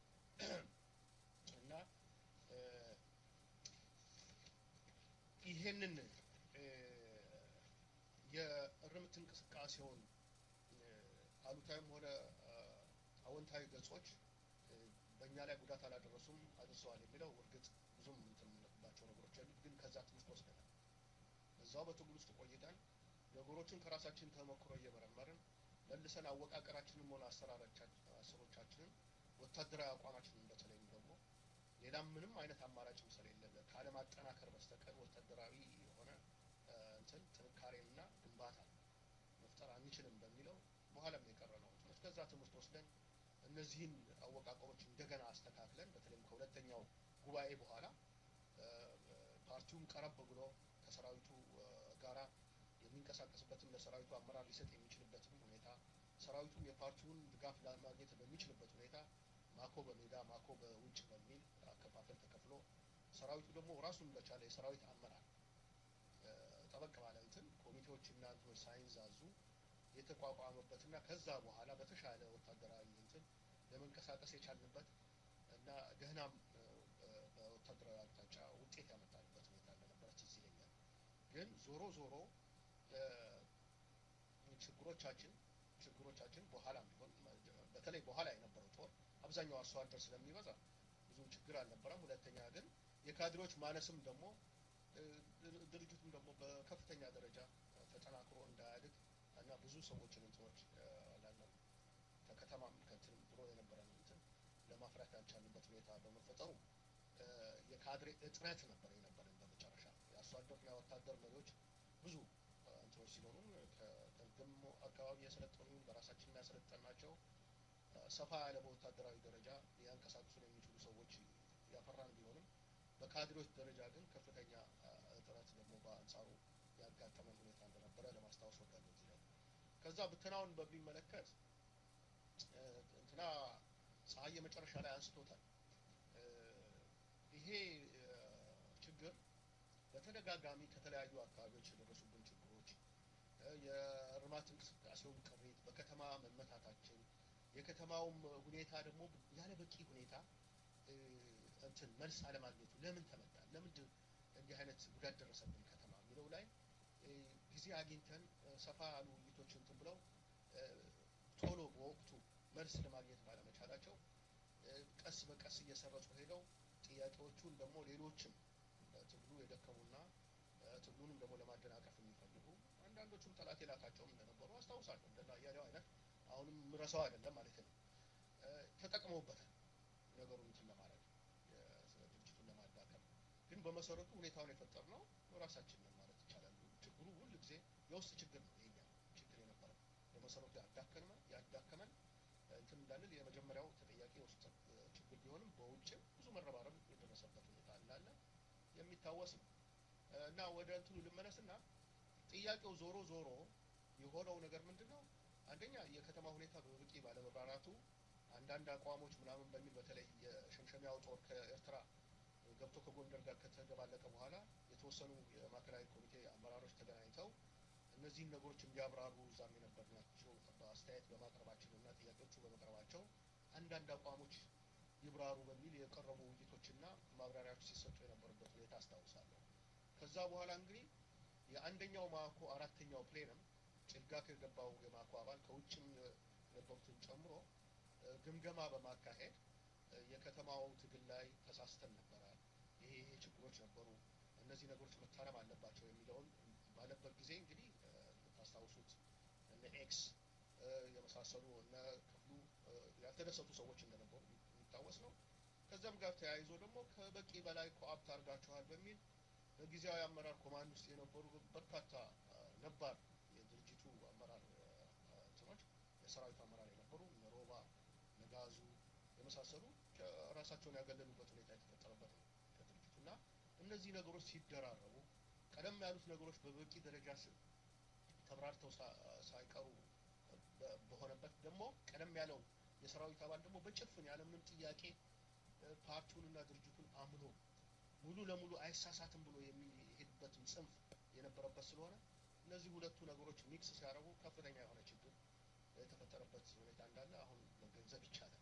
እና ይሄንን የእርምት እንቅስቃሴውን አሉታዊም ሆነ አዎንታዊ ገጾች በእኛ ላይ ጉዳት አላደረሱም አድርሰዋል የሚለው እርግጥ ብዙም እንትን የምንልባቸው ነገሮች ያሉት ግን ከዛ ትምህርት ወስደናል። እዛው በትግል ውስጥ ቆይተን ነገሮችን ከራሳችን ተሞክሮ እየመረመርን መልሰን አወቃቀራችንም ሆነ አሰራሮቻችንን ወታደራዊ አቋማችንን በተለይም ደግሞ ሌላም ምንም አይነት አማራጭም ስለሌለ ካለማጠናከር በስተቀር ወታደራዊ የሆነ እንትን ጥንካሬንና ግንባታ መፍጠር አንችልም በሚለው በኋላም የቀረ ነው እንትኖች ከዛ ትምህርት ወስደን እነዚህን አወቃቀሮች እንደገና አስተካክለን በተለይም ከሁለተኛው ጉባኤ በኋላ ፓርቲውም ቀረብ ብሎ ከሰራዊቱ ጋራ የሚንቀሳቀስበትን ለሰራዊቱ አመራር ሊሰጥ የሚችልበትን ሁኔታ ሰራዊቱም የፓርቲውን ድጋፍ ለማግኘት በሚችልበት ሁኔታ ማኮ በሜዳ ማኮ በውጭ በሚል አከፋፈል ተከፍሎ ሰራዊቱ ደግሞ ራሱን በቻለ የሰራዊት አመራር ጠበቅ ባለ እንትን ኮሚቴዎችና እንትኖች ሳይንዛዙ የተቋቋመበትና ከዛ በኋላ በተሻለ ወታደራዊ እንትን ለመንቀሳቀስ የቻልንበት እና ደህናም በወታደራዊ አቅጣጫ ውጤት ያመጣንበት ሁኔታ እንደነበረ ትዝ ይለኛል። ግን ዞሮ ዞሮ ችግሮቻችን ችግሮቻችን በኋላም ቢሆን በተለይ በኋላ የነበረው ጦር አብዛኛው አርሶ አደር ስለሚበዛ ብዙም ችግር አልነበረም። ሁለተኛ ግን የካድሬዎች ማነስም ደግሞ ድርጅቱም ደግሞ በከፍተኛ ደረጃ ተጠናክሮ እንዳያድግ እና ብዙ ሰዎችን እንትኖች ላለም ከከተማም ከንትንም ድሮ የነበረን እንትን ለማፍራት ያልቻልንበት ሁኔታ በመፈጠሩ የካድሬ እጥረት ነበር የነበረን። በመጨረሻ የአርሶ አደርና የወታደር መሪዎች ብዙ እንትኖች ሲኖሩ ከደሞ አካባቢ የሰለጠኑ በራሳችን ያሰለጠናቸው ሰፋ ያለ በወታደራዊ ደረጃ ሊያንቀሳቅሱን የሚችሉ ሰዎች ያፈራን ቢሆንም በካድሬዎች ደረጃ ግን ከፍተኛ እጥረት ደግሞ በአንጻሩ ያጋጠመን ሁኔታ እንደነበረ ለማስታወስ ወዳለሁ እዚህ ላይ። ከዛ ብትናውን በሚመለከት እንትና ፀሐይ የመጨረሻ ላይ አንስቶታል። ይሄ ችግር በተደጋጋሚ ከተለያዩ አካባቢዎች የደረሱብን ችግሮች፣ የእርማት እንቅስቃሴውን ቅሪት፣ በከተማ መመታታችን፣ የከተማውም ሁኔታ ደግሞ ያለ በቂ ሁኔታ እንትን መልስ አለማግኘቱ ለምን ተመታ፣ ለምንድን እንዲህ አይነት ጉዳት ደረሰብን ከተማ የሚለው ላይ ጊዜ አግኝተን ሰፋ ያሉ ውይይቶች እንትን ብለው ቶሎ በወቅቱ መልስ ለማግኘት ባለመቻላቸው ቀስ በቀስ እየሰረጹ ሄደው ጥያቄዎቹን ደግሞ ሌሎችም ትግሉ የደከሙና ትግሉንም ደግሞ ለማደናቀፍ የሚፈልጉ አንዳንዶቹም ጠላት የላካቸውም እንደነበሩ አስታውሳለሁ። እንደና እያሌው አይነት አሁንም ምረሰው አይደለም ማለት ነው። ተጠቅመውበታል ነገሩን እንትን ለማድረግ ድርጅቱን ለማዳከም። ግን በመሰረቱ ሁኔታውን የፈጠርነው ራሳችን ነን ማለት ይቻላል። ችግሩ ሁል ጊዜ የውስጥ ችግር ነው የኛ ችግር የነበረው በመሰረቱ ያዳከመን ያዳከመን እንትን እንዳንል የመጀመሪያው ተጠያቂ የውስጥ ችግር ቢሆንም በውጭም ብዙ መረባረብ የደረሰበት ሁኔታ እንዳለ የሚታወስ ነው እና ወደ እንትኑ ልመለስና ጥያቄው ዞሮ ዞሮ የሆነው ነገር ምንድን ነው? አንደኛ የከተማ ሁኔታ በበቂ ባለመብራራቱ አንዳንድ አቋሞች ምናምን በሚል በተለይ የሸምሸሚያው ጦር ከኤርትራ ገብቶ ከጎንደር ጋር ከተደባለቀ በኋላ የተወሰኑ የማዕከላዊ ኮሚቴ አመራሮች ተገናኝተው እነዚህን ነገሮች እንዲያብራሩ እዛም የነበርናቸው በአስተያየት በማቅረባቸው እና ጥያቄዎቹ በመቅረባቸው አንዳንድ አቋሞች ይብራሩ በሚል የቀረቡ ውይይቶችና ማብራሪያዎች ሲሰጡ የነበሩበት ሁኔታ አስታውሳለሁ። ከዛ በኋላ እንግዲህ የአንደኛው ማኮ አራተኛው ፕሌንም ጭልጋ ከገባው የማኮ አባል ከውጭም የነበሩትን ጨምሮ ግምገማ በማካሄድ የከተማው ትግል ላይ ተሳስተን ነበረ፣ ይሄ ይሄ ችግሮች ነበሩ፣ እነዚህ ነገሮች መታረም አለባቸው የሚለውን ባለበት ጊዜ እንግዲህ የምታስታውሱት እነ ኤክስ የመሳሰሉ እነ ክፍሉ ያልተደሰቱ ሰዎች እንደነበሩ የሚታወስ ነው። ከዚያም ጋር ተያይዞ ደግሞ ከበቂ በላይ ኮአፕት አድርጋችኋል በሚል በጊዜያዊ አመራር ኮማንድ ውስጥ የነበሩ በርካታ ነባር የድርጅቱ አመራር እንትኖች የሰራዊቱ አመራር የነበሩ እነ ሮባ ነጋዙ የመሳሰሉ ራሳቸውን ያገለሉበት ሁኔታ የተፈጠረበት ነው ከድርጅቱ እና እነዚህ ነገሮች ሲደራረቡ ቀደም ያሉት ነገሮች በበቂ ደረጃ ተብራርተው ሳይቀሩ በሆነበት ደግሞ ቀደም ያለው የሰራዊት አባል ደግሞ በጭፍን ያለምንም ጥያቄ ፓርቲውንና ድርጅቱን አምኖ ሙሉ ለሙሉ አይሳሳትም ብሎ የሚሄድበትም ጽንፍ የነበረበት ስለሆነ እነዚህ ሁለቱ ነገሮች ሚክስ ሲያደርጉ ከፍተኛ የሆነ ችግር የተፈጠረበት ሁኔታ እንዳለ አሁን መገንዘብ ይቻላል።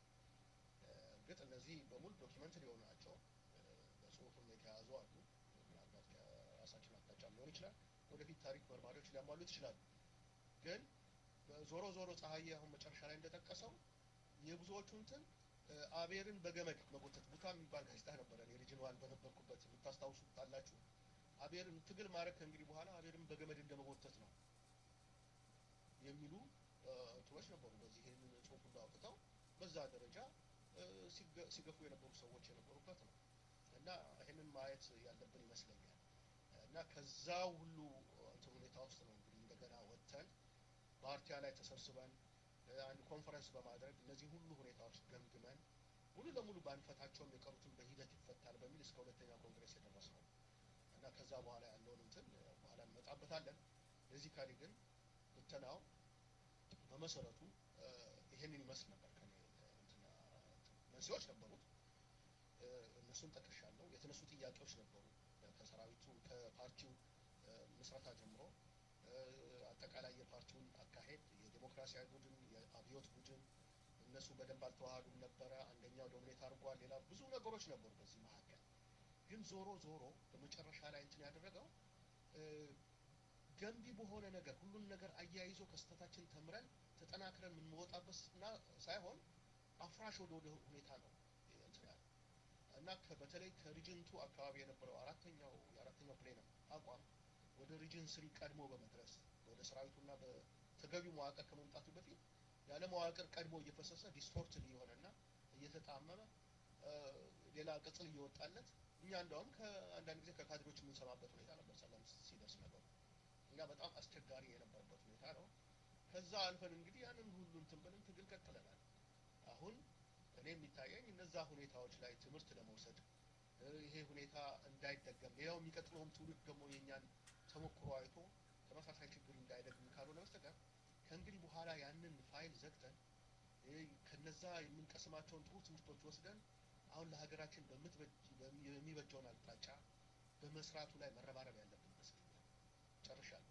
እርግጥ እነዚህ በሙሉ ዶኪመንት ሊሆኑ ናቸው፣ በጽሁፍም የተያዙ አሉ። ምናልባት ከራሳችን አቅጣጫ ሊሆን ይችላል። ወደፊት ታሪክ መርማሪዎች ሊያሟሉት ይችላሉ። ግን ዞሮ ዞሮ ፀሐዬ አሁን መጨረሻ ላይ እንደጠቀሰው የብዙዎቹ እንትን አቤርን በገመድ መጎተት ቡታ የሚባል ጋዜጣ ነበረ የሪጅን ዋን በነበርኩበት የምታስታውሱ አላችሁ አቤርን ትግል ማድረግ ከእንግዲህ በኋላ አቤርን በገመድ እንደመጎተት ነው የሚሉ እንትኖች ነበሩ በዚህ ይህንን ጽሁፍ ሁሉ አውጥተው በዛ ደረጃ ሲገፉ የነበሩ ሰዎች የነበሩበት ነው እና ይህንን ማየት ያለብን ይመስለኛል እና ከዛ ሁሉ እንትን ሁኔታ ውስጥ ነው እንግዲህ እንደገና ወጥተን በአርቲያ ላይ ተሰብስበን አንድ ኮንፈረንስ በማድረግ እነዚህ ሁሉ ሁኔታዎች ገምግመን ሙሉ ለሙሉ ባንፈታቸውም የቀሩትን በሂደት ይፈታል በሚል እስከ ሁለተኛ ኮንግሬስ የደረስ ነው እና ከዛ በኋላ ያለውን እንትን በኋላ እንመጣበታለን እዚህ ካሊ ግን ብተናው በመሰረቱ ይሄንን ይመስል ነበር መንስኤዎች ነበሩት እነሱን ጠቅሻለሁ የተነሱ ጥያቄዎች ነበሩ ከሰራዊቱ ከፓርቲው ምስረታ ጀምሮ አጠቃላይ የፓርቲውን አካሄድ የዴሞክራሲያዊ ቡድን የአብዮት ቡድን እነሱ በደንብ አልተዋሃዱም ነበረ አንደኛው ዶሚኔት አድርጓል ሌላ ብዙ ነገሮች ነበሩ በዚህ መካከል ግን ዞሮ ዞሮ በመጨረሻ ላይ እንትን ያደረገው ገንቢ በሆነ ነገር ሁሉን ነገር አያይዞ ከስተታችን ተምረን ተጠናክረን የምንወጣበት ሳይሆን አፍራሽ ወደ ወደ ሁኔታ ነው እንትን ያለ እና በተለይ ከሪጅንቱ አካባቢ የነበረው አራተኛው የአራተኛው ፕሌንም አቋም ወደ ሪጅን ስሪ ቀድሞ በመድረስ ወደ ሰራዊቱና በተገቢው መዋቅር ከመምጣቱ በፊት ያለ መዋቅር ቀድሞ እየፈሰሰ ዲስቶርትን እየሆነና እየተጣመመ ሌላ ቅጽል እየወጣለት እኛ እንደውም ከአንዳንድ ጊዜ ከካድሬዎች የምንሰማበት ሁኔታ ነበር ሰላም ሲደርስ ነገሩ እና በጣም አስቸጋሪ የነበረበት ሁኔታ ነው ከዛ አልፈን እንግዲህ ያንን ሁሉ እንትን ብለን ትግል ቀጥለናል አሁን እኔ የሚታየኝ እነዛ ሁኔታዎች ላይ ትምህርት ለመውሰድ ይሄ ሁኔታ እንዳይደገም ሌላው የሚቀጥለውም ትውልድ ደግሞ የእኛን ተሞክሮ አይቶ ተመሳሳይ ችግር እንዳይደግም ካልሆነ በስተቀር ከእንግዲህ በኋላ ያንን ፋይል ዘግተን ከነዛ የምንቀስማቸውን ጥሩ ትምህርቶች ወስደን አሁን ለሀገራችን የሚበጀውን አቅጣጫ በመስራቱ ላይ መረባረብ ያለብን ይመስለኛል ጨርሻለሁ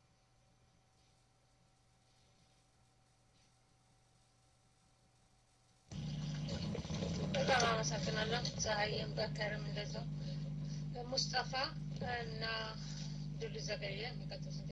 በጣም አመሰግናለሁ ፀሐይም በከርም እንደዛው ሙስጠፋ እና ድሉ ዘገየ የሚቀጥሉት